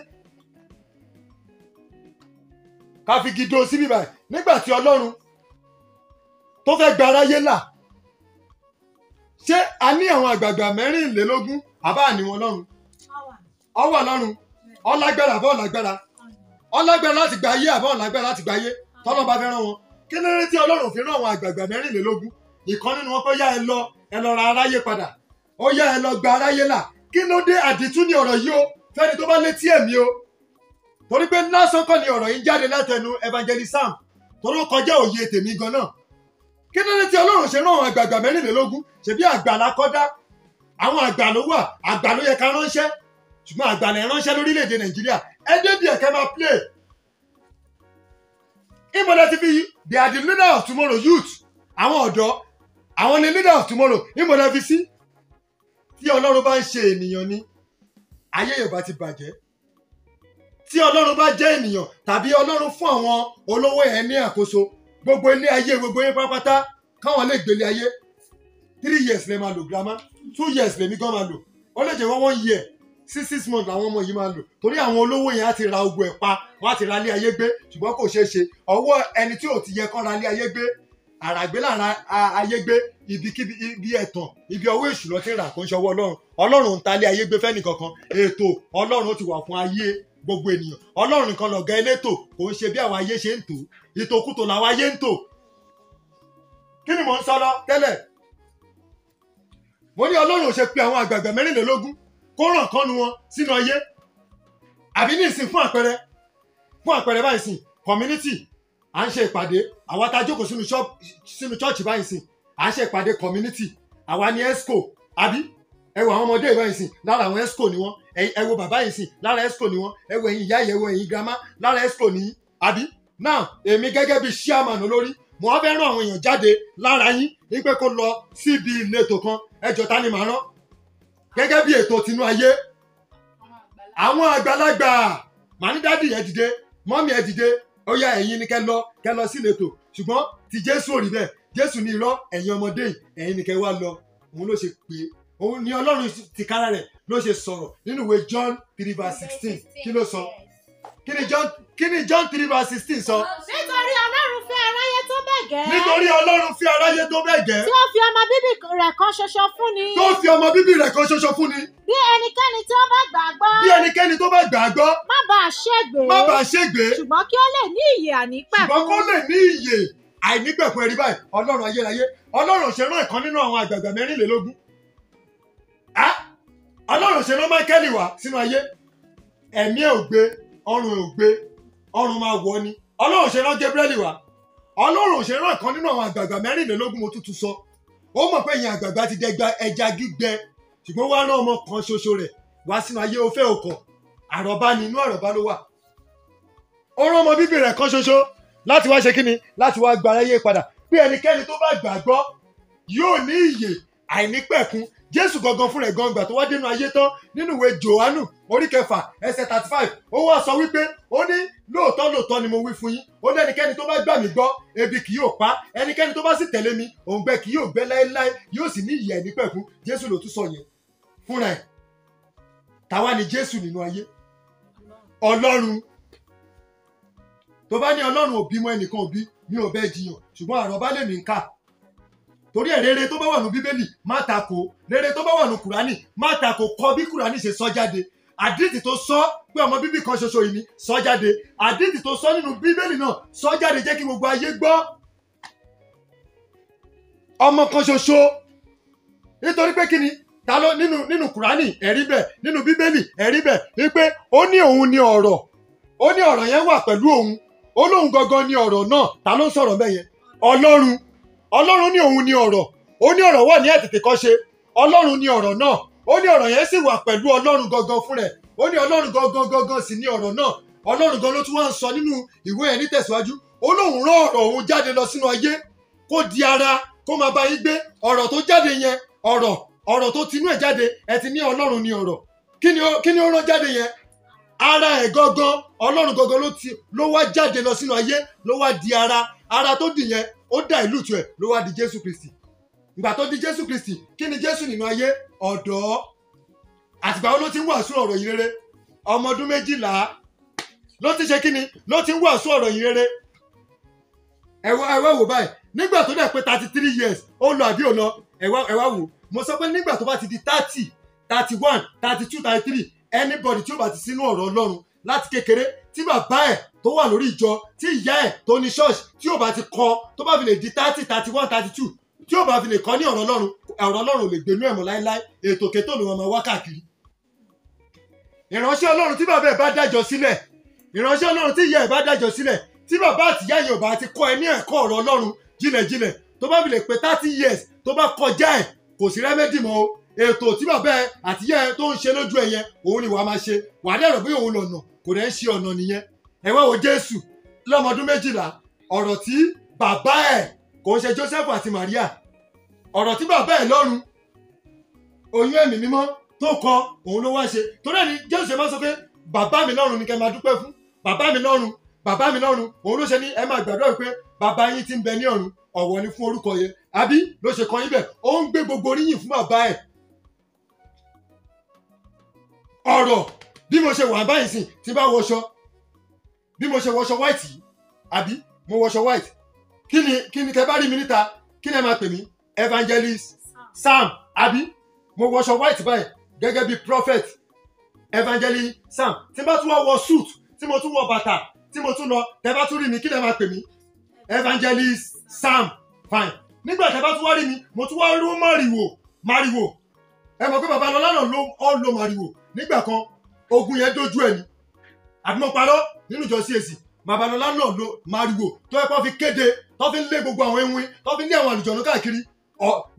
ká fi gidi síbí báyìí nígbà tí ọlọ́run tó fẹ́ gba aráyé là ṣé a ní àwọn àgbààgbà mẹ́rìnlélógún àbá àní wọn lọ́run ọwọ́ ọlọ́run ọlágbára àbọ̀ ọlágbára ọlágbára láti gba ayé àbọ̀ ọlágbára láti gba ayé tọ́lọ́ bá fẹ́ rán wọn kí ló dé tí ọlọ́run fi rán àwọn àgbààgbà mẹ́rìnlélógún ìkan nínú wọn pé yá ẹ lọ ẹ lọ ra aráyé padà ó yá ẹ lọ gba aráyé là kí ló dé àdìtú ni ọ̀rọ̀ yìí o fẹ́ni tó bá létí ẹ̀mí o torí pé lásán kọ́ ni ọ̀rọ̀ yìí ń jáde látẹnu evangelist sam torí ó kọjá òye tèmi gan náà kí ló dé tí ọlọ́run ṣe rán àwọn àgbààgbà mẹ́rìnlélógún ṣebí àgbà la kọ́dá àwọn àgbà ló wà àgbà ló yẹ ká ránṣẹ́ ṣùgbọ́n àgbà lè ránṣẹ́ lórílẹ̀‐èdè nàìjíríà ẹ débi ẹ̀kẹ́ máa play ìmọ̀lẹ́ ti fi they are the leader of tomorrow youth àwọn ọ̀dọ́ àwọn ni leader of tomorrow ìmọ̀lẹ́ fi sí tí ọlọ́run bá ń ṣe ènìyàn ni ayé yorùbá ti bàjẹ́ tí ọlọ́run bá jẹ́ ènìyàn tàbí ọlọ́run fún àwọn olówó ẹ̀ ní àkóso gbogbo ilé ayé gbogbo yín pátápátá káwọn lè gbélé ayé three years lè máa lò girama two years lèmi gan máa lò ó lè jẹ́ wọ́n one year six six months làwọn ọmọ yìí máa lò torí àwọn olówó yẹn á ti ra ogun ẹ̀ pa wọ́n á ti ra ilé ayé gbé ṣùgbọ́n kò ṣeé ṣe ọwọ́ ẹni tí ò ti yẹ kán ra ilé ayé gbé àràgbé lára ayé gbé ibikíbi ibi ẹ̀tàn ibi ọwọ́ èṣù lọ ti rà kó ń ṣọwọ́ ọlọ́run ọlọ́run ń ta ilé ayé gbé fẹ́nì kankan ètò ọlọ́run ti wà fún ayé gbogbo ènìyàn ọlọ́run nìkan lọ̀gá elétò kò ń ṣe bí àwọn ayé ṣe ń tò ìtòkùtò làwọn ayé ń tò kí ni mò ń sọ lọ tẹ́lẹ̀ mo ní ọlọ́run ò ṣe pé àwọn àgbààgbà mẹ́rìnlélógún kó ràn kọ́nu wọn sínú ayé àbí ní ìsìn fún àpẹẹrẹ fún àpẹẹrẹ báyìí sìn community à ń ṣe ìpàdé àwa tá a jókòó sínú ṣọ́ọ̀ṣì báyìí sìn à ń ṣe ìpàdé community àwa ni esco àbí ẹ wo àwọn ọmọdé ìwọ yìí sìn lára àwọn esco ni wọn ẹ ẹ wo bàbá yìí sìn lára esco ni wọn ẹ wo ẹ̀yin ìyá yìí ẹ wo ẹ̀yin grandma lára esco ni yín àbí now èmi gẹ́gẹ́ bí chairman olórí mo wá fẹ́ rán àwọn èèyàn jáde lára yín wípé kó lọ síbi ìletò kan ẹjọ́ ta ni màá rán gẹ́gẹ́ bí ètò tinú ayé àwọn àgbàlagbà màá ní dádì ẹ dìde mọ́mí ẹ dìde ó yá ẹ̀yin ni kẹ́ lọ kẹ́ lọ sí ìletò ṣùgbọ́n ti jésù ò rí bẹ́ẹ̀ jésù ní irọ́ ẹ̀yin ọmọdé yìí ẹ̀yin ni kẹ́ wá lọ òun ló ṣe pé òun ni ọlọ́run tìkára rẹ̀ ló ṣe sọ̀rọ̀ nínú ìwé john three verse sixteen kí ló sọ kí ni john kí ni john three verse sixteen sọ nítorí ọlọ́run fẹ́ aráyé tó bẹ́ẹ̀ gẹ́ nítorí ọlọ́run fi aráyé tó bẹ́ẹ̀ gẹ́ tí ó fi ọmọ bíbí rẹ̀ kan ṣoṣo fún ni tó fi ọmọ bíbí rẹ̀ kan ṣoṣo fún ni bí ẹnikẹ́ni tí ó bá gbàgbọ́ bí ẹnikẹ́ni tó bá gbà á gbọ́ má bàa ṣègbè má bàa ṣègbé ṣùgbọ́n kí ó lè ní ìyè ànípẹ̀kun ṣùgbọ́n kó lè ní ìyè àìnípẹ̀kun ẹ̀rí báyìí ọlọ́run ayérayé ọlọ́run ṣe rán ìkan nínú àwọn àgbààgbà mẹ́rìnlélógún Á, ọlọ́run ṣe rán máíkẹ́lì wá sínú ayé ẹ̀mí ẹ̀ ò gbé ọrùn ẹ̀ ò gbé ọrùn máa wọ ni ọlọ́run ṣe rán Gabriel wá ọlọ́run ṣe rán ìkan nínú àwọn àgbààgbà mẹ́rìnlélógún mo tútù sọ ó mọ̀ pé ìyẹn àgbààgbà ti dẹgba ẹja gbígbẹ ṣùgbọ́n wá rán ọmọ kan ṣoṣo rẹ̀ wá sínú ayé ó fẹ́ òkọ̀ àròbá ni inú àròbá ló wà ó rán ọmọ bíbí rẹ̀ kan ṣoṣo láti wá ṣe kíni láti wá gba aráyé padà bí ẹnikẹ́ni tó bá gbàgbọ́ yóò ní ìyè àìnípẹ̀kun jésù gangan fún rẹ̀ gangan tó wá dénú ayé tán nínú ìwé johannu orí kẹfà ẹsẹ̀ thirty five ó wá sọ wípé ó ní lóòótọ́ lóòótọ́ ni mo wí fún yín ó ní ẹnikẹ́ni tó bá gbà mí gbọ́ ebi kì yóò pa ẹnikẹ́ni tó bá sì tẹ̀lé mi òǹgbẹ kì yóò gbẹ láéláé yóò sì ní ìyè àìnípẹ̀kun jésù ló tún sọ yẹn fúnra ẹ̀ táwa ni jésù nínú ayé ọlọ́run tó bá ní ọlọ́run ò bímọ ẹnìkan ò bí mi ò bẹ́ẹ̀ jiyàn ṣùgbọ́n àròbá lèmi ń kà torí ẹ̀ rere tó bá wà ní bíbélì má takò rere tó bá wà ní kùránì má takò kọ bí kùránì ṣe sọ jáde àdìtì tó sọ pé ọmọ bíbí kan ṣoṣo yìí ni sọ jáde àdìtì tó sọ nínú bíbélì náà sọ jáde jẹ́ kí gbogbo ayé gbọ́ ọmọ kan ṣoṣo nítorí pé kí ni ta ló nínú nínú kùránì ẹ̀rí bẹ̀ nínú bíbélì ẹ̀rí bẹ̀ wípé ó ní òun ni ọ̀rọ̀ ó ní ọ̀rọ̀ yẹn wà pẹ̀lú òun ó lóun gangan ni ọ̀rọ̀ náà ta ló ń sọ̀rọ̀ bẹ́ẹ̀ yẹn ọlọ́run ọlọ́run ní òun ni ọ̀rọ̀ ó ní ọ̀rọ̀ wà ní àtètèkọ́ṣe ọlọ́run ni ọ̀rọ̀ náà ó ní ọ̀rọ̀ yẹn sì wà pẹ̀lú ọlọ́run gangan fún rẹ̀ ó ní ọlọ́run gangan gangan sì ni ọ̀rọ̀ náà ọlọ́run gan ló tún wá ń sọ nínú ìwé yẹn nítẹ̀síwájú ó lóun rán ọ̀rọ̀ òun jáde lọ sínú ayé kó di ara kó máa bá yín gbé ọ̀rọ̀ tó jáde yẹn ọ̀rọ̀ ọ̀rọ̀ tó tinú ẹ̀ jáde ẹ ti ní ọlọ́run ni ọ̀rọ̀ kí ni ó kí ni ó rán jáde yẹn ara ẹ̀ gangan ọlọ́run gangan ló ti ló wá jáde lọ sínú ayé ló wá di ara ara tó dì yẹn ó dà ìlú tu ẹ̀ ló wá di jésù kristi ìgbà tó di jésù kristi kí ni jésù nínú ayé ọ̀dọ́ àtìgbà wo ló ti ń wàásù ọ̀rọ̀ yìí rere ọmọ ọdún méjìlá ló ti ṣe kí ni ló ti ń wàásù ọ̀rọ̀ yìí rere ẹ̀wọ́ ẹ̀wọ́ wò báyìí nígbà tó dẹ̀ pé thirty three years ó lọ àbí ò lọ ẹ̀wọ́ ẹ̀wọ́ wò mo sọ pé nígbà tó bá ti di thirty thirty one thirty two thirty three anybody tí ó bá ti sínú ọ̀rọ̀ ọlọ́run láti kékeré tí bàbá ẹ̀ tó wà lórí ìjọ tí ìyá ẹ̀ tó ní ṣọ́ọ̀ṣì tí ó bá ti kọ́ tó bá fi lè di thirty thirty one thirty two tí ó bá fi lè kọ́ ní ọ̀rọ̀ ọlọ́run ọ̀rọ̀ ọlọ́run ò lè gbénú ẹ̀mọ́ láéláé ètò kétò ló wọn máa wá káàkiri. ìránṣẹ́ ọlọ́run tí bàbá ẹ̀ bá dájọ́ sílẹ̀ ìránṣẹ́ ọlọ́run tí ìyá ẹ̀ bá dájọ́ sílẹ̀ tí bàbá àtìyá yẹn ò bá ti kọ́ ẹ ní ẹ̀kọ́ ọ̀rọ̀ ọlọ́run jìnlẹ̀jìnlẹ̀ tó bá fi lè pé thirty years tó bá kọjá ẹ̀ kò sí rẹ́mẹ́dì mọ́ o ètò tí bàbá ẹ àtìyá ẹ tó ń ṣe lójú ẹ yẹn òun ni wàá máa ṣe wàá dẹ̀ rò pé òun lọ̀nà kò dẹ̀ ń ṣe ọ̀nà nìyẹn ẹ wá wo jésù lọ́mọdún méjìlá ọ̀rọ̀ tí bàbá ẹ̀ kò ń ṣe joseph àti maria ọ̀rọ̀ tí bàbá ẹ̀ lọ́run oyún ẹ̀mí mímọ́ tó kọ òun ló wá ṣe torí ẹni jésù ṣe máa sọ pé bàbá mi lọ́run ni kẹ́ máa dúpẹ́ fún bàbá mi lọ́run bàbá mi lọ́run òun ló ṣe ní ẹ máa gbàdúrà pé bàbá yín ti ń bẹ ní ọ̀run ọ̀wọ̀ ni fún orúkọ yẹn àbí ló ṣe kọ yín bẹ̀ ó ń gbé gbogbo oríyìn fún bàbá ẹ̀ ọ̀rọ̀ bí mo ṣe wà báyìí sìn tí bá wọṣọ bí mo ṣe wọṣọ white yìí àbí mo wọṣọ white kí ni kí ni tẹ bá rí mi níta kí ni ẹ máa pè mí evangelist sam àbí mo wọṣọ white báyìí gẹ́gẹ́ bí prophet evangelist sam tí bá tún wá wọ suit tí mo tún wọ bàtà tí mo tún lọ tẹ bá tún rí mi kí ni ẹ máa pè mí evangelist sam fine nígbà tẹ bá tún wá rí mi mo tún wá rú màrìwò màrìwò ẹ mọ̀ pé babalọ́lá náà ló ọ́ lo màrìwò nígbà kan ogun yẹn dojú ẹ ni àbí mo parọ́ nínú ìjọ CAC babalọ́lá náà lo màrìwò tó ẹ kọ́ fi kéde tó fi ń lé gbogbo àwọn ewin tó fi ń lé àwọn àlùjọ̀nù káàkiri ọ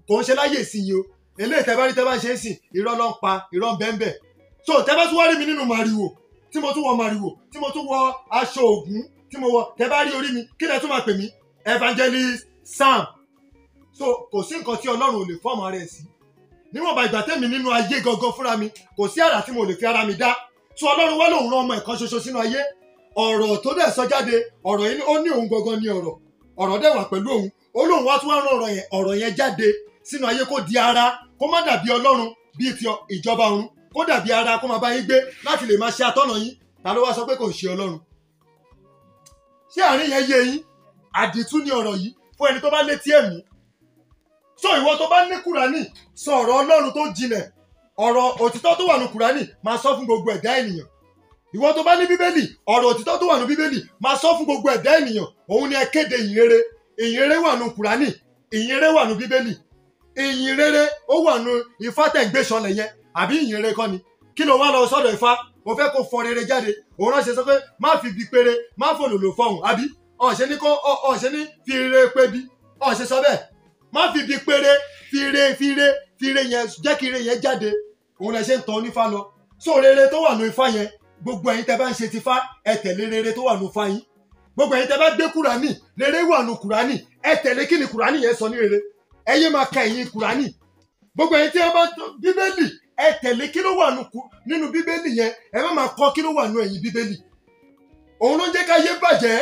kò ń ṣe láyè ìsinyìí o eléyìí tẹ́ bá rí tẹ́ bá ń ṣe é sìn irọ́ ló ń pa irọ́ ń bẹ́ẹ̀ bẹ́ẹ̀ so tẹ́ bá tún wá rí mi nínú màrìwò tí mo tún wọ màrìwò tí mo tún wọ aṣọ ògún tí mo wọ tẹ́ bá rí orí mi kí lẹ tún máa pè mí evangelist sam so kò sí nǹkan tí ọlọ́run ò lè fọ́ọ̀mù ara ẹ̀ sí níwọ̀nba ìgbà tẹ́mi nínú ayé gangan fúnra mi kò sí àrà tí mo lè fi ara mi dá so ọlọ́run wá lòun rán ọmọ ẹ̀kan ṣoṣo sínú ayé ọ̀rọ̀ tó dẹ̀ sọ jáde ọ̀rọ̀ yìí ó ní òun gangan ní ọ̀rọ̀ ọ̀rọ̀ dẹ̀ wà pẹ̀lú òun ó lóun wá tún wá rán ọ̀rọ̀ yẹn ọ̀rọ̀ yẹn jáde sínú ayé kó di ara kó má dàbí ọlọ́run bíi ti ìjọba ọ̀run kó dàbí ara kó máa bá yín gbé láti lè máa ṣe atọ́nà yín ta ló wá sọ pé kò ń ṣe ọlọ́run ṣé àárín yẹn yé yín àdìtú ni ọ̀rọ̀ yìí fún ẹni tó bá létí ẹ̀mí so ìwọ tó bá ní kúránì sọ ọ̀rọ̀ ọlọ́run tó jinlẹ̀ ọ̀rọ̀ òtítọ́ tó wà ní kúránì máa sọ fún gbogbo ẹ̀dá ènìyàn ìwọ tó bá ní bíbélì ọ̀rọ̀ òtítọ́ tó wà ní bíbélì máa sọ fún gbogbo ẹ̀dá ènìyàn òun ni ẹ kéde ìyìn rere ìyìn rere wà ní kúránì ìyìn rere wà ní bíbélì ìyìn rere ó wà ní ifá tẹ̀ ń gbé sọlẹ̀ yẹn àbí ìyìn rere kọ́ ni kí ló wá lọ sọ́dọ̀ ifá mo fẹ́ kó fọ rere jáde òun ránṣẹ́ sọ pé má fi bi péré má fòlòlò fọhùn àbí ọ̀ṣẹ́ ní kó ọ̀ṣẹ́ ní fi rere pé bí ọ̀ṣẹ́ sọ bẹ́ẹ̀ má fi bi péré fi re fi re fi re yẹn jẹ́ kí re yẹn jáde òun lẹ ṣe ń tọ́ onífá lọ so rere tó wà ní ifá yẹn gbogbo ẹ̀yin tẹ́ bá ń ṣe ti fá ẹ tẹ̀lé rere tó wà ní ifá yín gbogbo ẹ̀yin tẹ́ bá gbé kúránì rere wà ní kúránì ẹ tẹ̀lé kí ni kúránì yẹn sọ ní rere ẹ yé máa ka ẹ̀yin kúránì gbogbo ẹ̀yin tí wọ́n bá bíbélì ẹ tẹ̀lé kí ló wà nínú bíbélì yẹn ẹ má máa kọ́ kí ló wà nínú ẹ̀yin bíbélì òun ló ń jẹ́ ká yé bàjẹ́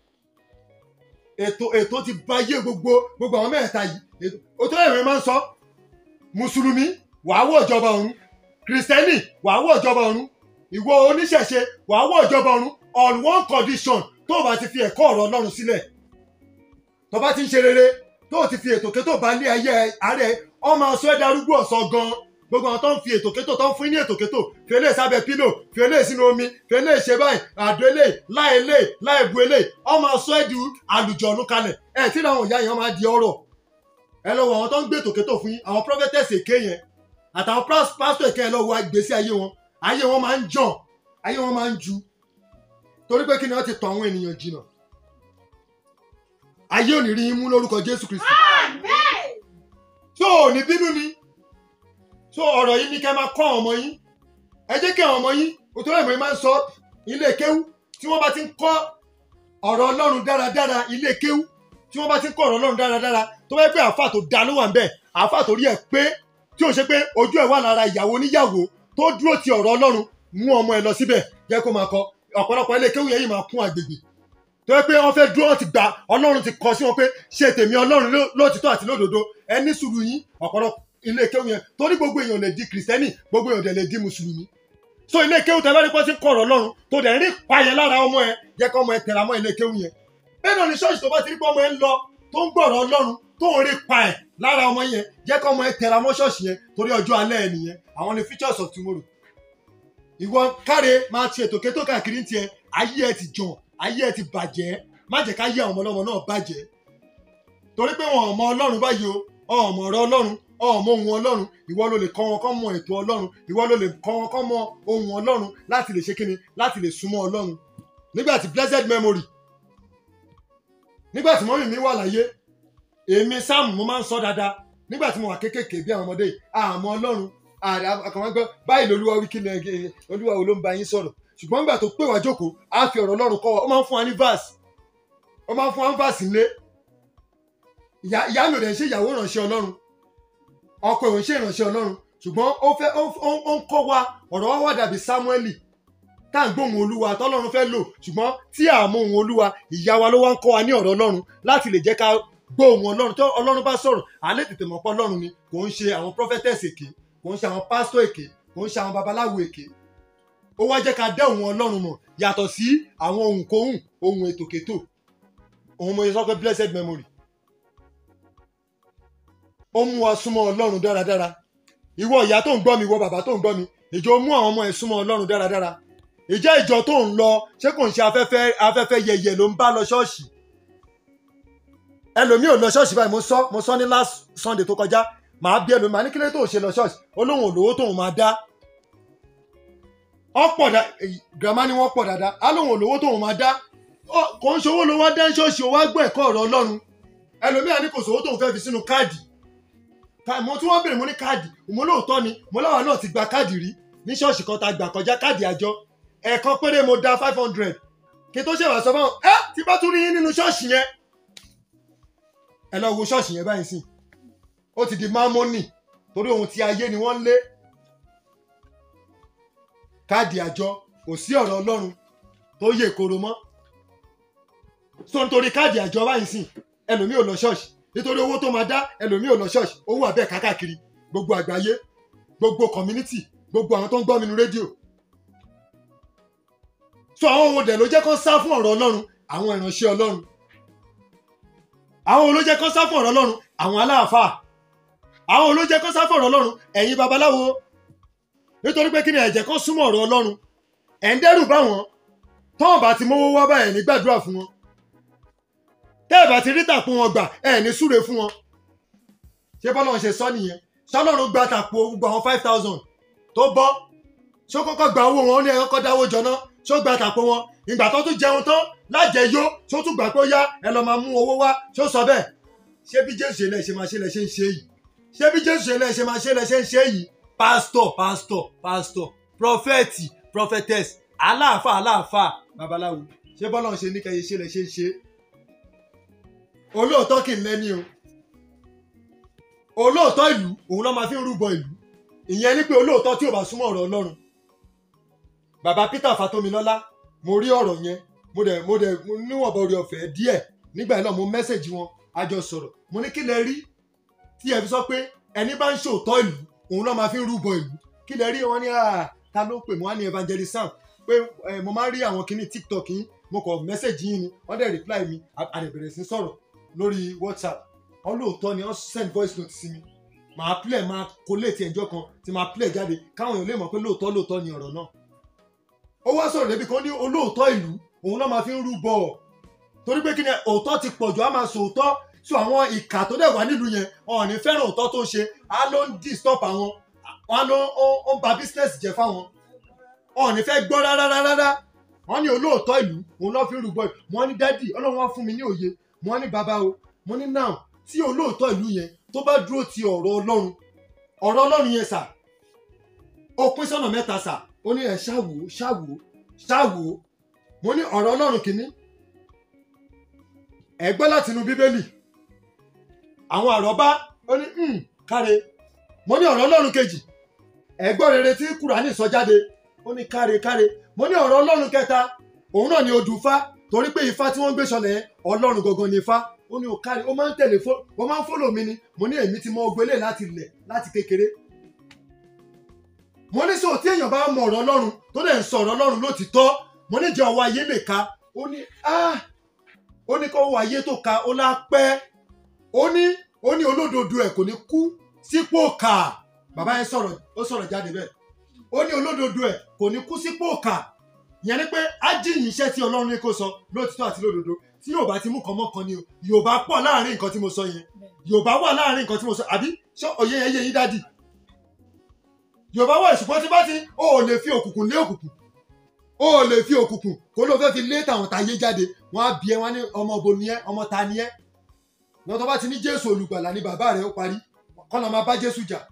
ètò ètò ti ba yé gbogbo gbogbo àwọn mẹ́ta yìí òtún ẹ̀rọ máa ń sọ mùsùlùmí wàá wọ̀ ìjọba ọ̀run kìrìsìtẹ́nì wàá wọ̀ ìjọba ọ̀run ìwọ oníṣẹ̀ṣe wàá wọ̀ ìjọba ọ̀run on one condition tó o bá ti fi ẹ̀kọ́ ọ̀rọ̀ ọlọ́run sílẹ̀ tó bá ti ń ṣe rere tó o ti fi ètò kétò bá lé ayé ààrẹ ọmọ aṣọ ẹ̀dá arúgbó ọ̀sán gan gbogbo àwọn tó ń fi ètò kétò tó ń fún ní ètò kétò fi eléyìí sábẹ́ pílò fi eléyìí sínú omi fi eléyìí ṣe báyìí àdó eléyìí láì eléyìí láì bu eléyìí ọmọ aṣọ ẹ̀dù àlùjọ̀nù kalẹ̀ ẹ̀ tí àwọn ìyá yẹn máa di ọ̀rọ̀ ẹ lọ wọ àwọn tó ń gbé ètò kétò fún yín àwọn prophetess èké yẹn àtàwọn pásítọ̀ èké yẹn lọ wọ ìgbésí ayé wọn ayé wọn máa ń jàn ayé wọn máa ń ju torí pé kí ni wọ́n ti tọ̀ àwọn ènìyàn jìnnà ayé ò ní rí yín mú lórúkọ Jésù Kristi tó ò ní bínú ni so ọ̀rọ̀ yìí ni kẹ́ máa kọ́ àwọn ọmọ yín ẹ jẹ́ kí àwọn ọmọ yín òtún ẹ̀mọ́ yín máa ń sọ ilé kéwú tí wọ́n bá ti ń kọ́ ọ̀rọ̀ Ọlọ́run dáradára ilé kéwú tí wọ́n bá ti ń kọ́ ọ̀rọ̀ Ọlọ́run dáradára tó bá yẹ pé àáfà tó da ló wà ń bẹ̀ àáfà tó rí ẹ̀ pé tí ò ṣe pé ojú ẹ̀ wà lára ìyàwó oníyàwó tó dúró ti ọ̀rọ̀ Ọlọ́run mú ọmọ ẹ̀ lọ síbẹ̀ jẹ́ kó máa kọ ọ̀pọ̀lọpọ̀ ilé kéwú yẹn yìí máa kún àgbègbè tó yẹ pé wọ́n fẹ́ dúró ti gba Ọlọ́run ti kọ sí wọn pé ṣe tèmi Ọlọ́run lóòtítọ́ àti lódodo ẹ ní sùúrù yín ọ̀pọ̀lọpọ̀ ilé kéwù yẹn torí gbogbo èèyàn lè di kìrìsìtẹ́nì gbogbo èèyàn dẹ̀ lè di mùsùlùmí so ilé kéwù tẹ bá rí pọ́n sí kọ̀rọ̀ lọ́run tó dẹ̀ ń rí payẹ lára ọmọ ẹ jẹ́ kọ́ ọmọ ẹ tẹ̀ra mọ́ ilé kéwù yẹn bẹ́ẹ̀ náà ni ṣọ́ọ̀ṣì tó bá ti rí pé ọmọ ẹ ń lọ tó ń gbọ̀rọ̀ ọlọ́run tó ń rí pa ẹ̀ lára ọmọ yẹn jẹ́ kọ́ ọmọ ẹ tẹ̀ra mọ́ ṣọ́ọ̀ṣì yẹn torí ọjọ́ alẹ́ ẹ nìyẹn àwọn ni features of tomorrow ìwọ káre máa ti ètò kétó káàkiri ń tiẹ̀ ayé ẹ ti jàn ayé ẹ ti bàjẹ́ má jẹ́ ká yé àwọn ọmọ ọlọ́mọ náà bàjẹ́ torí pé wọn ò mọ ọlọ́run báyìí o ọmọ ọ̀rọ̀ ọlọ́run ọmọ ohun ọlọ́run ìwọ ló lè kọ́ wọn kọ́ mọ ètò ọlọ́run ìwọ ló lè kọ́ wọn kọ́ mọ ohun ọlọ́run láti lè ṣe kíni láti lè súnmọ́ ọlọ́run nígbà tí blessed memory nígbà tí mọ́mì mi wà láyé èmi sáàmù mo máa ń sọ dáadáa nígbà tí mo wà kéékèèké bí àwọn ọmọdé àmọ́ ọlọ́run àkàwọn gbọ́ báyìí lolúwa wí kí ni olúwa wo ló ń bá yín sọ̀rọ̀ ṣùgbọ́n nígbà tó pè wá jókòó á fi ọ̀rọ̀ ọlọ́run kọ́ wa ó máa ń fún wa ní verse ó máa ń fún wa ní verse nílé ìyá mi ò dẹ̀ ń ṣe ìyàwó ìránṣẹ́ ọlọ́run ọkọ ìwọ̀n ṣe ìránṣẹ́ ọlọ́run ṣùgbọ́n ó fẹ́ ó ń kọ́ wa ọ̀rọ̀ wa wà dàbí sámúẹ́lì tá à ń gbóhùn olúwa tọ́lọ́run fẹ́ lò ṣùgbọ́n tí à mọ ohùn olúwa ìyá wa ló wá ń kọ́ wa ní ọ̀rọ̀ ọlọ́run láti lè jẹ́ ká gbóhùn ọlọ́run tó ọlọ́run bá sọ̀rọ̀ àlẹ́ tètè mọ̀ pé ọlọ́run ni kò ń ṣe àwọn prophetess èké kò ń ṣe àwọn pastor èké kò ń ṣe àwọn babaláwo èké ó wá jẹ́ ká dá ohùn ọlọ́run mọ̀ yàtọ̀ sí àwọn ohùn kóhùn ohùn ètòkétò ohun mo sọ pé blessed memory ó mú wa súnmọ́ ọlọ́run dáradára ìwọ ìyá tó ń gbọ́ mi ìwọ bàbá tó ń gbọ́ mi ìjọ mú àwọn ọmọ ẹ̀ súnmọ́ ọlọ́run dáradára ìjẹ́ ìjọ tó ń lọ ṣé kò ń ṣe afẹ́fẹ́ afẹ́fẹ́ yẹyẹ ló ń bá lọ ṣọ́ọ̀ṣì ẹlòmíì ò lọ ṣọ́ọ̀ṣì báyìí mo sọ mo sọ ní last Sunday tó kọjá màá bí ẹlòmíì màá ní kílẹ̀ tó ń ṣe lọ ṣọ́ọ̀ṣì olóhùn olówó tóun máa dá ọ̀pọ̀ dá gàmá ni wọ́n pọ̀ dáadáa alóhùn olówó tóun máa dá kò ń ṣòwò ló wá dá ṣọ́ọ̀ṣì ó wá gbọ́ ẹ̀kọ́ ọ̀rọ̀ ọlọ́run ẹlòmíì àní kò sówó tóun fẹ́ fi sínú káàdì ká- mo tún wọ́n bèrè mo ní káàdì mo lóòótọ́ ni mo láwa náà ti gba káàdì rí ní ṣọ́ọ̀ṣì kan tá a gbà kọjá káàdì àjọ ẹ̀ẹ̀kan péré mo da five hundred kí n tó ṣèwà sọ fáwọn ẹ tí bá tún rí yín nínú ṣọ́ọ̀ṣì yẹn ẹ lọ wo ṣọ́ọ̀ṣì yẹn báyìí sìn ó ti di mámọ́nì torí ohun tí ayé ni wọ́n ń lé káàdì àjọ kò sí ọ̀rọ̀ ọlọ́run tó yè koro mọ́ so nítorí káàdì àjọ báyìí sìn ẹlòmíì ò lọ ṣọ́ọ̀ṣì nítorí owó tó máa dá ẹlòmíì ò lọ ṣọ́ọ̀ṣì owó àbẹ́ kákàkiri gbogbo àgbáyé gbogbo community gbogbo àwọn tó ń gbọ́ mi nu rédíò so àwọn ohun dẹ̀ ló jẹ́ kó sá fún ọ̀rọ̀ ọlọ́run àwọn ìránṣẹ́ ọlọ́run àwọn olójẹ́ kó sá fún ọ̀rọ̀ ọlọ́run àwọn aláàfáà àwọn olójẹ́ kó sá fún ọ̀rọ̀ ọlọ́run ẹ̀yin babaláwo nítorí pé kí ni ẹ̀jẹ̀ kan súnmọ́ ọ̀rọ̀ ọlọ́run ẹ̀ ń dẹ́rù bá wọn tọ́wọ́n bá ti mówó wá báyẹn ní gbàdúrà fún wọn tẹ́ ẹ̀ bá ti rí tàpó wọn gbà ẹ̀ ní súre fún wọn ṣé bọ́lá ń ṣe sọ nìyẹn sọlọ́run gba tàpó gbogbo àwọn five thousand tó bọ́ ṣó kọ́kọ́ gba owó wọn ó ní ẹ̀ kọ́kọ́ dáwó jọ náà ṣó gba tàpó wọn ìgbà tó tún jẹun tán lájẹ yó ṣó tún gbà pé ó yá ẹ lọ máa mú owó wá ṣó sọ bẹ́ẹ̀ ṣé bí jésù ṣe lẹ ṣe máa ṣe lẹ ṣe ń ṣe yìí ṣé bí jésù ṣe lẹ ṣe máa ṣe lẹ ṣe ń ṣe yìí pásítọ̀ pásítọ̀ pásítọ̀ prọfẹ̀tì prọfẹtẹs aláàfáà aláàfáà babaláwo ṣé bọ́lá ń ṣe ní kẹyẹ ṣe lẹ ṣe ń ṣe olóòótọ́ kì í lẹ́ni o olóòótọ́ ìlú òun ló máa fi ń rúbọ ìlú ìyẹn ni pé olóòótọ́ tí ò bá súnmọ́ ọ̀rọ̀ ọlọ́run bàbá peter fatomilọ́lá mo rí ọ̀rọ̀ yẹn mo dẹ̀ mo dẹ̀ mo níwọ̀nba orí ọ̀fẹ́ díẹ̀ nígbà yẹn náà mo mẹ́sẹ̀jì wọn a jọ sọ̀rọ̀ mo ní kí lẹ rí tí ẹ fi sọ pé ẹni bá ń ṣòótọ́ ìlú òun ló máa fi ń rúbọ ìlú kí lẹ rí wọn ní à ta ló pè mo wá ní evangelist sam pé ẹ, mo máa ń rí àwọn kinní tiktok yín mo kọ mẹ́sẹ̀jì yín ni wọ́n dẹ̀ reply mi a a dẹ̀ bẹ̀rẹ̀ sí sọ̀rọ̀ lórí whatsapp wọ́n lóòótọ́ ni wọ́n send voice note sí mi màá play máa collate ẹjọ́ kan tí máa play jáde káwọn èèyàn lè mọ̀ pé lóòótọ́ lóòótọ́ ni ọ̀rọ̀ náà ó wá sọ̀rọ̀ débi kan ní olóòótọ́ ìlú òun náà máa fi ń rúbọ torí pé kí ni òótọ́ ti pọ̀jù á máa sòótọ́ so àwọn ìkà tó dẹ̀ wá nílùú yẹn wọn ò ní fẹ́ràn òótọ́ tó ń ṣe á ló ń disturb àwọn wọn á ló ń ó- ó ń ba business jẹ́ fáwọn wọn ò ní fẹ́ gbọ́ rárá rárá wọn ní olóòótọ́ ìlú òun náà fi ń rúbọ wọn ní dádì ọlọ́run wá fún mi ní òye wọn ní bàbá o mo ní now tí olóòótọ́ ìlú yẹn tó bá dúró ti ọ̀rọ̀ ọlọ́run ọ̀rọ̀ ọlọ́run yẹn sà ó pín sọ́nà mẹ́ta sà ó ní ẹ̀ ṣáwó ṣáwó ṣáwó mo ní ọ̀rọ̀ ọlọ́run kìíní ẹ gbọ́ láti inú bíbélì àwọn àrọ́bá ó ní "Hmm, káre mo ní ọ̀rọ̀ ọlọ́run kejì ẹ gbọ́ rere tí kùránì sọ jáde ó ní káre káre mo ní ọ̀rọ̀ ọlọ́run kẹta òun náà ni odù ifá torí pé ifá tí wọ́n ń gbé sọlẹ̀ yẹn ọlọ́run gangan ni ifá ó ní òkáre ó máa ń tẹ̀lé fó ó máa ń fọ́lò mi ni mo ní èmi ti mọ ogbélé láti lẹ̀ láti kékeré mo ní sọ tí èèyàn bá mọ ọ̀rọ̀ ọlọ́run tó dẹ̀ ń sọ ọ̀rọ̀ ọlọ́run lótìtọ́ mo ní jẹ́ ọwọ́ ayé lè ka ó ní ah ó ní kọ́wọ́ ayé tó ka ó lápẹ́ ó ní ó ní olódodo ẹ̀ kò ní kú sípò kà bàbá yẹn sọ̀rọ̀ ó sọ̀rọ̀ jáde bẹ́ẹ̀ ó ní olódodo ẹ̀ kò ní kú sípò kà ìyẹn ni pé ájíyìn iṣẹ́ tí ọlọ́run ní kó sọ lótìtọ́ àti lódodo tí yóò bá ti mú kan mọ́ kan ni o yorùbá pọ̀ láàrin nǹkan tí mo sọ yẹn yorùbá wà láàrin nǹkan tí mo sọ àbí ṣé òye yẹn yé yín dádì yorùbá wà ṣùgbọ́n tí bá ti ó ò lè fi òkùnkùn lé òkùnkùn ó ò lè fi òkùnkùn kó ló fẹ́ fi lé tàwọn táyé jáde wọ́n á bí ẹ wọ́n á ní ọmọ òbo ni ẹ ọmọ ta ni ẹ lọ́wọ́ tó bá ti ní jésù olùgbàlà ní bàbá rẹ̀ ó parí kọ́nà máa bá jésù jà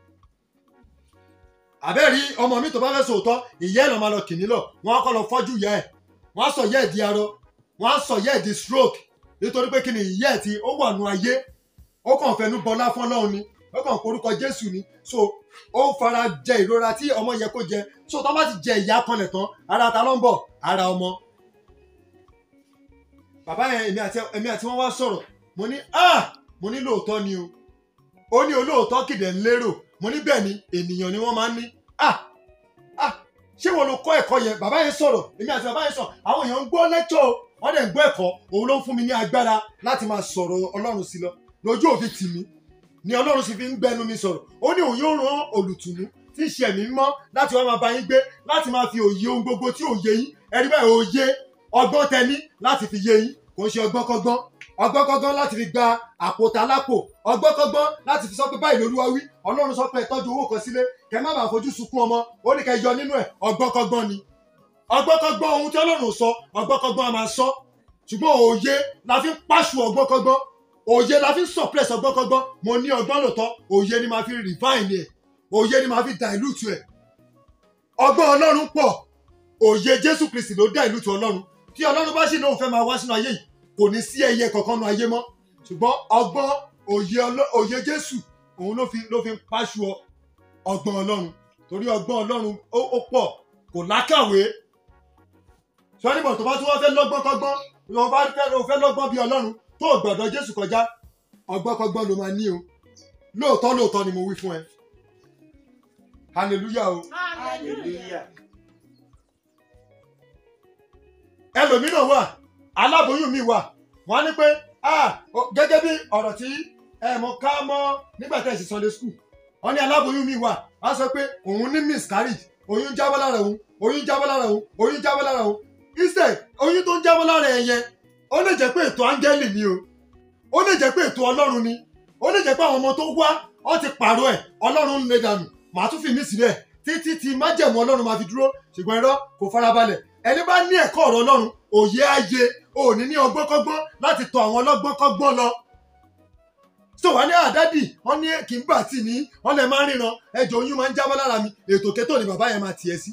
àbẹ́rí ọmọ mi tó bá fẹ́ sòótọ́ ìyá ẹ̀ lọ́ máa lọ kìnní lọ wọ́n á kọ́ lọ fọ́jú ìyá ẹ̀ wọ́n á sọ ìyá ẹ̀ di arọ wọ́n á sọ ìyá ẹ̀ di stroke nítorí pé kí ni ìyá ẹ̀ tí ó wà nù ayé ó kàn fẹnu bọlá fún ọlọ́run ni ó kàn porúkọ jésù ni so ó fara jẹ ìrora tí ọmọ yẹ kó jẹ so tó bá ti jẹ ìyá kanlẹ̀ tán ara ta ló ń bọ̀ ara ọmọ bàbá yẹn èmi àti èmi àti wọn wá sọ̀rọ̀ mo ní ah mo ní lóòótọ́ ni o ó ní olóòótọ́ kìdẹ̀ ń lérò mo ní bẹ́ẹ̀ ni ènìyàn ni wọ́n máa ń ní ah ah ṣé wọn ló kọ́ ẹ̀kọ́ yẹn bàbá yẹn sọ̀rọ̀ èmi àti bàbá yẹn sọ̀rọ̀ àwọn èèyàn ń gbọ́ lẹ́tọ̀ o wọ́n dẹ̀ ń gbọ́ ẹ̀kọ́ òun ló ń fún mi ní agbára láti máa sọ̀rọ̀ ọlọ́run sí lọ lójú òfin tì mí ni ọlọ́run sì fi ń gbẹnu mi sọ̀rọ̀ ó ní òun yóò rán olùtùnú tí ń ṣe ẹ̀mí mímọ́ láti wá máa bá yín gbé láti máa fi òye ohun gbogbo tí òye yín ẹ̀rí báyìí òye ọgbọ́n tẹni láti fi yé yín kò ń ṣe ọgbọ́n kọ́gbọ́n ọgbọ́n kọ́gbọ́n láti fi gba àpótá lápò ọgbọ́n kọ́gbọ́n láti fi sọ pé báyìí lolúwa wí ọlọ́run sọ pé ẹ tọ́jú owó kan sílé kẹ má bàa fojú sunkún ọmọ ó ní kẹ yọ nínú ẹ ọgbọ́n kọ́gbọ́n ni ọgbọ́n kọ́gbọ́n ohun tí ọlọ́run sọ ọgbọ́n kọ́gbọ́n a máa sọ ṣùgbọ́n òye la fi ń pàṣù ọgbọ́n kọ́gbọ́n òye la fi ń suppress ọgbọ́nkọ́gbọ́n mo ní ọgbọ́n lòótọ́ òye ni màá fi refine ẹ̀ òye ni màá fi dilute ẹ̀ ọgbọ́n ọlọ́run pọ̀ òye jésù kristi ló dilute ọlọ́run tí ọlọ́run bá sì lóun fẹ́ máa wá sínú ayé yìí kò ní sí ẹyẹ kankan nu ayé mọ́ ṣùgbọ́n ọgbọ́n òye ọlọ́- òye jésù òun ló fi ló fi ń pàṣù ọ- ọgbọ́n ọlọ́run torí ọgbọ́n ọlọ́run ó ó pọ̀ kò lákàwé sọ́nìbọ̀ tó bá tún wá fẹ́ lọ́gbọ́n kọ́gbọ́n ló bá fẹ́ ló fẹ́ lọ́gbọ́n bí ọlọ́run tó gbọ́dọ̀ jésù kọjá ọgbọ́n kọ́gbọ́n ló máa ní o lóòótọ́ lóòótọ́ ni mo wí fún ẹ hallelujah o hallelujah. ẹlòmíràn wà aláboyún mi wà wọ́n á ní pé ah o- gẹ́gẹ́ bí ọ̀rọ̀ tí ẹ mọ ká mọ́ nígbà tẹ̀ sí sunday school wọ́n ní aláboyún mi wà á sọ pé òun ní miscarriage oyún jábọ́ lára òun oyún jábọ́ lára òun oyún jábọ́ lára òun instead oyún tó ń jábọ́ lára ẹ̀ yẹn ó lè jẹ́ pé ètò áńgẹ́lì ni o ó lè jẹ́ pé ètò ọlọ́run ni ó lè jẹ́ pé àwọn ọmọ tó wá wọ́n ti pààrọ̀ ẹ̀ ọlọ́run ń lè dànù màá tún fi mí sílẹ̀ títí tí májẹ̀mú ọlọ́run máa fi dúró ṣùgbọ́n irọ́ kò farabalẹ̀ ẹni bá ní ẹ̀kọ́ ọ̀rọ̀ ọlọ́run òye ayé òní ní ọgbọ́nkọ́gbọ́n láti tọ̀ àwọn ọlọ́gbọ́nkọ́gbọ́n lọ. so wà ní àdádì wọn ní kì í gbà tì ní wọn lè máa ríran ẹjọ oyún máa ń jábọ́ lára mi ètò kétò ni bàbá yẹn máa tiẹ̀ sí.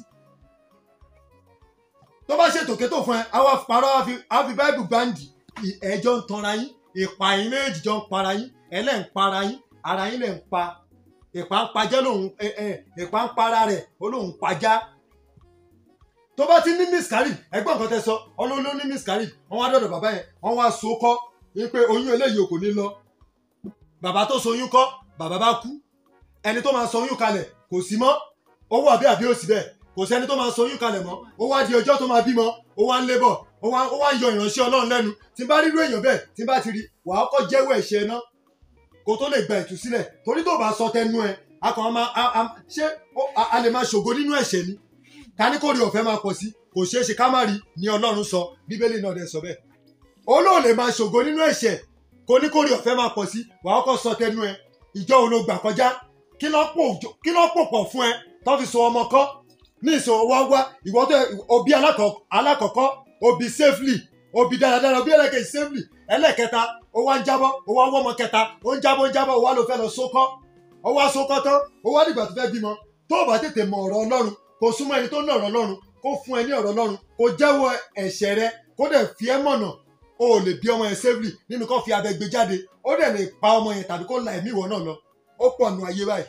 tó bá ṣe ètò kétò fún ẹ àwa parọ́ á fi- á fi báìbù gbáǹdì ì- ẹjọ́ ń tanra yín ìpa yín méjì jọ ń para yín ẹlẹ́ ń para yín ara yín lẹ̀ ń pa ìpa ń pajẹ́ lòun ẹ ẹ ìpa ń para rẹ̀ ó lòun pajá tó bá ti ní miscarriage ẹgbọ́n nǹkan tẹ sọ ọlọ́run ló ní miscarriage wọ́n wá dọ̀dọ̀ bàbá yẹn wọ́n wá so kọ́ wípé oyún eléyìí ò kò ní lọ bàbá tó so oyún kọ́ bàbá bá kú ẹni tó máa so oyún kalẹ̀ kò sí mọ́ ó wà bí àbí òsì bẹ́ẹ̀ kò sí ẹni tó máa so oyún kalẹ̀ mọ́ ó wá di ọjọ́ tó máa bímọ ó wá ń lébọ̀ ó wá ó wá ń yọ ìránṣẹ́ ọlọ́run lẹ́nu tí n bá rírú èèyàn bẹ́ẹ̀ tí n bá ti rí wàá kọ́ jẹ́wọ́ ẹ̀ṣẹ̀ náà kó tó lè gba ìtúsílẹ̀ torí tó bá sọ tẹnu ẹ a kàn máa a- a- ṣé ó- a- a lè máa ṣògo nínú ẹ̀ṣẹ̀ ni ká ní kó rí ọ̀fẹ́ máa pọ̀ sí kò ṣeé ṣe ká má rí ni ọlọ́run sọ bíbélì náà dẹ̀ sọ bẹ́ẹ̀ olóò lè máa ṣògo nínú ẹ̀ṣẹ̀ kó ní kó rí ọ̀fẹ́ máa pọ̀ sí wàá kọ́ sọ tẹnu ẹ ìjọ wo ló gbà kọjá kí ló pò kí ló pò pọ̀ fún ẹ tó fi so ọmọ kọ́ ní ìṣòro wá wá ìwọ tó òbí alákọ̀- alákọ̀ọ́kọ́ òbí safely òbí dáradára òbí ẹlẹ́kẹ̀ẹ́ safely ẹlẹ́kẹta ó wá ń jábọ́ ó wá ń wọ́mọ kẹta ó ń jábọ́ ó ń jábọ́ ó wá ló fẹ́ lọ sókọ́ ó wá sókọ́ tán ó wá dìgbà tó fẹ́ bímọ tó o bá tètè mọ ọ̀rọ̀ ọlọ́run kó súnmọ́ ẹni tó ní ọ̀rọ̀ ọlọ́run kó fún ẹ ní ọ̀rọ̀ ọlọ́run kó jẹ́wọ́ ẹ̀ṣẹ̀ rẹ kó dẹ̀ fi ẹ́ mọ̀nà o ò lè bí ọmọ yẹn safely nínú kó fi abẹ gbé jáde ó dẹ̀ lè pa ọmọ yẹn tàbí kó la ẹ̀mí ìwọ náà lọ ó pọ̀ nù ayé báyìí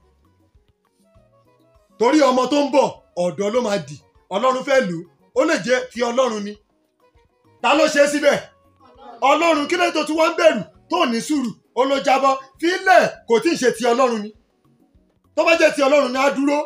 torí ọmọ tó ń bọ̀ ọ̀dọ́ ló máa dì ọlọ́run fẹ́ lù ú ó lè jẹ́ ti ọlọ́run ni ta ló ṣe é síbẹ̀ ọlọ́run kí ló tó tí wọ́n ń bẹ̀rù tó ní sùúrù ó ló jábọ́ fílẹ̀ kò tí ì ṣe ti ọlọ́run ni tó bá jẹ́ ti ọlọ́run ni á dúró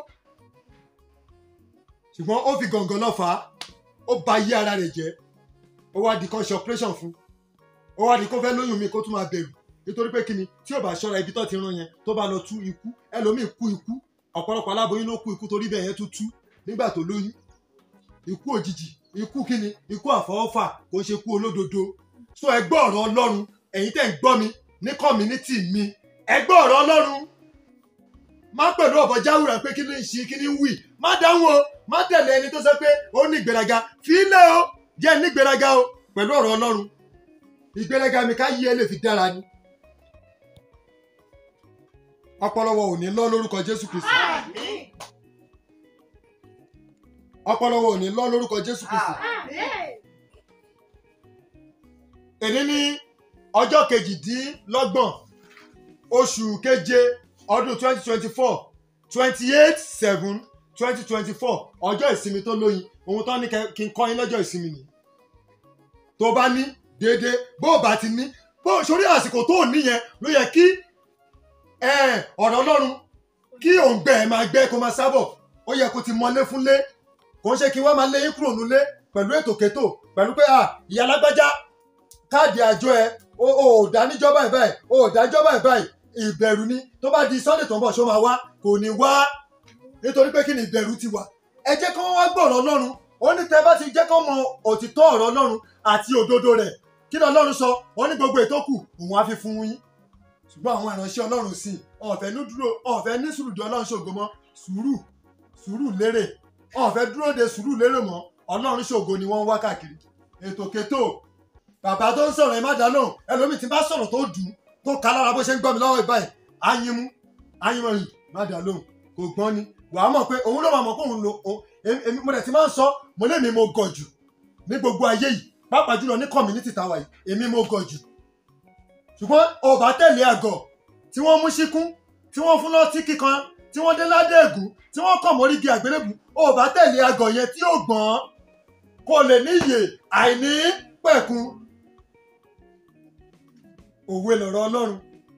ṣùgbọ́n ó fi gàngàn lọ fà á ó ba ayé ara rẹ̀ jẹ́ ó wá di kan ṣe operation fún ó wá di kó fẹ́ lóyún mi kó tún máa bẹ̀rù nítorí pé kíni tí ò bá ṣọ́ra ibi tó ti rán yẹn tó bá lọ tú ikú ẹlòmíì kú ikú ọ̀pọ̀lọpọ̀ aláboyún ló kú ikú torí bẹ́ẹ̀ yẹn tún tú nígbà tó lóyún ikú òjijì ikú kíni ikú àfọwọ́fà kò ń ṣe ikú olódodo so ẹ gbọ́ ọ̀rọ̀ ọlọ́run ẹ̀yin tẹ́ ń gbọ́ mi ní community mi ẹ gbọ́ ọ̀rọ̀ ọlọ́run má pẹ̀lú ọ̀bọ jáwùrà pé kí ni ń ṣe kí ni ń wì má dáhùn o má tẹ̀lé ẹni tó sọ pé ó ní ìgbéraga fílẹ̀ o jẹ́ ní ìgbéraga o pẹ̀lú ọ̀rọ̀ ọlọ́run ìgbéraga mi ká yí ẹ lè fi dára ni ọpọlọwọ ò ní lọ lórúkọ jésù kristi Àmín. ọpọlọwọ ò ní lọ lórúkọ jésù kristi Àmín. èní ní ọjọ́ kejìdínlọ́gbọ̀n oṣù keje ọdún twenty twenty four twenty eight seven twenty twenty four ọjọ́ ìsinmi tó lóyin ohun tó ní kẹ- kí n kọ́ yín lọ́jọ́ ìsinmi nìyí tó bá ní déédéé bó o bá ti ní bó o sórí àsìkò tó o níyẹn ló yẹ kí eh, ọ̀rọ̀ ọlọ́run kí òǹgbẹ ẹ̀ máa gbẹ kó máa sábọ̀ ó yẹ kó ti mọlé fúnlé kò ń ṣe kí wọ́n máa lé yín kúrò nílé pẹ̀lú ètò kétò pẹ̀lú pé ah, ìyá alágbájá káàdì àjọ ẹ o ò dá níjọ́ báyìí báyìí o ò dájọ́ báyìí báyìí ìbẹ̀rù ni tó bá di sunday tó ń bọ̀ ṣó máa wá kò ní wá nítorí pé kí ni ìbẹ̀rù ti wà ẹ jẹ́ kí wọ́n wá gbọ́ ọ̀rọ̀ ọlọ́run ó ní tẹ́ bá ti jẹ́ kí wọ́n mọ òtítọ́ ọ̀rọ̀ ọlọ́run àti òdodo rẹ̀ kí ni ọlọ́run sọ wọ́n ní gbogbo ètò kù òun á fi fún yín ṣùgbọ́n àwọn ìránṣẹ́ ọlọ́run sì ọ̀fẹ́ ní dúró ọ̀fẹ́ ní sùúrù di ọlọ́run ṣògo mọ́ sùúrù sùúrù lérè ọ̀fẹ́ dúró de sùúrù lérè mọ́ ọlọ́run ṣògo ni wọ́n ń wá káàkiri ètò kétò bàbá tó ń sọ̀rọ̀ ẹ má dá lóhùn ẹlòmíì tí bá sọ̀rọ̀ tó dùn tó ká lára bó ṣe ń gbọ́ mi lọ́wọ́ ìbáyìí áyínmú áyínmú yìí má dá lóhùn kò gbọ́n ni wàá mọ̀ pé òun ló máa mọ̀ pé òun lo òun- èmi èmi- mo dẹ̀ ti máa ń sọ mo lé mi mo gọ̀ jù ní gbogbo ayé yìí pàápàá jùlọ ní community tàwa yìí èmi mo gọ̀ jù ṣùgbọ́n ọba tẹ̀lé àgọ̀ tí wọ́n mú síkún tí wọ́n fún lọ́tí kíkan tí wọ́n dé ládẹ́gùn tí wọ́n kọ̀ mórígi àgbélébù ọba tẹ̀lé àgọ̀ yẹn tí ó gbọ́n kò lè níyè àìní pẹ̀kun òwe lọ̀rọ̀ ọlọ́run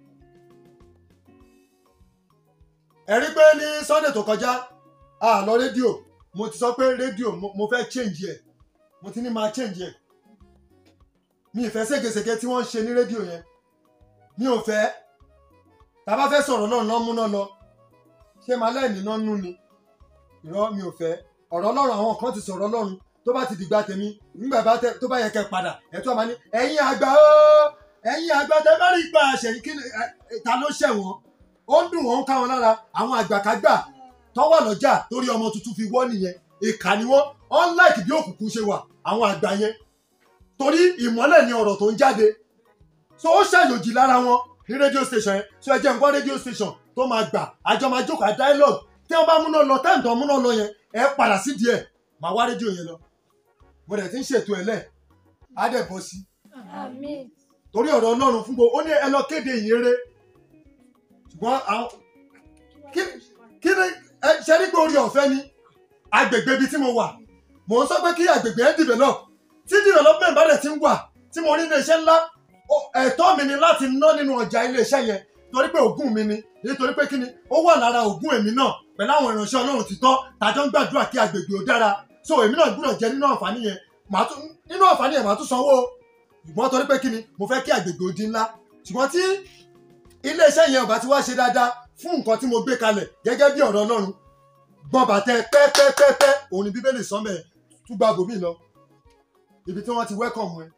ẹ̀rí pé ní sunday tó kọjá a lọ rédíò mo ti sọ pé rédíò mo mo fẹ́ change ẹ̀ mo ti ní máa change ẹ̀ mi ìfẹ́ ségesège tí wọ́n ń ṣe ní rédíò yẹn mi ò fẹ́ tá a bá fẹ́ sọ̀rọ̀ náà lọ́ múná lọ ṣé máa lẹ́ẹ̀ní náà nú ni irọ́ mi ò fẹ́ ọ̀rọ̀ ọlọ́run àwọn kan ti sọ̀rọ̀ ọlọ́run tó bá ti dìgbà tèmi nígbà bá tẹ tó bá yẹ kẹ́ padà ẹ̀ tó máa ní ẹ̀yin àgbà o ẹ̀yin àgbà tẹ bá rí ipa àṣẹ yìí kí ni ẹ, ẹ, ta ló ṣẹ̀ wọ́n ó ń dùn wọ́n ń ká wọn lára àwọn àgbàkágbà tó wà lọ́jà torí ọmọ tuntun fi wọ́ nìyẹn ìkà ni wọ́n unlike bí òkùnkùn ṣe wà àwọn àgbà yẹn torí ìmọ́lẹ̀ ni ọ̀rọ̀ tó ń jáde so ó ṣàyòjì lára wọn ní rédíò station yẹn so ẹ jẹ́ n gbọ́ rédíò station tó máa gbà àjọ máa jókòó à dialogue tí wọ́n bá múná lọ táìmù tó múná lọ yẹn ẹ padà sí díẹ̀ máa wá rédíò yẹn lọ mo dẹ̀ ti ń ṣètò ẹ̀ lẹ̀ á dẹ̀ bọ́ sí àmín torí ọ̀rọ̀ ọlọ́run fún gbogbo ó ní ẹ lọ kéde ìyèrè ṣùgbọ́n àwọn kí kí ni ẹ ṣe ní pé orí ọ̀fẹ́ ni agbègbè ibi tí mo wà mò ń sọ pé kí agbègbè ẹ develop tí development bá dẹ̀ ti ń wà tí mo rí iléeṣẹ́ ńlá ó- ẹ̀tọ́ mi ni láti ná nínú ọjà iléeṣẹ́ yẹn torí pé ògùn mi ni nítorí pé kí ni ó wà lára ògùn èmi náà pẹ̀lú àwọn ìránṣẹ́ ọlọ́run títọ́ tàjọ́ ń gbàdúrà kí agbègbè ó dára so èmi náà gbúdọ̀ jẹ nínú àǹfààní yẹn màá tún nínú àǹfààní yẹn màá tún sanwó o ṣùgbọ́n torí pé kí ni mo fẹ́ kí agbègbè ó di ńlá ṣùgbọ́n tí iléeṣẹ́ yẹn ò bá ti wá ṣe dáadáa fún nǹkan tí mo gbé kalẹ̀ gẹ́gẹ́ bí ọ̀rọ̀ ọlọ́run gbọ́n bàtẹ pẹ́pẹ́pẹ́pẹ́ òun ni bíbélì sọ́mẹ̀ tún gba bòmí lọ ibi tí wọ́n ti wẹ́kọ̀mù ẹ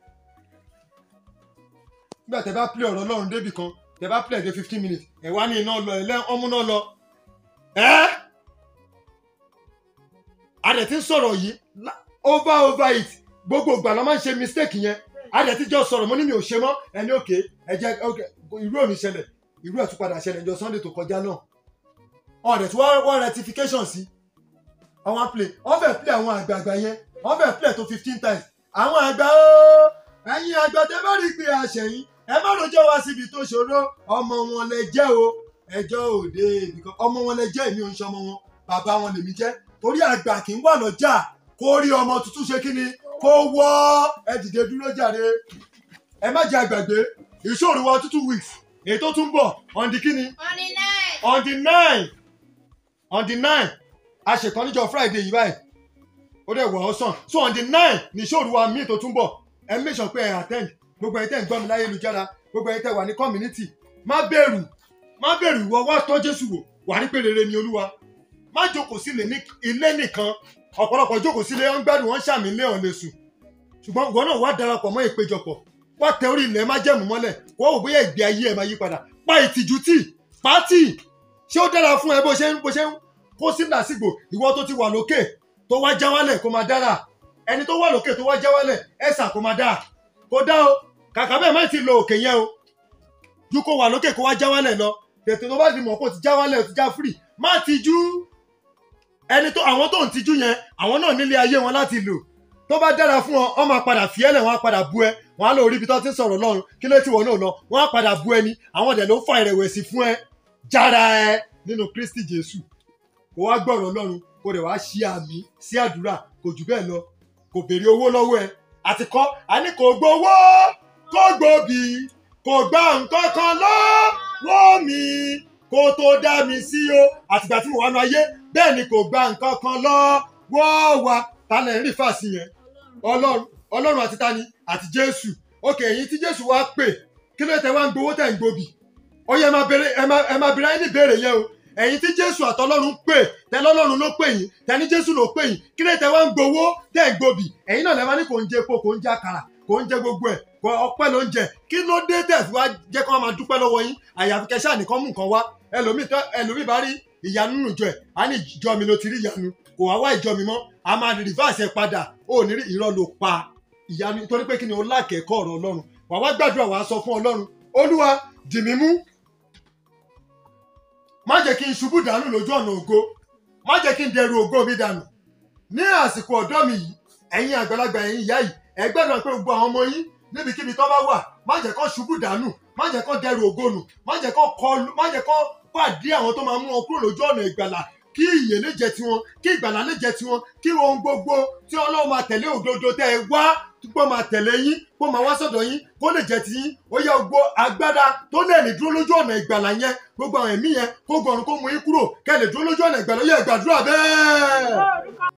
nígbà tẹ bá play ọ̀rọ̀ ọlọ́run débì kan tẹ bá play dé fifteen minutes ẹ̀ wá ní iná lọ ẹ̀ lẹ́ ọmú náà lọ ẹ́ a dẹ̀ ti ń sọ̀rọ̀ yìí la- over over it gbogbo ìgbà la máa ń ṣe mistake yẹn a dẹ̀ ti jọ sọ̀rọ̀ mo ní mi ò ṣe mọ́ ẹni òkè ẹ jẹ́ okay, irú ò ní ṣẹlẹ̀ irú ẹ̀ tún padà ṣẹlẹ̀ jọ sunday tó kọjá náà wọn dẹ̀ tí wọ́n wọ́n rectification sí àwọn play wọ́n fẹ́ play àwọn àgbààgbà yẹn wọ́n fẹ́ play tó fifteen times àwọn àgbà ooo ẹ̀yin àgbà tẹ́ bá rí pé àṣẹyìn ẹ má rojọ́ wá síbi tó ṣòro ọmọ wọn lẹ jẹ́ o ẹjọ́ òde ibìkan ọmọ wọn lẹ jẹ́ èmi ò ń ṣọmọ wọn bàbá wọn lèmi jẹ́ torí àgbà kì í wà lọ́jà kó rí ọmọ tuntun ṣe kí ni kó wọ́ ẹ dìde dúró jàre ẹ má jẹ́ àgbàgbé ìṣòro wa two two weeks èyí tó tún bọ̀ on the kí ni on the night on the nine on the nine a ṣèkan níjọ́ friday yìí báyìí ó dẹ̀ wọ̀ ọ́ sàn so on the nine ní ìṣòro wa míì tó tún bọ̀ ẹ make sure pé ẹ attend gbogbo ẹ̀yin tẹ́ ń gbọ́ mi láyélujára gbogbo ẹ̀yin tẹ́ wà ní community má bẹ̀rù má bẹ̀rù ìwọ wá tọ́ jésù wò wà ní pé rere ni olúwa má jókòó sílé ní ilé nìkan ọ̀pọ̀lọpọ̀ jókòó sílé wọn gbádùn wọn ṣàmì ilé ọ̀lẹ́ sùn ṣùgbọ́n ìwọ náà wá darapọ̀ mọ́ ìpéjọpọ̀ wá tẹ orí ilẹ̀ má jẹ̀mú mọ́lẹ̀ wọ́n wò bóyá ìgbé ayé ẹ̀ máa yí padà pa ìtìjú tì pátì ṣé ó dára fún ẹ bó ṣe ń bó ṣe ń kó sí làásìgbò ìwọ tó ti wà lókè tó wá já wálẹ̀ kó máa dára ẹni tó wà lókè tó wá já wálẹ̀ ẹ̀sà kó máa dáa kó dá o kàkà bẹ́ẹ̀ má ti lo òkè yẹn o ju kó wà lókè kó wá já wálẹ̀ lọ tètè tó bá ti mọ̀ kó ti já wálẹ̀ ti já free má tijú ẹni tó àwọn tó ń tijú yẹn àwọn náà nílé ayé wọn láti lò tó bá dára fún ọ ọ máa padà fi ẹlẹ wọn á padà bú ẹ wọn á lọ rí ibi tó ti ń sọ̀rọ̀ lọ́run kí ló ti wọ náà lọ wọn á padà bú ẹni àwọn ọdẹ ló fa ìrẹ̀wẹ̀sì fún ẹ jára ẹ nínú Kristi Jésù kó wá gbọ́rọ̀ Ọlọ́run kó rẹ̀ wá ṣí àmì sí àdúrà kò jù bẹ́ẹ̀ lọ kò béèrè owó lọ́wọ́ ẹ àti kọ́ àní kò gbowó kò gbòbí kò gba nǹkan kan lọ́wọ́ mi kó tó dá mi sí o àtìgbà tí mo wà nù ayé bẹ́ẹ̀ ni kò gba nǹkan kan lọ́wọ́ wa ta lẹ̀ ń rí fàásì yẹn ọlọ́run ọlọ́run àti tani àti jésù òkè ẹ̀yin tí jésù wá pè kí ló tẹ wá ń gbowó tẹ̀ ń gbòbì ó yẹ ẹ máa bèrè ẹ máa ẹ máa bèrè ayé ní ìbéèrè yẹn o ẹ̀yin tí jésù àtọlọ́run pè tẹ lọ́lọ́run ló pè yín tẹ ní jésù ló pè yín kí ló tẹ wá ń gbowó tẹ̀ ń gbòbì ẹ̀yin náà lẹ máa ní kò ń jẹ epo kò ń jẹ àkàrà kò ń jẹ gbogbo ẹ̀ kò ọpẹ́ ló ń jẹ kí ló dé tẹ̀ fi wá jẹ́ kí wọ́n máa dúpẹ́ lọ́wọ́ yín àyàfi kẹ́ ṣáà nìkan mú nǹkan wá ẹlòmíì tó ẹlòmíì bá rí ìyanu nínú ìjọ ẹ̀ á ní ìjọ mi ló ti rí ìyanu kò wá wá ìjọ mi mọ́ a máa rìvásì ẹ̀ padà ó ní rí irọ́ ló pa ìyanu nítorí pé kí ni o lákẹ̀ẹ́kọ́ ọ̀rọ̀ ọlọ́run wà wá gbàdúrà wà á sọ fún ọlọ́run olúwa dì mí mú má jẹ́ kí n ṣubú dànù lójú ọ̀nà ògo má jẹ́ kí n dẹrù ògo mi dànù ní àsìkò ọ̀dọ́ mi yìí ẹ̀yin àgbàlagbà ẹ̀yin ìyá yìí ẹ gbàdúrà pé gbogbo àwọn ọmọ yín níbikíbi tó bá wà má jẹ́ kó ṣubú dànù má jẹ́ kó dẹrù ògo nù má jẹ́ kó kọlù má jẹ́ kó pàdé àwọn tó máa mú wọn kúrò lójú ọ̀nà ìgbàlà kí ìyè lè jẹ tiwọn kí ìgbàlà lè jẹ tiwọn kí ohun gbogbo tí ọlọ́run máa tẹ̀lé òdodo tẹ́ ẹ wá pé máa tẹ̀lé yín kó máa wá sọ̀dọ̀ yín kó lè jẹ́ tiyín ó yẹ gbogbo agbádá tó lè ní dúró lójú ọ̀nà ìgbàlà yẹn gbogbo àwọn ẹ̀mí yẹn kó gọrùn kó mú yín kúrò kẹ́ lè dúró lójú ọ̀nà ìgbàlà yẹ gbàdúrà bẹ́ẹ̀. lórúkọ